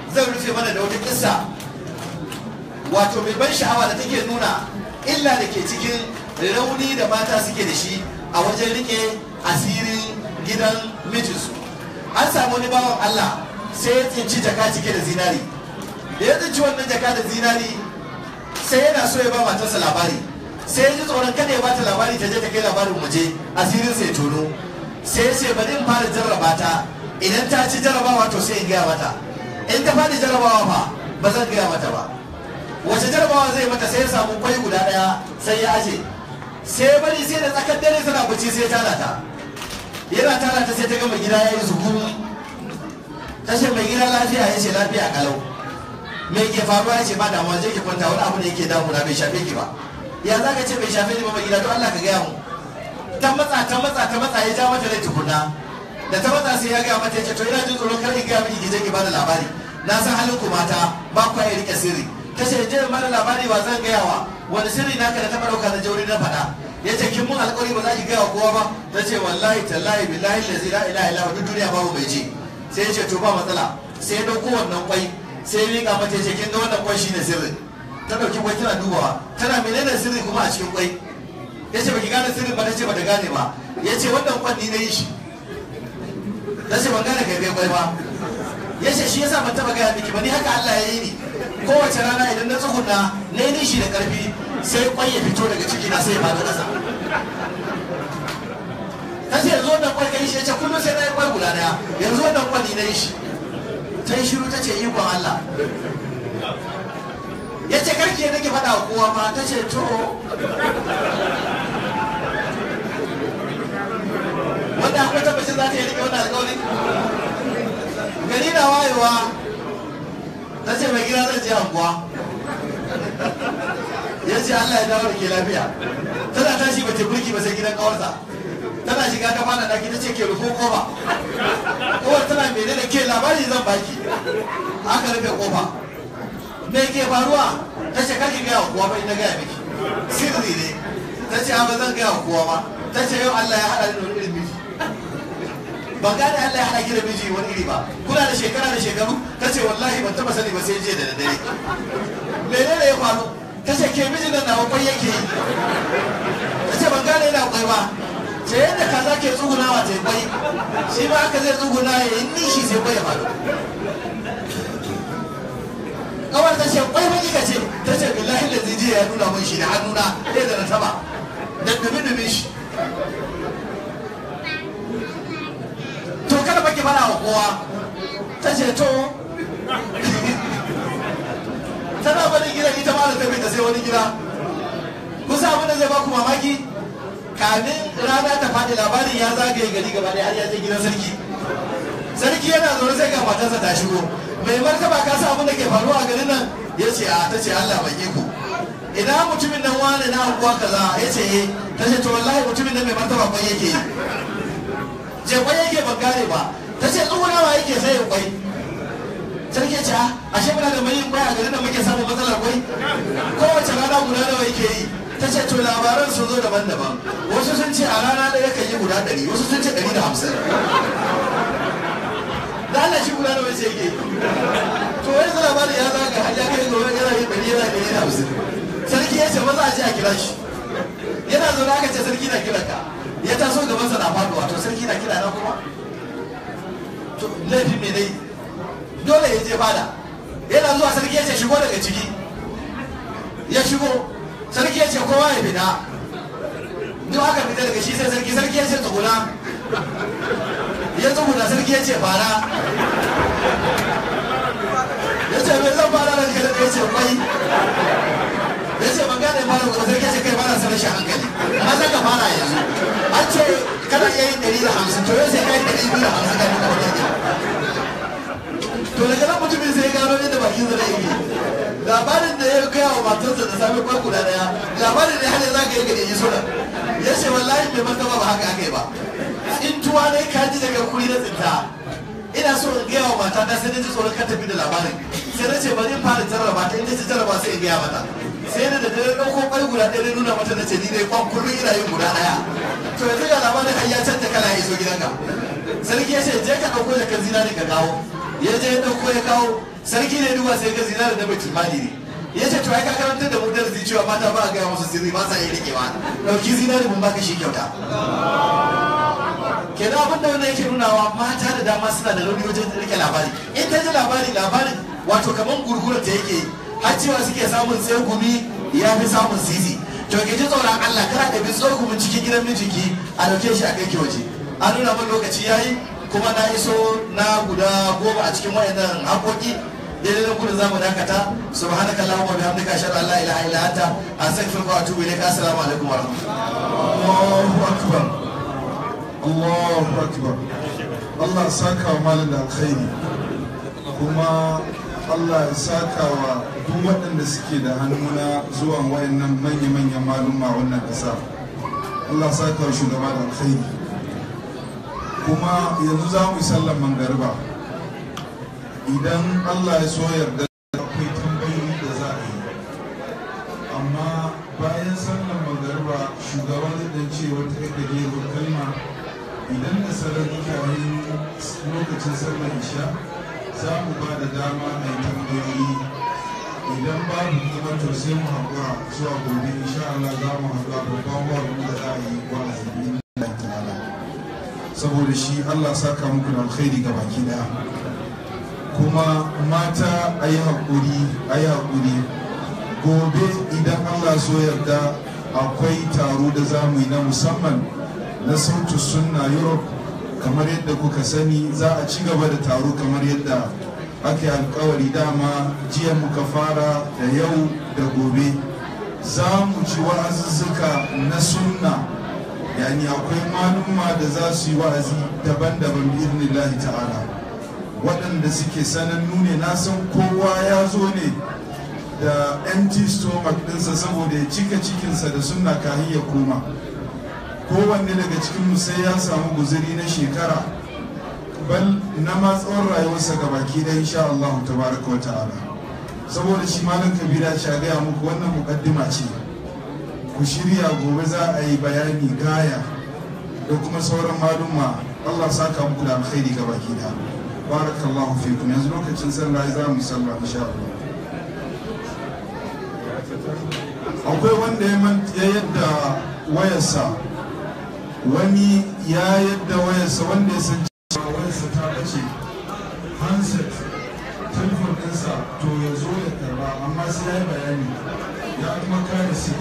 zan rufe mana da wata kissa wato mai ban sha'awa da take nuna illa da ke cikin rauni da mata suke da shi a wajen rike asirin gidan mijinsu an samu wani bawan Allah sai ya tsinci jaka cike da zinari da ya tsinci wannan jaka da zinari sai yana so ya ba matarsa labari sai ya ji tsoron kada ya bata labari ta je ta kai labarin waje asirin sai tono sai ya ce bari in fara jarraba ta idan ta ci jarrabawa to sai in gaya mata in ta fadi jarrabawa fa ba zan gaya mata ba wace jarrabawa zai mata sai ya samu kwai guda daya sai ya aje sai bari sai da tsakar dare tana bacci sai ya tara ta yana tara ta sai ta gama gida ya yi zukuru ta ce mai gida lafiya ya ce lafiya kalau me ke faruwa ya ce ba damuwa je ki kwanta wani abu da yake damuna bai shafe ki ba ya za ka ce bai shafe ni ba mai gida to Allah ka gaya mu ta matsa ta matsa ta matsa ya ja mata rai tukunna da ta matsa sai ya gaya mata ya ce to ina jin tsoron kar in gaya miki ki je ki bada labari na san halin ku mata ba ku ya rike sirri ta ce je mana labari ba zan gaya wa wani sirri naka da ta ɗauka na jauri na faɗa ya ce kin mun alƙawari ba za ki gaya wa kowa ba ta ce wallahi tallahi billahi lazi la ilaha illa duk duniya babu mai ji sai ya ce to ba matsala sai ya ɗauko wannan kwai sai ya miƙa mata ya ce kin ga wannan kwai shine sirri ta ɗauki kwai tana dubawa tana menene sirri kuma a cikin kwai ya ce baki gane sirrin ba ta ce bata gane ba ya ce wannan kwan ni na yi shi ta ce ban gane kai kai kwai ba ya ce shi yasa ban taɓa gaya miki ba ni haka Allah ya yi ni kowace rana idan na tsuguna na yi nishi da ƙarfi sai kwai ya fito daga ciki na sai ya faɗo ƙasa ta ce yanzu wannan kwai ka yi shi ya ce kullum sai na yi kwai guda daya yanzu wannan kwan ni na yi shi ta yi shiru ta ce ikon Allah ya ce karki ya nake faɗa wa kowa ma ta ce to wanda akwai tabbacin za ta yi rike wannan alƙawari gari na wayewa ta ce mai gida zan je anguwa ya ce Allah ya dawo da ke lafiya tana tashi ba ta burki ba sai gidan kawarsa tana shiga ta fara daki ta ce ke rufo kofa kowar tana mene da ke labari zan baki aka rufe kofa me ke faruwa ta ce karki gaya wa kowa ba ina gaya miki sirri ne ta ce ba zan gaya wa kowa ba ta ce yau Allah ya haɗa ni da wani irin miji ban gane Allah ya haɗa ki da miji wani iri ba kuna da shekara da shekaru ta ce wallahi ban taɓa sani ba sai jiya da daddare menene ya faru ta ce ke mijin nan nawa kwai yake yi ta ce ban gane yana kwai ba ce yadda kaza ke tsugunawa ta yi kwai shi ma haka zai tsuguna ya yi nishi sai kwai ya faru kawar ta ce kwai ba kika ce ta ce billahi da jiya ya nuna mun shi da hannuna ɗaya da na taba da dumi-dumi shi to kada baki fara wa kowa ta ce to tana barin gidan ita ma da ta ta sai wani gida kusa abin da zai baku mamaki kamin rana ta faɗi labarin ya zagaye gari gaba ɗaya har ya je gidan sarki sarki yana zaune sai ga matarsa ta shigo mai martaba ka sa abin da ke faruwa a garin nan ya ce a ta ce Allah bai ku ina mutumin nan wane na anguwa kaza ya ce eh ta ce to wallahi mutumin nan mai martaba kwai yake yi je kwai yake ban gane ba ta ce tsugunawa yake sai ya kwai sarki ya ce a ashe muna da mai kwai a garin da muke samun matsalar kwai kowace rana guda nawa yake yi ta ce to labaran sun zo daban-daban wasu sun ce a rana ɗaya kan yi guda ɗari wasu sun ce ɗari da hamsin da Allah shi guda nawa ce yake yi to wani zai labarin ya zaga har ya kai gobe yana yin ɗari yana ɗari da hamsin sarki ya ce maza a je a kira shi yana zaune aka ce sarki na kiran ka ya taso gabansa na faduwa to sarki na kira na kuma to laifin me dai dole ya je fada yana zuwa sarki ya ce shigo daga ciki ya shigo sarki ya ce kowa ya fita duk aka fita daga shi sai sarki sarki ya ce tsuguna ya tsuguna sarki ya ce fara ya ce mai zan fara ranka da ya ce kwai ya ce ban gane fara kuma sarki ya ce kai fara sa rashin hankali amma za ka fara yanzu an ce kana iya yin ɗari da hamsin to yau sai ka yi ɗari biyu da hamsin ka duka wani ne to daga nan mutumin sai ya gano yadda bakin zai yi labarin da ya gaya wa matarsa da sami kwai guda daya labarin da har za ka yi gari yi suna ya ce wallahi mai martaba ba haka aka yi ba tsintuwa ne ka ji daga kuri na tsinta ina so in gaya wa mata ta sai na ji tsoron kan tafi da labarin sai na ce bari in fara jarraba ta in ta ci jarraba sai in gaya mata sai na da dare ɗauko kwai guda ɗaya na nuna mata na ce ni dai kwan kullum ina yin guda ɗaya to yanzu ga labarin har ya canja kala ya iso gidanka sarki ya ce je ka ɗauko da kan zinari ka kawo ya je ya ɗauko ya kawo sarki ne duba sai ga zinari da bai mali ne ya ce to ai ka karantar da mu darasi cewa mata ba a gaya musu sirri ba sa iya rikewa dauki zinari mun baka shi kyauta kenan abin da wannan yake nunawa mata da dama suna da rauni wajen rike labari in ta ji labari labarin wato kamar gurgurar ta yake har cewa suke samun tsegumi ya fi samun sisi to ke ji tsoron Allah kana da bi tsogumin cikin gidan mijinki a dauke shi a kai ki waje an nuna min lokaci yayi kuma na iso na guda goma a cikin wayannan haƙoƙi daidai nan gudun zamu dakata subhanaka allahumma bihamdika ashhadu an la ilaha illa anta astaghfiruka wa atubu ilayk assalamu alaikum wa rahmatullahi Allahu akbar Allahu akbar Allah ya saka wa malam da alkhairi kuma Allah ya saka wa duk waɗanda suke da hannu na zuwan wayannan manya-manyan maluma wannan ƙasa Allah ya saka wa shugaba da alkhairi kuma yanzu za mu yi sallar mangariba idan Allah ya so yarda akwai tambayoyi da za a yi amma bayan sallar magariba shugaban zai dan ce wata ya gajeruwar kalma idan da sarari yayin lokacin sallar isha za mu ba da dama a yi tambayoyi idan babu kuma to sai mu haƙura zuwa gobe insha Allah za mu haɗu a babban hall da za a yi wa'azi bi Allah ta'ala saboda shi Allah saka muku da alkhairi ga baki daya kuma mata a yi haƙuri a yi haƙuri gobe idan allah so yarda akwai taro da za mu yi na musamman na sautu sunna europe kamar yadda kuka sani za a ci gaba da taro kamar yadda aka yi alkawari dama jiya muka fara da yau da gobe za mu ci wa'azuzzuka na sunna yani akwai maluma da za su yi wa'azi daban-daban bi ta'ala waɗanda suke sanannu ne na san kowa ya zo ne da empty stomach ɗinsa saboda ya cika cikinsa da sunna kahin ya koma kowanne daga cikinmu sai ya samu guzuri na shekara bal na ma tsawon rayuwarsa ga baki da insha Allah tabaraka wa ta'ala saboda shi malam kabira ce a gaya muku wannan mukaddima ce ku shirya gobe za a yi bayani gaya da kuma sauran maluma Allah saka muku da alkhairi ga baki da barakallahu fikum yanzu lokacin sallah za mu sallah insha Allah akwai wanda ya yadda wayarsa wani ya yadda wayarsa wanda ya san cewa wayarsa ta bace handset telefon ɗinsa to ya zo ya karba amma sai ya yi bayani ya kuma kare sit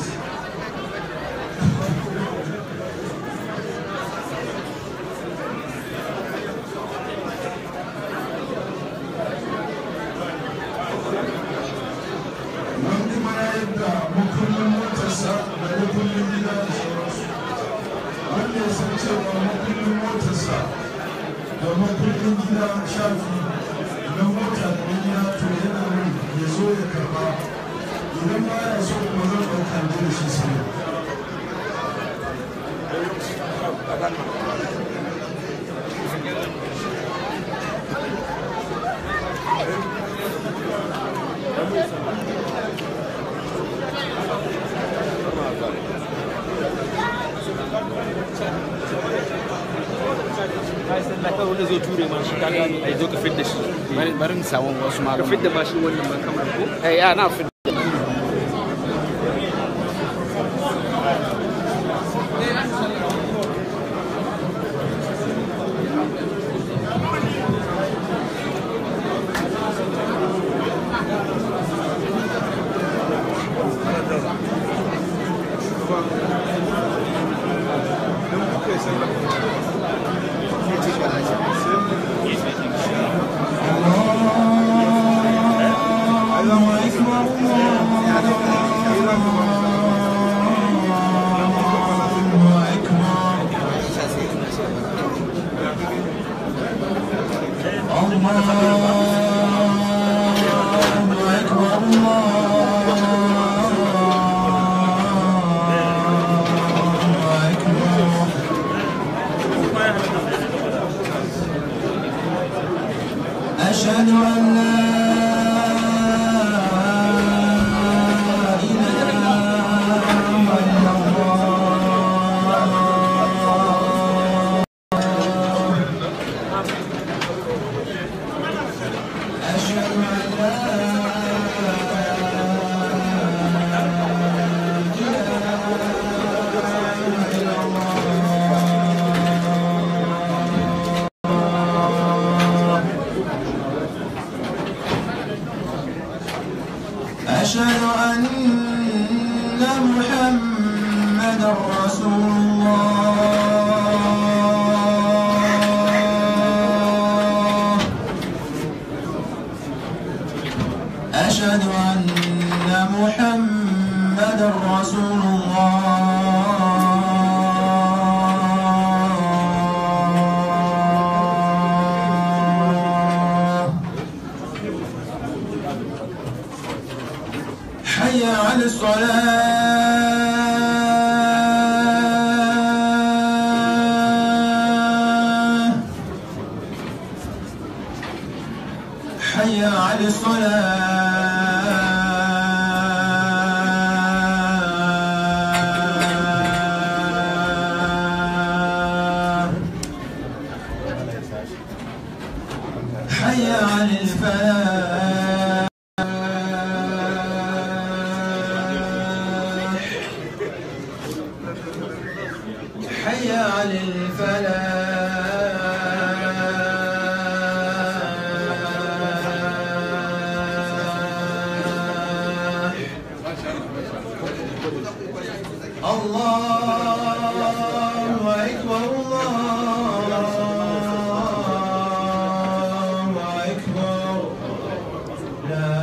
wani kuma ya yadda makullin motarsa da makullin gida da sauransu wanda ya san cewa makullin motarsa da makullin gida shafi na mota da na gida to yana nan ya zo ya karba idan ba ya so kuma zan ɗauka da shi sai wanda zai ture ma shi kaga ai zo ka fidda shi bari mu samu wasu ka malama fidda ma shi wannan ma kamar ko eh ya na fidda أشهد أن لا إله إلا الله أشهد أن لا أشهد أن محمدا رسول الله أشهد أن محمدا رسول الله حي على الصلاة حي على الصلاة حي على الفلاح حي على الفلاح الله أكبر الله أكبر لا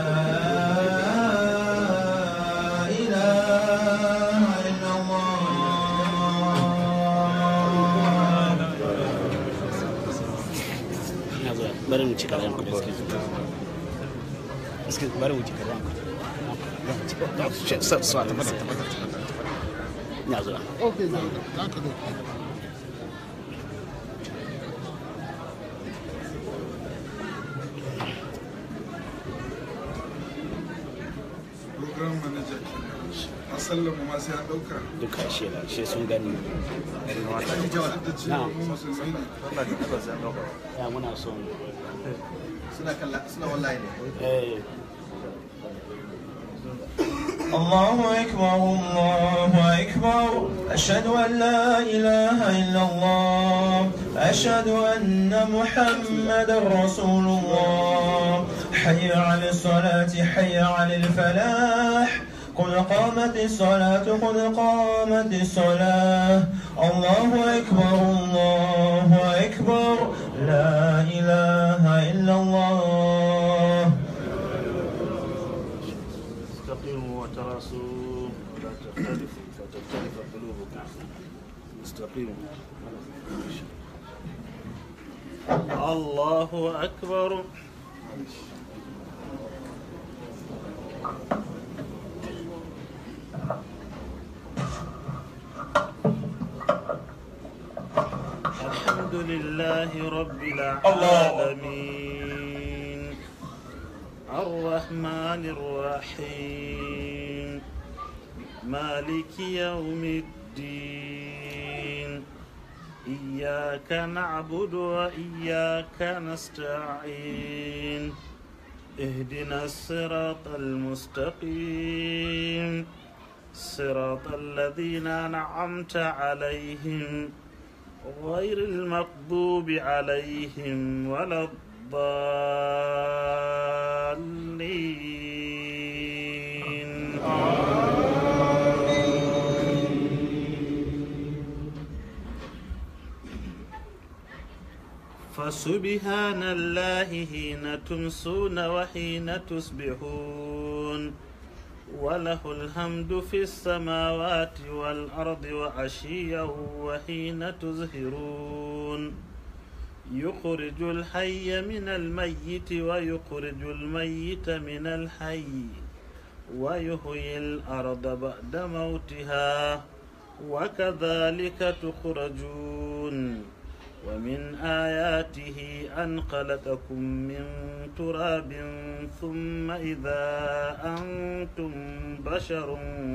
إله إلا الله ina zuwa bari mu ci kayan kuɗi suke bari mu ci kayan kuɗi sa sa tabbata tabbata ina zuwa program manager a sallama ma sai an dauka duka shi ba shi sun gani da cewa mu musulmai ne ya muna son suna kalla suna wallahi ne eh الله أكبر الله أكبر أشهد أن لا إله إلا الله أشهد أن محمدا رسول الله حي على الصلاة حي على الفلاح قد قامت الصلاة قد قامت الصلاة الله أكبر الله أكبر لا إله إلا الله استقيموا وتراصوا ولا تختلفوا فتختلف قلوبكم استقيموا الله أكبر الحمد لله رب العالمين الرحمن الرحيم مالك يوم الدين إياك نعبد وإياك نستعين اهدنا الصراط المستقيم صراط الذين أنعمت عليهم غير المغضوب عليهم ولا الضالين فسبحان الله حين تمسون وحين تصبحون وله الحمد في السماوات والأرض وعشيا وحين تظهرون يخرج الحي من الميت ويخرج الميت من الحي ويحيي الأرض بعد موتها وكذلك تخرجون ومن آياته أن خلقكم من تراب ثم إذا أنتم بشر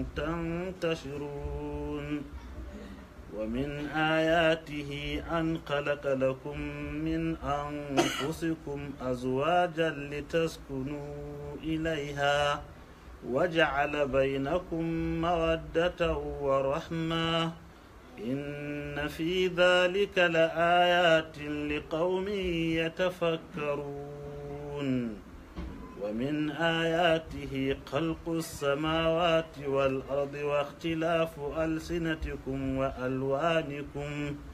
تنتشرون ومن آياته أن خلق لكم من أنفسكم أزواجا لتسكنوا إليها وجعل بينكم مودة ورحمة إن في ذلك لآيات لقوم يتفكرون ومن آياته خلق السماوات والأرض واختلاف ألسنتكم وألوانكم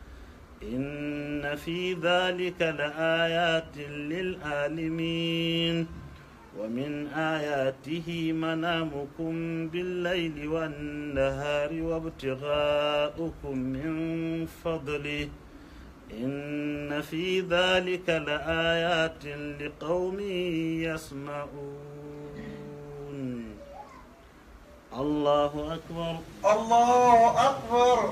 إن في ذلك لآيات للعالمين ومن آياته منامكم بالليل والنهار وابتغاؤكم من فضله إن في ذلك لآيات لقوم يسمعون الله أكبر الله أكبر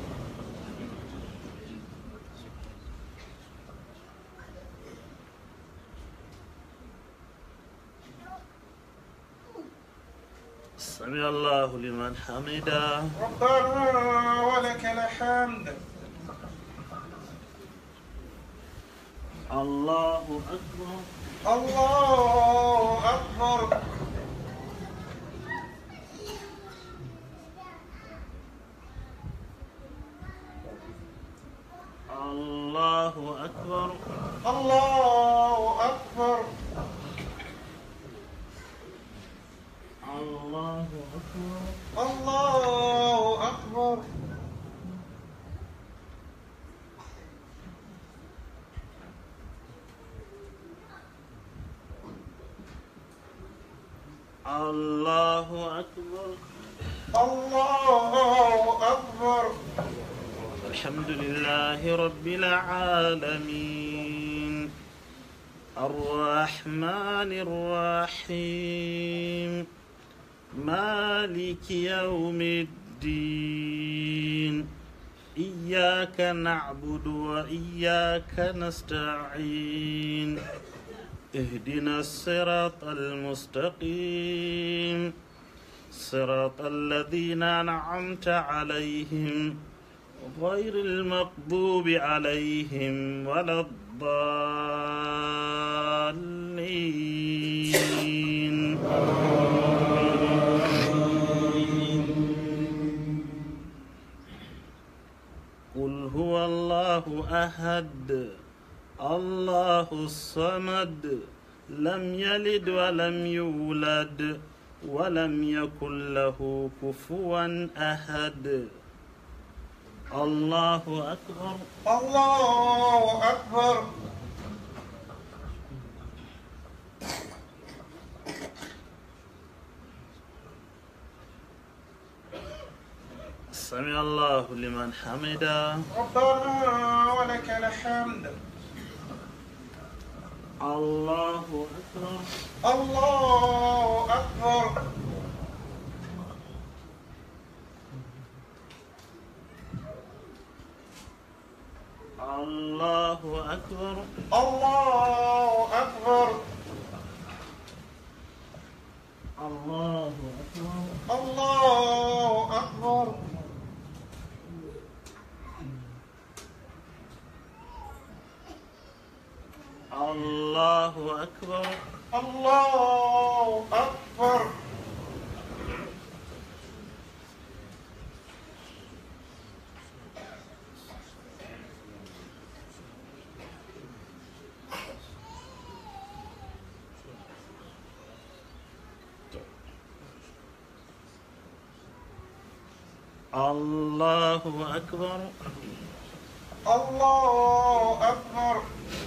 سمع الله لمن حمده ربنا ولك الحمد الله أكبر الله أكبر الله أكبر الله أكبر الله أكبر الله أكبر الله أكبر الله أكبر الحمد لله رب العالمين الرحمن الرحيم مالك يوم الدين إياك نعبد وإياك نستعين اهدنا الصراط المستقيم صراط الذين أنعمت عليهم غير المغضوب عليهم ولا الضالين قل هو الله أحد الله الصمد لم يلد ولم يولد ولم يكن له كفوا أحد الله أكبر الله أكبر سمع الله لمن حمده ربنا ولك الحمد الله أكبر الله أكبر الله أكبر الله أكبر الله أكبر الله أكبر الله أكبر الله أكبر الله أكبر الله أكبر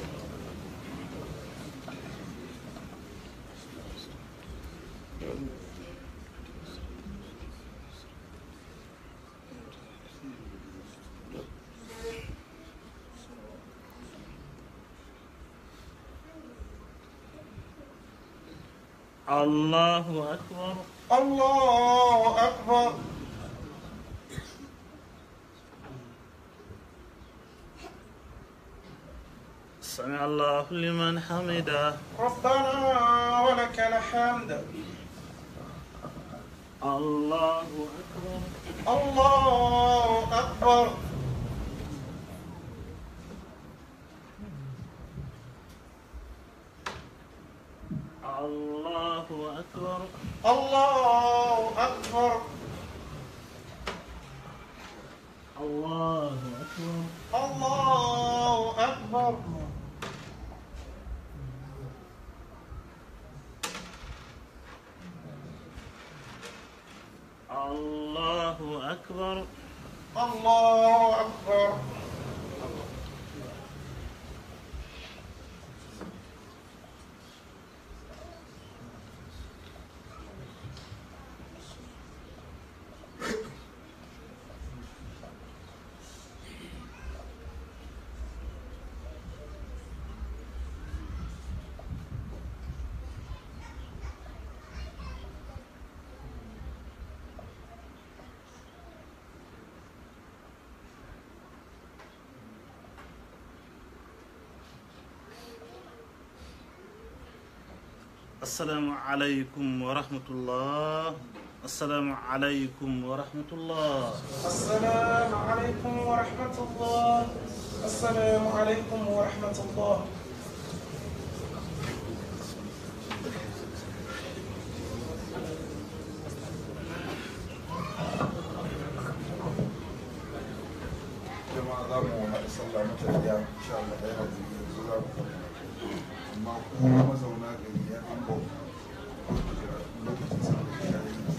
الله أكبر الله أكبر سمع الله لمن حمده ربنا ولك الحمد الله أكبر الله أكبر الله أكبر الله أكبر الله أكبر الله أكبر أكبر الله أكبر السلام عليكم ورحمة الله السلام عليكم ورحمة الله السلام عليكم ورحمة الله السلام عليكم ورحمة الله jama'a za mu haɗa sallah mata da insha Allah da yana jirgin yanzu za mu amma kuma mazauna gari ya an bau lokacin sallah ya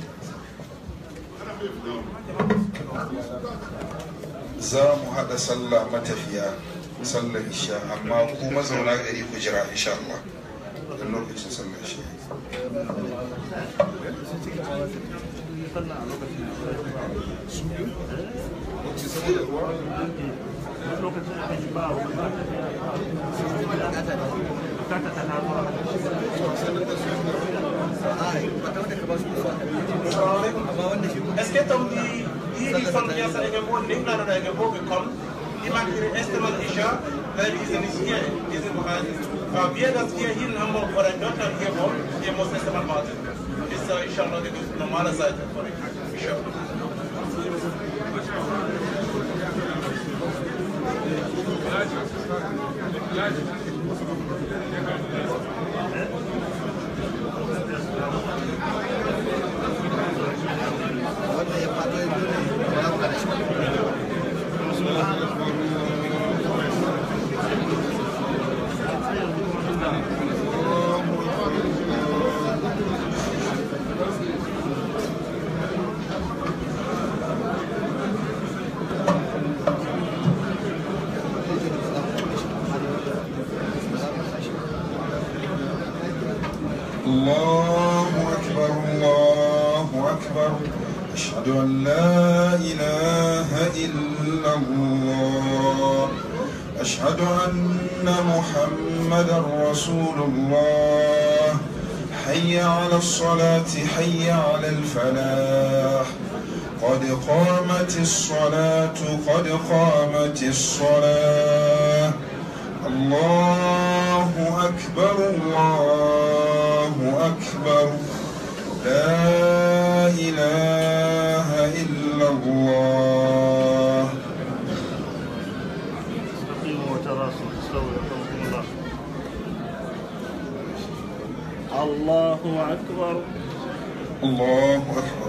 yi za mu haɗa sallah matafiya sallar isha amma ku mazauna gari ku jira insha Allah da lokacin sallar isha Est-ce que Tom di di fan ya sa ege bo ning na na ege bo be kom di mak ire estimal isha da di isen is here isen behind uh, wir das hier hin haben wir vor ein Doktor hier wo hier muss estimal warten ist uh, inshallah die normale Seite vor inshallah الله أكبر الله أكبر أشهد أن لا إله إلا الله أشهد أن محمدا رسول الله حي على الصلاة حي على الفلاح قد قامت الصلاة قد قامت الصلاة الله أكبر الله أكبر لا إله إلا الله استقيموا وتراصوا استووا يرحمكم الله الله أكبر الله أكبر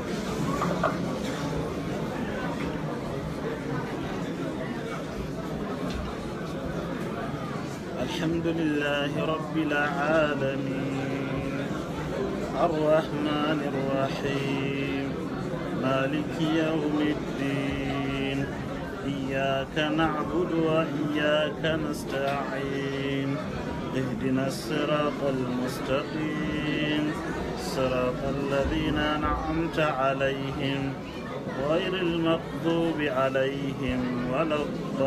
الحمد لله رب العالمين الرحمن الرحيم مالك يوم الدين إياك نعبد وإياك نستعين اهدنا الصراط المستقيم صراط الذين أنعمت عليهم غير المغضوب عليهم ولا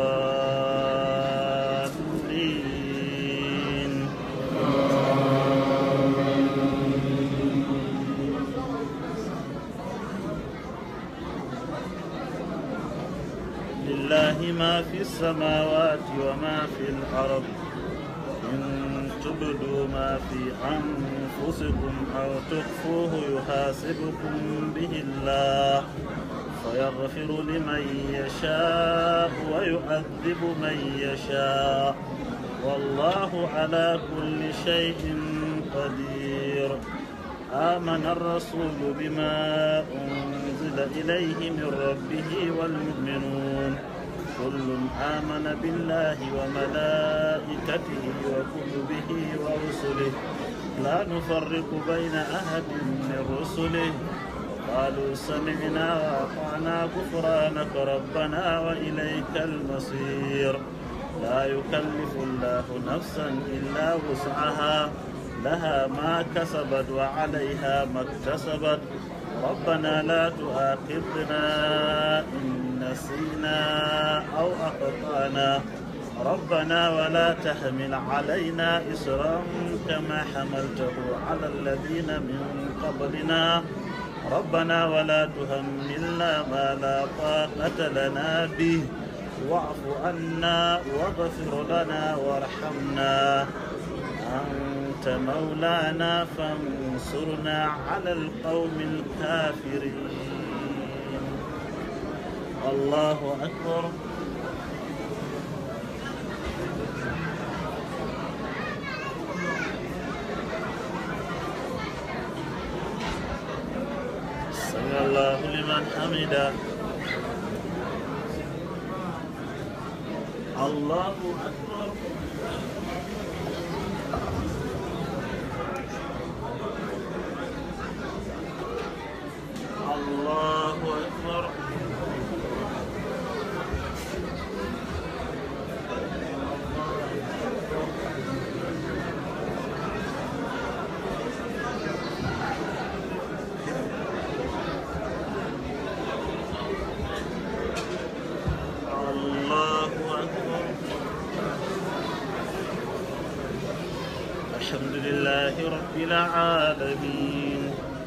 الضالين لله ما في السماوات وما في الأرض إن تبدوا ما في أنفسكم أو تخفوه يحاسبكم به الله فيغفر لمن يشاء ويعذب من يشاء والله على كل شيء قدير آمن الرسول بما أنزل إليه من ربه والمؤمنون كل آمن بالله وملائكته وكتبه ورسله لا نفرق بين أحد من رسله قالوا سمعنا وأطعنا غفرانك ربنا وإليك المصير لا يكلف الله نفسا إلا وسعها لها ما كسبت وعليها ما اكتسبت ربنا لا تؤاخذنا إن نسينا أو أخطأنا ربنا ولا تحمل علينا إسرا كما حملته على الذين من قبلنا ربنا ولا تهملنا ما لا طاقة لنا به واعف عنا واغفر لنا وارحمنا أنت مولانا فانصرنا على القوم الكافرين الله أكبر سمع الله لمن حمده الله أكبر الله أكبر الله أكبر الحمد لله رب العالمين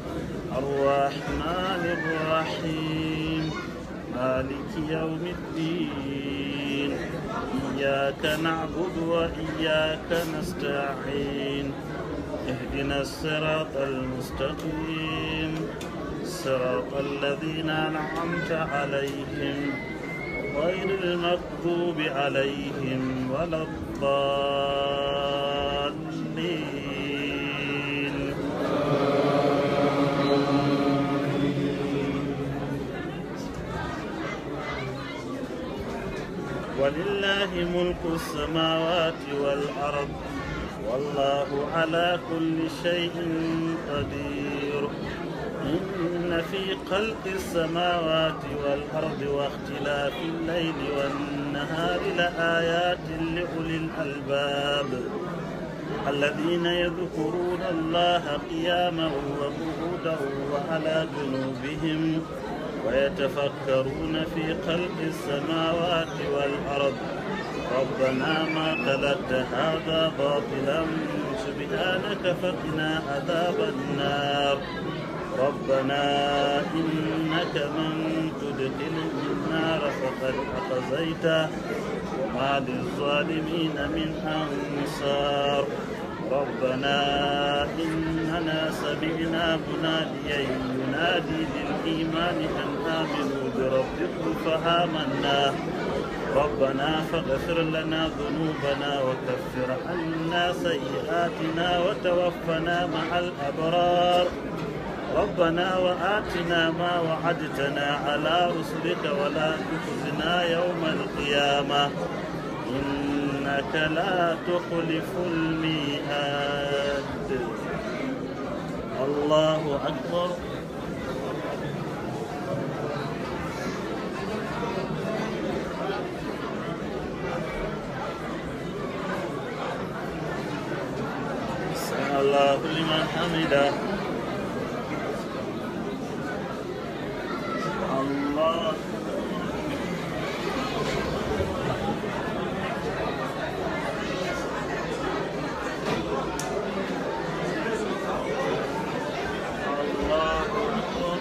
الرحمن الرحيم مالك يوم الدين إياك نعبد وإياك نستعين اهدنا الصراط المستقيم صراط الذين أنعمت عليهم غير المغضوب عليهم ولا الضالين ولله ملك السماوات والأرض والله على كل شيء قدير إن في خلق السماوات والأرض واختلاف الليل والنهار لآيات لأولي الألباب الذين يذكرون الله قياما وقعودا وعلى جنوبهم ويتفكرون في خلق السماوات والأرض ربنا ما خلقت هذا باطلا سبحانك فقنا عذاب النار ربنا إنك من تدخل النار فقد أخزيته وما للظالمين من أنصار ربنا إننا سمعنا مناديا ينادي للإيمان أن آمنوا بربكم فآمنا ربنا فاغفر لنا ذنوبنا وكفر عنا سيئاتنا وتوفنا مع الأبرار ربنا وآتنا ما وعدتنا على رسلك ولا تخزنا يوم القيامة إنك لا تخلف الميعاد الله أكبر سمع الله لمن حمده الله الله أكبر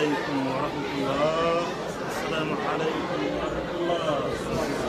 عليكم ورحمة الله السلام عليكم ورحمة الله